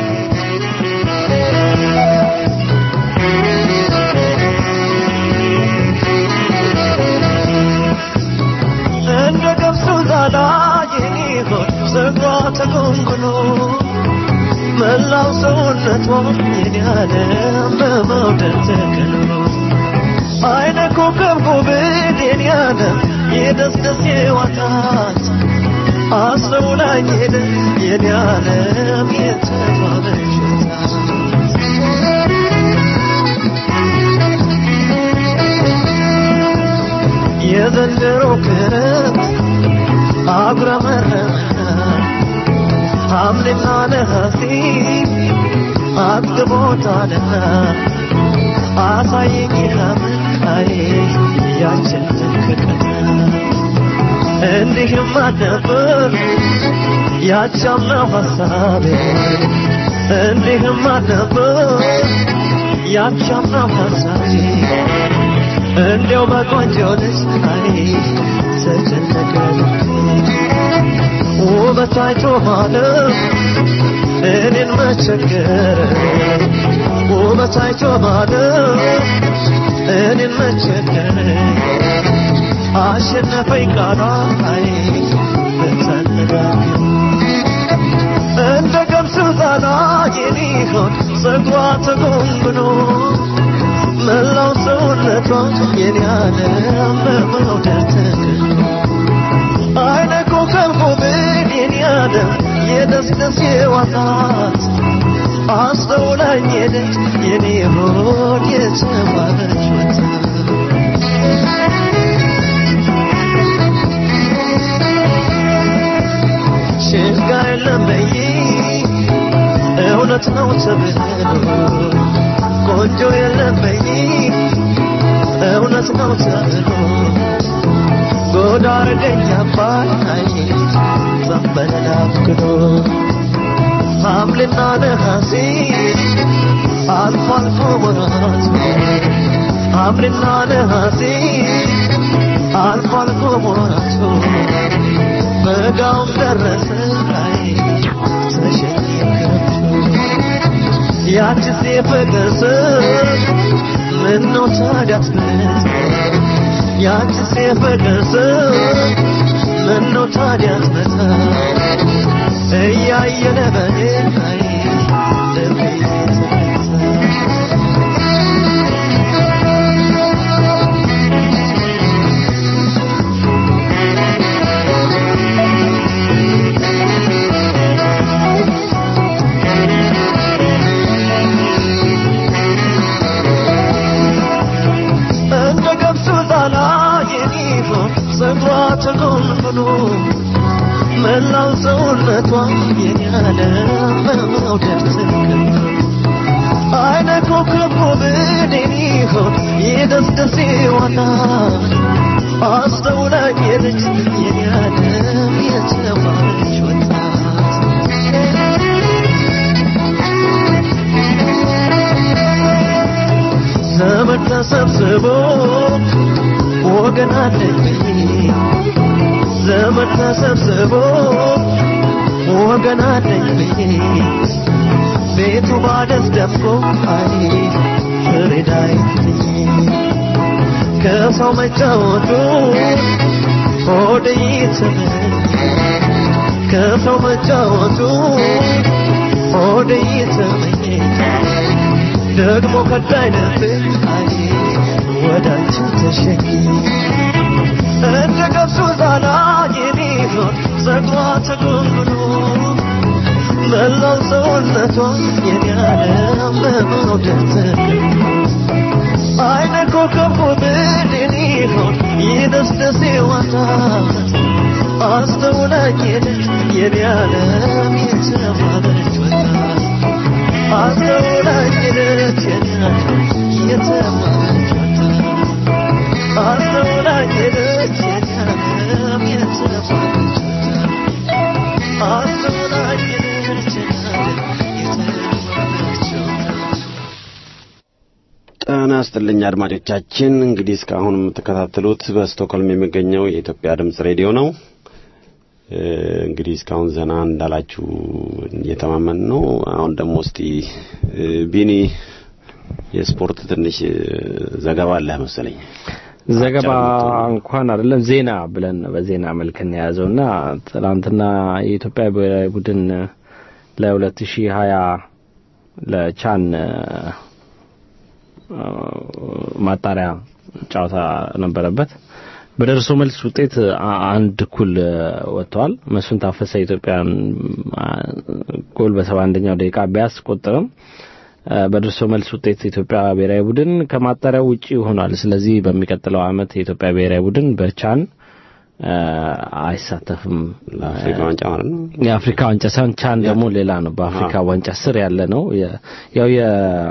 እንደ ገብሱ ዛላ የኔ ሆድ ፀጉሯ ተጎንጉኖ መላው ሰውነቷ የኔ ዓለም በመውደድ ተከኖ አይነ ኮከብ ጉብል የኔ ዓለም የደስደስ የዋታት አስተውላኝ ሄደ የኔ ዓለም የተባለች የዘንድሮ ክረምት አጉረመረመ ሐምሌና ነሐሴ አጥግቦታልና አሳየኝ ሐምላይ ያችን ትክክል እንዲህም አልነበር ያቻምናው ሐሳቤ እንዲህም አልነበር ያቻምናው ሐሳቤ እንዲያው በቆንጆ ልጅ ላይ ተጨነቀ ውበት አይቶ ማለት እኔን መቸገር ውበት አይቶ ማለት እኔን መቸገር አሸነፈኝ ቃሏ ላይ ተነጋገር እንደ ገብስ ዛላ የኔ ሆድ ፀጉሯ ተጎንጉኖ መላው ሰውነቷ የኔ ዓለም በመውደድ ተከኖ አይነ ኮከብ ጉብል የኔ ዓለም የደስደስ የዋታት አስተውላኝ ሄደች የኔ ሆድ የተባለች ወጣት ሽጋ የለም በይ እውነት ነው ተብሎ ቆንጆ የለም በይ እውነት ነው ተብሎ ጎዳ አረገኝ አባይ ዘንበል አፍክዶ ሐምሌና ነሐሴ አልፎ አልፎ ወራት ሐምሌና ነሐሴ አልፎ አልፎ ወራቱ በጋውም ደረሰ ላይ ተሸኘ ያችስ የፍቅር ስም ምነው ታዲያ አትመጣ ያችስ የፍቅር ስም ምነው ታዲያ አትመጣ እያየለ በኔ ላይ ልቤ ተመታ እንደ ገብሱ ዛላ የሚሆን ጸጉሯ ተጎንጉኖ መላው ሰውነቷ የኛለ በመውደድ ትክክል አይነ ኮከብ ውብን የሚሆን የደስደሴ ዋና አስተውላኝ የልጅ የኛለም የተባለች ወጣት ዘመድ ተሰብስቦ ወገን አለኝ ዘመድ ተሰብስቦ ወገን አለኝ ቤቱ ባደስ ደፍቆ አይ ፍሬዳይ ከሰው መጫወቱ ሆድ ይትምን ከሰው መጫወቱ ሆድ ይትመኝ ደግሞ ከዳይነት አይ ወዳችን ተሸኝ እንደ ገብሱ ዛላ የሚሆን ጸጉሯ ተጎንጉኖ መላው ሰውነቷ የሚያለም በመውደድ ተከቦ አይነ ኮከብ ውብድን ይሆን ይደስደስ ዋታት አስተውላኝ ሄደች የሚያለም የተባለች ወጣት አስተውላኝ ሄደች የሚያለም የተባለች ወጣት አስተውላኝ ሄደች የሚያለም የተባለች ወጣት አስተውላኝ ሄደች የሚያለም የተባለች ወጣት ጤና ይስጥልኝ አድማጮቻችን። እንግዲህ እስካሁን የምትከታተሉት በስቶክሆልም የሚገኘው የኢትዮጵያ ድምጽ ሬዲዮ ነው። እ፣ እንግዲህ እስካሁን ዘና እንዳላችሁ እየተማመን ነው። አሁን ደግሞ እስቲ እ፣ ቢኒ የስፖርት ትንሽ እ፣ ዘገባ አለ መሰለኝ። ዘገባ አጫውተን። እንኳን አይደለም ዜና ብለን በዜና መልክ የያዘው እና ትናንትና የኢትዮጵያ ብሔራዊ ቡድን ለ2020 ለቻን አ፣ ማጣሪያ ጨዋታ ነበረበት። በደርሶ መልስ ውጤት አ- አንድ እኩል ወጥተዋል። መስፍን ታፈሰ የኢትዮጵያን አ፣ ጎል በሰባ አንደኛው ደቂቃ ቢያስቆጥርም አ፣ በደርሶ መልስ ውጤት የኢትዮጵያ ብሔራዊ ቡድን ከማጣሪያው ውጪ ሆኗል። ስለዚህ በሚቀጥለው ዓመት የኢትዮጵያ ብሔራዊ ቡድን በቻን አ፣ አይሳተፍም። ለአፍሪካ ዋንጫ ማለት ነው። የአፍሪካ ዋንጫ ሳይሆን ቻን ደግሞ ሌላ ነው። በአፍሪካ አዎ። ዋንጫ ስር ያለ ነው። የ- ያው የ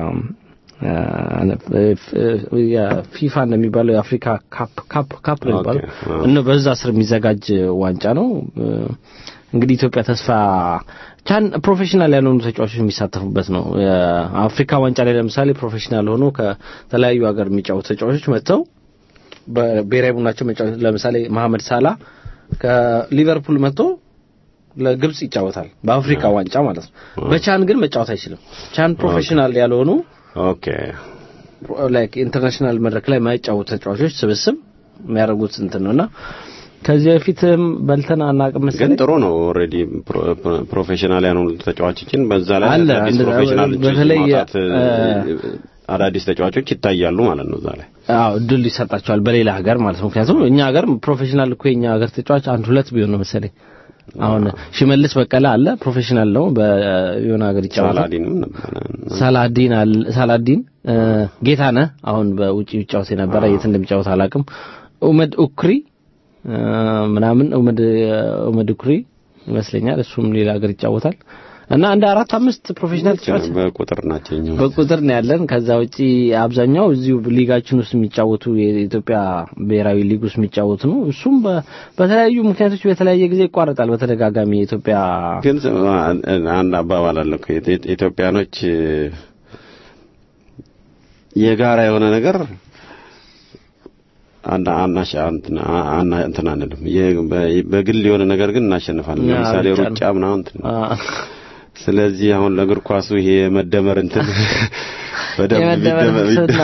የፊፋ እንደሚባለው የአፍሪካ ካፕ ካፕ ካፕ ነው የሚባለው ኦኬ፣ አዎ። እነ በዛ ስር የሚዘጋጅ ዋንጫ ነው። እንግዲህ ኢትዮጵያ ተስፋ ቻን ፕሮፌሽናል ያልሆኑ ተጫዋቾች የሚሳተፉበት ነው። የአፍሪካ ዋንጫ ላይ ለምሳሌ ፕሮፌሽናል ሆኖ ከተለያዩ ሀገር የሚጫወቱ ተጫዋቾች መጥተው በብሔራዊ ቡድናቸው መጫወት ለምሳሌ መሐመድ ሳላ ከሊቨርፑል መጥቶ ለግብጽ ይጫወታል በአፍሪካ ዋንጫ ማለት ነው። በቻን ግን መጫወት አይችልም። ቻን ፕሮፌሽናል ያልሆኑ ኦኬ ላይክ ኢንተርናሽናል መድረክ ላይ ማይጫወቱ ተጫዋቾች ስብስብ የሚያደርጉት እንትን ነውና ከዚህ በፊትም በልተን አናውቅም ግን መሰለኝ። ጥሩ ነው። ኦልሬዲ ፕሮፌሽናል ያልሆኑ ተጫዋቾችን በዛ ላይ አለ። አዳዲስ አንድ- ፕሮፌሽናሎች በተለይ ማውጣት እ፣ አዳዲስ ተጫዋቾች ይታያሉ ማለት ነው እዛ ላይ። አዎ እድል ይሰጣቸዋል በሌላ ሀገር ማለት ነው። ምክንያቱም እኛ ሀገር ፕሮፌሽናል እኮ የኛ ሀገር ተጫዋች አንድ ሁለት ቢሆን ነው መሰለኝ። አሁን ሽመልስ በቀለ አለ ፕሮፌሽናል ነው በየሆነ ሀገር ይጫወታል። ሳላዲንም ነበረ ሳላዲን አለ ሳላዲን እ፣ ጌታነህ አሁን በውጪ ይጫወት የነበረ የት እንደሚጫወት አላውቅም። ኡመድ ኡክሪ እ፣ ምናምን ኡመድ ኡመድ ኡክሪ ይመስለኛል እሱም ሌላ ሀገር ይጫወታል እና እንደ አራት አምስት ፕሮፌሽናል ተጫዋች በቁጥር ናቸው የኛው። በቁጥር ነው ያለን። ከዛ ውጪ አብዛኛው እዚሁ ሊጋችን ውስጥ የሚጫወቱ የኢትዮጵያ ብሔራዊ ሊግ ውስጥ የሚጫወቱ ነው። እሱም በ- በተለያዩ ምክንያቶች በተለያየ ጊዜ ይቋረጣል። በተደጋጋሚ የኢትዮጵያ ግን አንድ አባባል አለ እኮ ኢትዮ- ኢትዮጵያኖች የጋራ የሆነ ነገር አና አናሽ እንትን አና እንትን አንልም። የ- በ- በግል የሆነ ነገር ግን እናሸንፋለን። ያ ለምሳሌ ብቻ ነው። ሩጫ ምናምን እንትን አ፣ ስለዚህ አሁን ለእግር ኳሱ ይሄ የመደመር እንትን በደንብ የመደመር ቢደመር- ፍልስፍና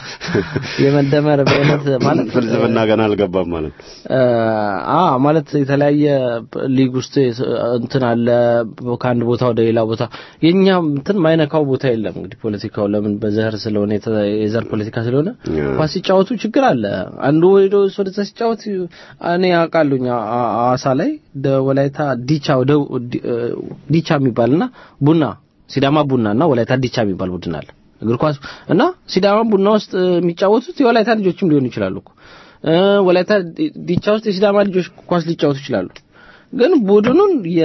የመደመር በእውነት ማለት ፍልስፍና ገና አልገባም ማለት ነው። አ ማለት የተለያየ ሊግ ውስጥ እንትን አለ ከአንድ ቦታ ወደ ሌላ ቦታ የኛ እንትን ማይነካው ቦታ የለም። እንግዲህ ፖለቲካው ለምን በዘር ስለሆነ የተ- የዘር ፖለቲካ ስለሆነ ያ። ኳስ ሲጫወቱ ችግር አለ። አንዱ ሄዶ ወደዛ ሲጫወት እኔ አውቃለሁኝ አ- አ- ሐዋሳ ላይ ደ- ወላይታ ዲቻ ወደ ዲ- ዲቻ የሚባልና ቡና ሲዳማ ቡና እና ወላይታ ዲቻ የሚባል ቡድን አለ እግር ኳስ እና ሲዳማ ቡና ውስጥ የሚጫወቱት የወላይታ ልጆችም ሊሆኑ ይችላሉ እኮ እ፣ ወላይታ ዲ- ዲቻ ውስጥ የሲዳማ ልጆች ኳስ ሊጫወቱ ይችላሉ። ግን ቡድኑን የ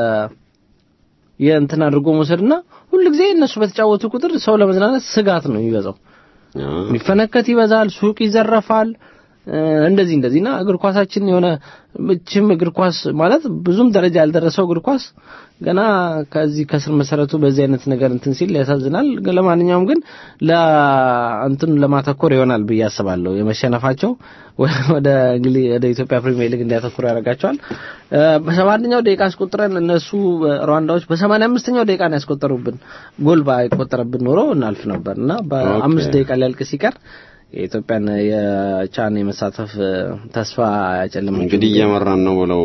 የእንትን አድርጎ መውሰድና ሁልጊዜ እነሱ በተጫወቱ ቁጥር ሰው ለመዝናናት ስጋት ነው የሚበዛው። የሚፈነከት ይበዛል፣ ሱቅ ይዘረፋል። እ፣ እንደዚህ እንደዚህ እና እግር ኳሳችን የሆነ ምችም እግር ኳስ ማለት ብዙም ደረጃ ያልደረሰው እግር ኳስ ገና ከዚህ ከስር መሰረቱ በዚህ አይነት ነገር እንትን ሲል ያሳዝናል። ግን ለማንኛውም ግን ለእንትን ለማተኮር ይሆናል ብዬ አስባለሁ። የመሸነፋቸው ወደ እንግሊዝ ወደ ኢትዮጵያ ፕሪሚየር ሊግ እንዲያተኩሩ ያደርጋቸዋል። እ፣ በሰባ አንደኛው ደቂቃ አስቆጥረን እነሱ ሩዋንዳዎች በሰማንያ አምስተኛው ደቂቃ ነው ያስቆጠሩብን። ጎል ባይቆጠረብን ኖሮ እናልፍ ነበር እና በአምስት ኦኬ። ደቂቃ ሊያልቅ ሲቀር የኢትዮጵያን የቻን የመሳተፍ እ፣ ተስፋ ያጨለመ እንግዲህ እየመራን ነው ብለው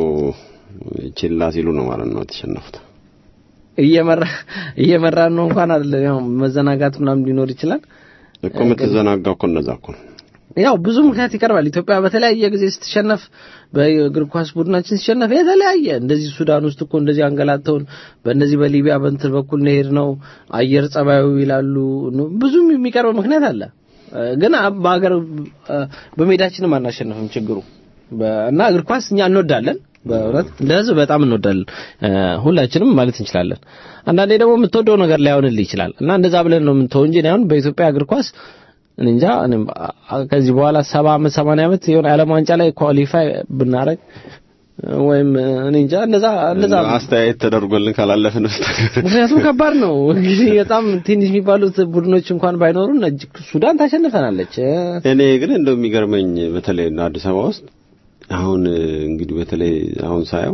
ችላ ሲሉ ነው ማለት ነው የተሸነፉት። እየመራ እየመራን ነው እንኳን አይደለም ያው መዘናጋት ምናምን ሊኖር ይችላል። እኮ የምትዘናጋው እኮ እነዛ እኮ ነው። ያው ብዙ ምክንያት ይቀርባል። ኢትዮጵያ በተለያየ ጊዜ ስትሸነፍ በእግር ኳስ ቡድናችን ሲሸነፍ የተለያየ እንደዚህ ሱዳን ውስጥ እኮ እንደዚህ አንገላተውን በእነዚህ በሊቢያ በእንትን በኩል ነሄድ ነው አየር ጸባዩ ይላሉ። ብዙም የሚቀርብ ምክንያት አለ። እ፣ ግን አ- በሀገር እ፣ በሜዳችንም አናሸንፍም ችግሩ በ- እና እግር ኳስ እኛ እንወዳለን። በእውነት እንደ ሕዝብ በጣም እንወዳለን እ፣ ሁላችንም ማለት እንችላለን። አንዳንዴ ደግሞ የምትወደው ነገር ላይሆንልህ ይችላል እና እንደዛ ብለን ነው የምንተው እንጂ እኔ አሁን በኢትዮጵያ እግር ኳስ እኔ እንጃ እኔም አ- አ- ከዚህ በኋላ ሰባ ዓመት ሰማንያ ዓመት የሆነ ዓለም ዋንጫ ላይ ኳሊፋይ ብናረግ ወይም እኔ እንጃ እንደዛ እንደዛ አስተያየት ተደርጎልን ካላለፍን በስተቀር ምክንያቱም ከባድ ነው እንግዲህ በጣም ትንሽ የሚባሉት ቡድኖች እንኳን ባይኖሩን እጅግ ሱዳን ታሸንፈናለች እ፣ እኔ ግን እንደው የሚገርመኝ በተለይ እና አዲስ አበባ ውስጥ አሁን እንግዲህ በተለይ አሁን ሳየው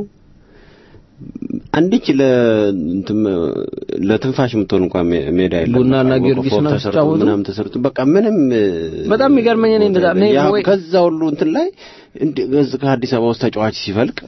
አንዲች ለ እንትን ለትንፋሽ የምትሆን እንኳን ሜ- ሜዳ የለም። ቡናና በቃ ጊዮርጊስ ፎቅ ነው ተሰርቶ ሲጫወቱ። ምናምን ተሰርቶ በቃ ምንም በጣም የሚገርመኝ እኔ እንደዛ እኔ ያ ወይ- ከዛ ሁሉ እንትን ላይ እንደ ከዚህ ከአዲስ አበባ ውስጥ ተጫዋች ሲፈልቅ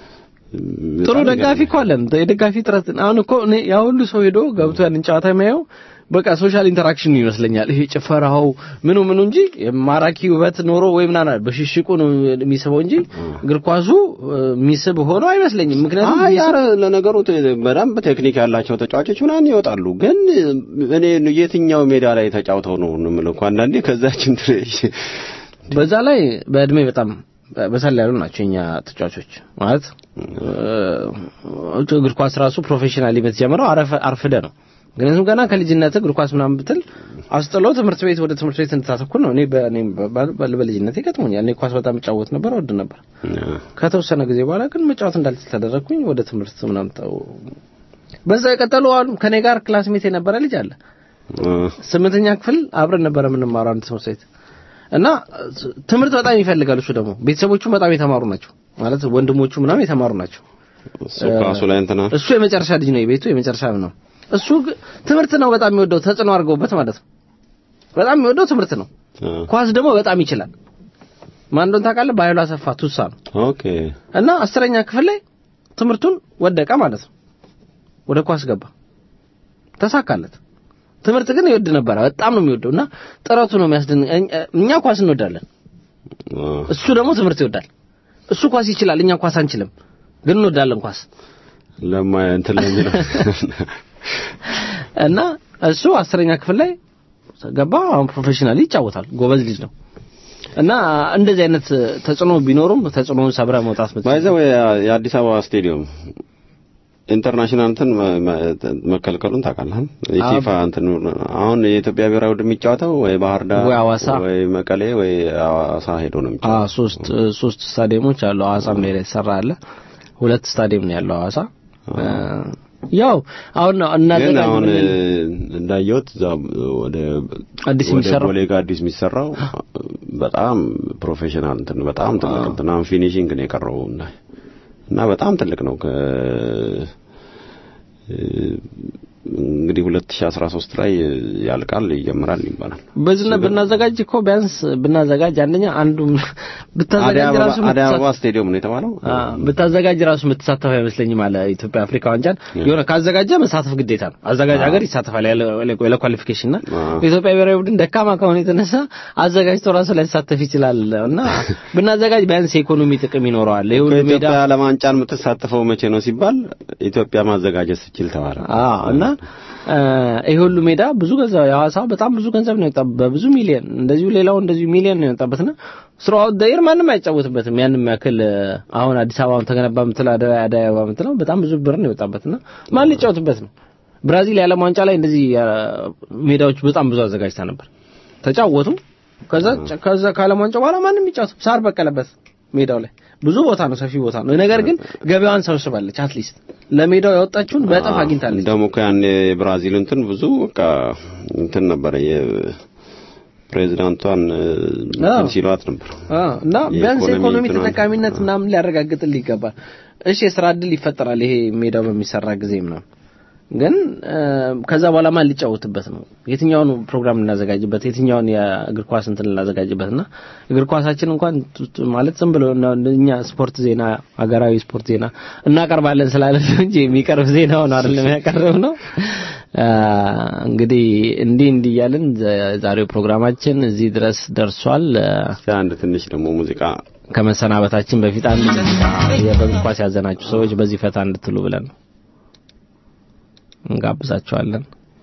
ጥሩ በጣም ደጋፊ እኮ አለን። የደጋፊ ጥረት አሁን እኮ እኔ ያ ሁሉ ሰው ሄዶ ገብቶ ያንን ጨዋታ የሚያየው በቃ ሶሻል ኢንተራክሽን ይመስለኛል። ይሄ ጭፈራው ምኑ ምኑ እንጂ ማራኪ ውበት ኖሮ ወይ ምናምን በሽሽቁ ነው የሚስበው እንጂ እግር ኳሱ እ፣ የሚስብ ሆኖ አይመስለኝም። ምክንያቱም አይ የሚስብ- ኧረ ለነገሩ ተ- በደንብ ቴክኒክ ያላቸው ተጫዋቾች ምናምን ይወጣሉ። ግን እኔ የትኛው ሜዳ ላይ ተጫውተው ነው የምለው እኮ አንዳንዴ ከዛችን ትሬ በዛ ላይ በእድሜ በጣም በሰል ያሉ ናቸው የኛ ተጫዋቾች ማለት እ፣ እግር ኳስ ራሱ ፕሮፌሽናል የምትጀምረው አረፈ- አርፍደ ነው። ምክንያቱም ገና ከልጅነት እግር ኳስ ምናምን ብትል አስጥሎ ትምህርት ቤት ወደ ትምህርት ቤት እንድታተኩር ነው። እኔ በእኔ በልጅነቴ ገጥሞኛል። እኔ ኳስ በጣም እጫወት ነበር፣ ወድ ነበር። ከተወሰነ ጊዜ በኋላ ግን መጫወት እንዳልችል ተደረግኩኝ። ወደ ትምህርት ምናምን ተው በዛ የቀጠሉ አሉ። ከኔ ጋር ክላስሜት የነበረ ልጅ አለ። ስምንተኛ ክፍል አብረን ነበረ የምንማረው አንድ ትምህርት ቤት እና ትምህርት በጣም ይፈልጋል። እሱ ደግሞ ቤተሰቦቹ በጣም የተማሩ ናቸው ማለት ወንድሞቹ ምናምን የተማሩ ናቸው። እሱ ኳሱ ላይ እንትና እሱ የመጨረሻ ልጅ ነው፣ የቤቱ የመጨረሻ ነው። እሱ ግ- ትምህርት ነው በጣም የሚወደው ተጽዕኖ አድርገውበት ማለት ነው። በጣም የሚወደው ትምህርት ነው። ኳስ ደግሞ በጣም ይችላል። ማን እንደሆነ ታውቃለህ? በኃይሉ አሰፋ ቱሳ ነው። ኦኬ እና አስረኛ ክፍል ላይ ትምህርቱን ወደቀ ማለት ነው። ወደ ኳስ ገባ፣ ተሳካለት። ትምህርት ግን ይወድ ነበረ፣ በጣም ነው የሚወደው እና ጥረቱ ነው የሚያስደንቅ። እኛ ኳስ እንወዳለን፣ እሱ ደግሞ ትምህርት ይወዳል። እሱ ኳስ ይችላል፣ እኛ ኳስ አንችልም፣ ግን እንወዳለን ኳስ ለማ እንትን ለሚለው እና እሱ አስረኛ ክፍል ላይ ገባ። አሁን ፕሮፌሽናሊ ይጫወታል፣ ጎበዝ ልጅ ነው። እና እንደዚህ አይነት ተጽዕኖ ቢኖሩም ተጽዕኖውን ሰብረ መውጣት ምት ባይዘው የአዲስ አበባ ስቴዲየም ኢንተርናሽናል እንትን መ- መ- መከልከሉን ታውቃለህ? የፊፋ እንትን አሁን የኢትዮጵያ ብሔራዊ ቡድን የሚጫወተው ወይ ባህር ዳር ወይ ሐዋሳ ወይ መቀሌ ወይ ሐዋሳ ሄዶ ነው አ የሚጫወተው። ሶስት ሶስት ስታዲየሞች አሉ። ሐዋሳም ላይ የተሰራ አለ። ሁለት ስታዲየም ነው ያለው ሐዋሳ። ያው አሁን እናንተ ግን ጋር አሁን ምን- እንዳየሁት እዛ ወደ አዲስ ወደ የሚሰራው ቦሌ ጋር አዲስ የሚሰራው በጣም ፕሮፌሽናል እንትን በጣም ትልቅ እንትን አሁን ፊኒሺንግ ነው የቀረው እና እና በጣም ትልቅ ነው ከ እንግዲህ 2013 ላይ ያልቃል ይጀምራል ይባላል። በዝና ብናዘጋጅ እኮ ቢያንስ ብናዘጋጅ አንደኛ አንዱ ብታዘጋጅ ራሱ አዲስ አበባ ስቴዲየም ነው የተባለው። ብታዘጋጅ ራሱ የምትሳተፍ አይመስለኝም አለ ኢትዮጵያ አፍሪካ ዋንጫን የሆነ ካዘጋጀ መሳተፍ ግዴታ ነው። አዘጋጅ ሀገር ይሳተፋል ያለ ኳሊፊኬሽን እና የኢትዮጵያ ብሔራዊ ቡድን ደካማ ከሆነ የተነሳ አዘጋጅቶ ራሱ ላይ ይሳተፍ ይችላል እና ብናዘጋጅ ቢያንስ የኢኮኖሚ ጥቅም ይኖረዋል። ይሄ ሁሉ ሜዳ ኢትዮጵያ ለዋንጫን የምትሳተፈው መቼ ነው ሲባል ኢትዮጵያ ማዘጋጀት ስትችል ተባለ። አዎ እና ይሄ ሁሉ ሜዳ ብዙ ገንዘብ የሐዋሳው በጣም ብዙ ገንዘብ ነው የወጣበት፣ በብዙ ሚሊዮን እንደዚሁ ሌላው እንደዚሁ ሚሊዮን ነው የወጣበትና ስራው ደይር ማንም አይጫወትበትም። ያንም ያክል አሁን አዲስ አበባም ተገነባ የምትለው አደባባይ አደይ አበባ የምትለው በጣም ብዙ ብር ነው የወጣበትና ማን ሊጫወትበት ነው? ብራዚል የዓለም ዋንጫ ላይ እንደዚህ ሜዳዎች በጣም ብዙ አዘጋጅታ ነበር፣ ተጫወቱ። ከዛ ከዛ ከዓለም ዋንጫ በኋላ ማንም ይጫወት ሳር በቀለበት ሜዳው ላይ ብዙ ቦታ ነው፣ ሰፊ ቦታ ነው። ነገር ግን ገበያዋን ሰብስባለች። አትሊስት ለሜዳው ያወጣችውን በእጥፍ አግኝታለች። ደግሞ እኮ ያን የብራዚል እንትን ብዙ በቃ እንትን ነበረ የፕሬዚዳንቷን እንትን ሲሏት ነበር እና ቢያንስ የኢኮኖሚ ኢኮኖሚ እንትኗን- ተጠቃሚነት ምናምን ሊያረጋግጥልህ ይገባል። እሺ የስራ እድል ይፈጠራል ይሄ ሜዳው በሚሰራ ጊዜ ምናምን ግን ከዛ በኋላ ማን ሊጫወትበት ነው? የትኛውን ፕሮግራም ልናዘጋጅበት፣ የትኛውን የእግር ኳስ እንትን ልናዘጋጅበት እና እግር ኳሳችን እንኳን ቱ- ቱ- ማለት ዝም ብሎ ነው እኛ ስፖርት ዜና ሀገራዊ ስፖርት ዜና እናቀርባለን ስላለ ነው እንጂ የሚቀርብ ዜና ሆነ አይደለም ያቀርብ ነው። አ፣ እንግዲህ እንዲህ እንዲህ እያልን ዘ- ዛሬው ፕሮግራማችን እዚህ ድረስ ደርሷል። አ፣ እስኪ አንድ ትንሽ ደግሞ ሙዚቃ ከመሰናበታችን በፊት አንድ ሙዚቃ የበግ ኳስ ያዘናችሁ ሰዎች በዚህ ፈታ እንድትሉ ብለን ነው እንጋብዛቸዋለን።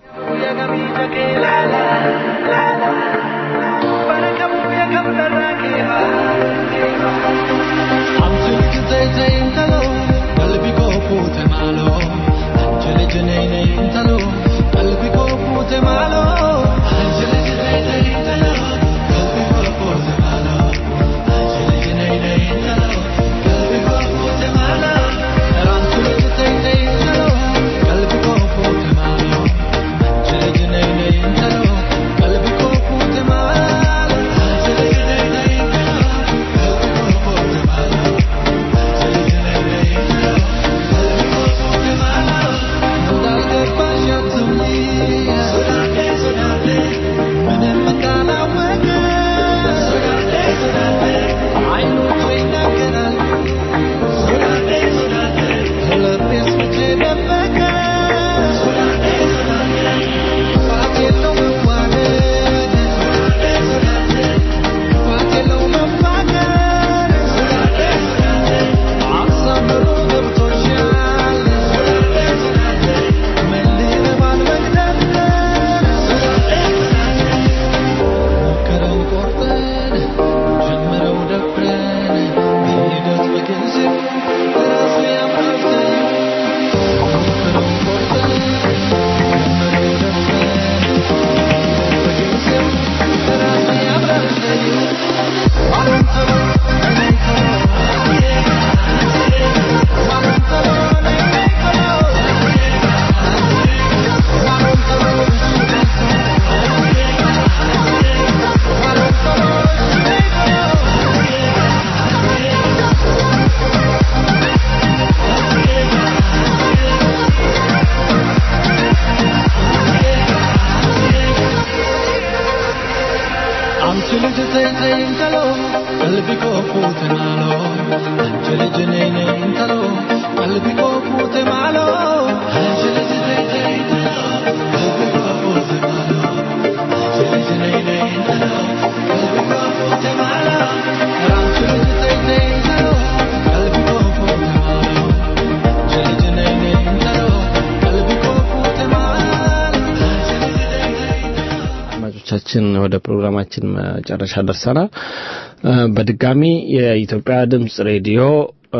አድማጮቻችን ወደ ፕሮግራማችን መጨረሻ ደርሰናል። እ፣ በድጋሚ የኢትዮጵያ ድምጽ ሬዲዮ እ፣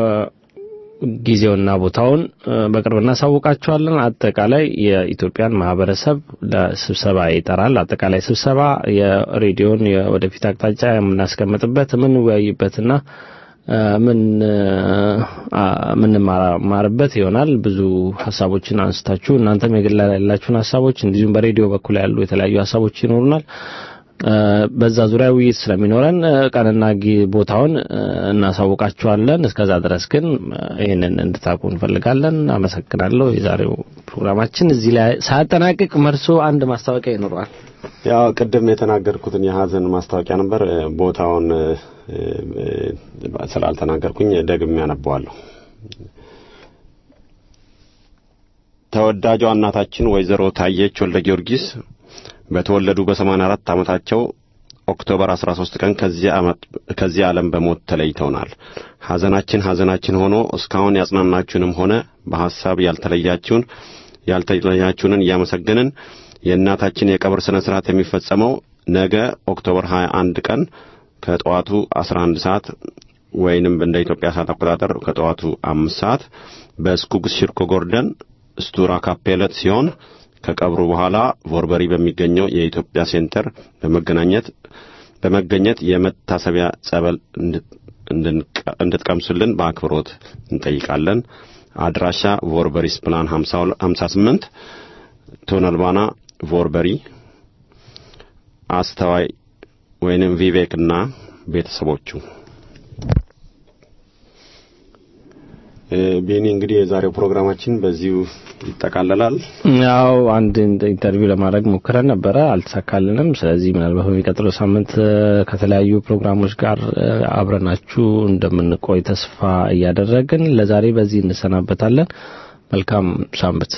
ጊዜውና ቦታውን እ፣ በቅርብ እናሳውቃቸዋለን። አጠቃላይ የኢትዮጵያን ማህበረሰብ ለስብሰባ ይጠራል። አጠቃላይ ስብሰባ የሬዲዮን የወደፊት አቅጣጫ የምናስቀምጥበት የምንወያይበትና እ፣ ምን አ፣ የምንማማርበት ይሆናል። ብዙ ሀሳቦችን አንስታችሁ እናንተም የግል ያላችሁን ሀሳቦች እንዲሁም በሬዲዮ በኩል ያሉ የተለያዩ ሀሳቦች ይኖሩናል በዛ ዙሪያ ውይይት ስለሚኖረን ቀንና ቦታውን እናሳውቃችኋለን። እስከዛ ድረስ ግን ይህንን እንድታውቁ እንፈልጋለን። አመሰግናለሁ። የዛሬው ፕሮግራማችን እዚህ ላይ ሳያጠናቅቅ መርሶ አንድ ማስታወቂያ ይኖረዋል። ያው ቅድም የተናገርኩትን የሀዘን ማስታወቂያ ነበር። ቦታውን ስላልተናገርኩኝ ደግሜ ያነበዋለሁ። ተወዳጇ እናታችን ወይዘሮ ታየች ወልደ ጊዮርጊስ በተወለዱ በ84 ዓመታቸው ኦክቶበር 13 ቀን ከዚህ ዓለም በሞት ተለይተውናል። ሐዘናችን ሐዘናችን ሆኖ እስካሁን ያጽናናችሁንም ሆነ በሐሳብ ያልተለያችሁን ያልተለያችሁንን እያመሰገንን የእናታችን የቀብር ሥነ ሥርዓት የሚፈጸመው ነገ ኦክቶበር 21 ቀን ከጠዋቱ 11 ሰዓት ወይንም እንደ ኢትዮጵያ ሰዓት አቆጣጠር ከጠዋቱ አምስት ሰዓት በስኩግስ ሽርኮ ጎርደን ስቱራ ካፔለት ሲሆን ከቀብሩ በኋላ ቮርበሪ በሚገኘው የኢትዮጵያ ሴንተር በመገናኘት በመገኘት የመታሰቢያ ጸበል እንድትቀምሱልን በአክብሮት እንጠይቃለን። አድራሻ ቮርበሪስ ፕላን 58 ቶነልባና ቮርበሪ። አስተዋይ ወይንም ቪቬክና ቤተሰቦቹ ቤኒ እንግዲህ የዛሬው ፕሮግራማችን በዚሁ ይጠቃለላል። ያው አንድ ኢንተርቪው ለማድረግ ሞክረን ነበረ፣ አልተሳካልንም። ስለዚህ ምናልባት በሚቀጥለው ሳምንት ከተለያዩ ፕሮግራሞች ጋር አብረናችሁ እንደምንቆይ ተስፋ እያደረግን ለዛሬ በዚህ እንሰናበታለን። መልካም ሳምንት።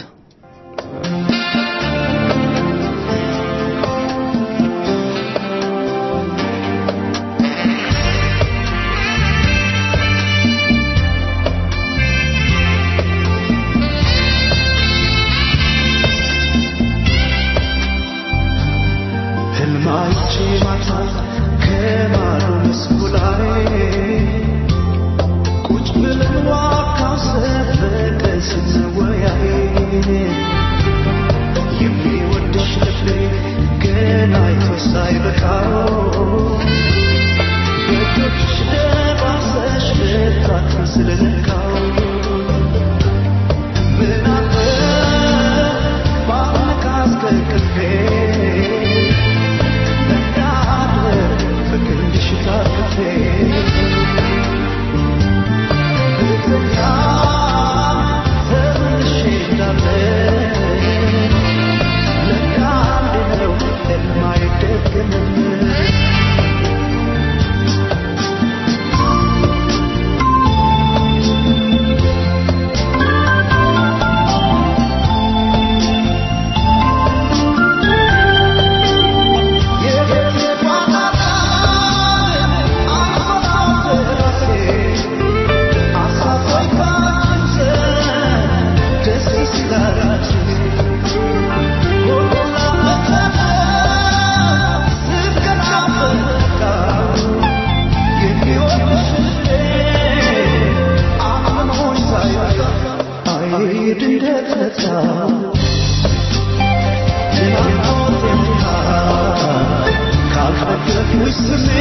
With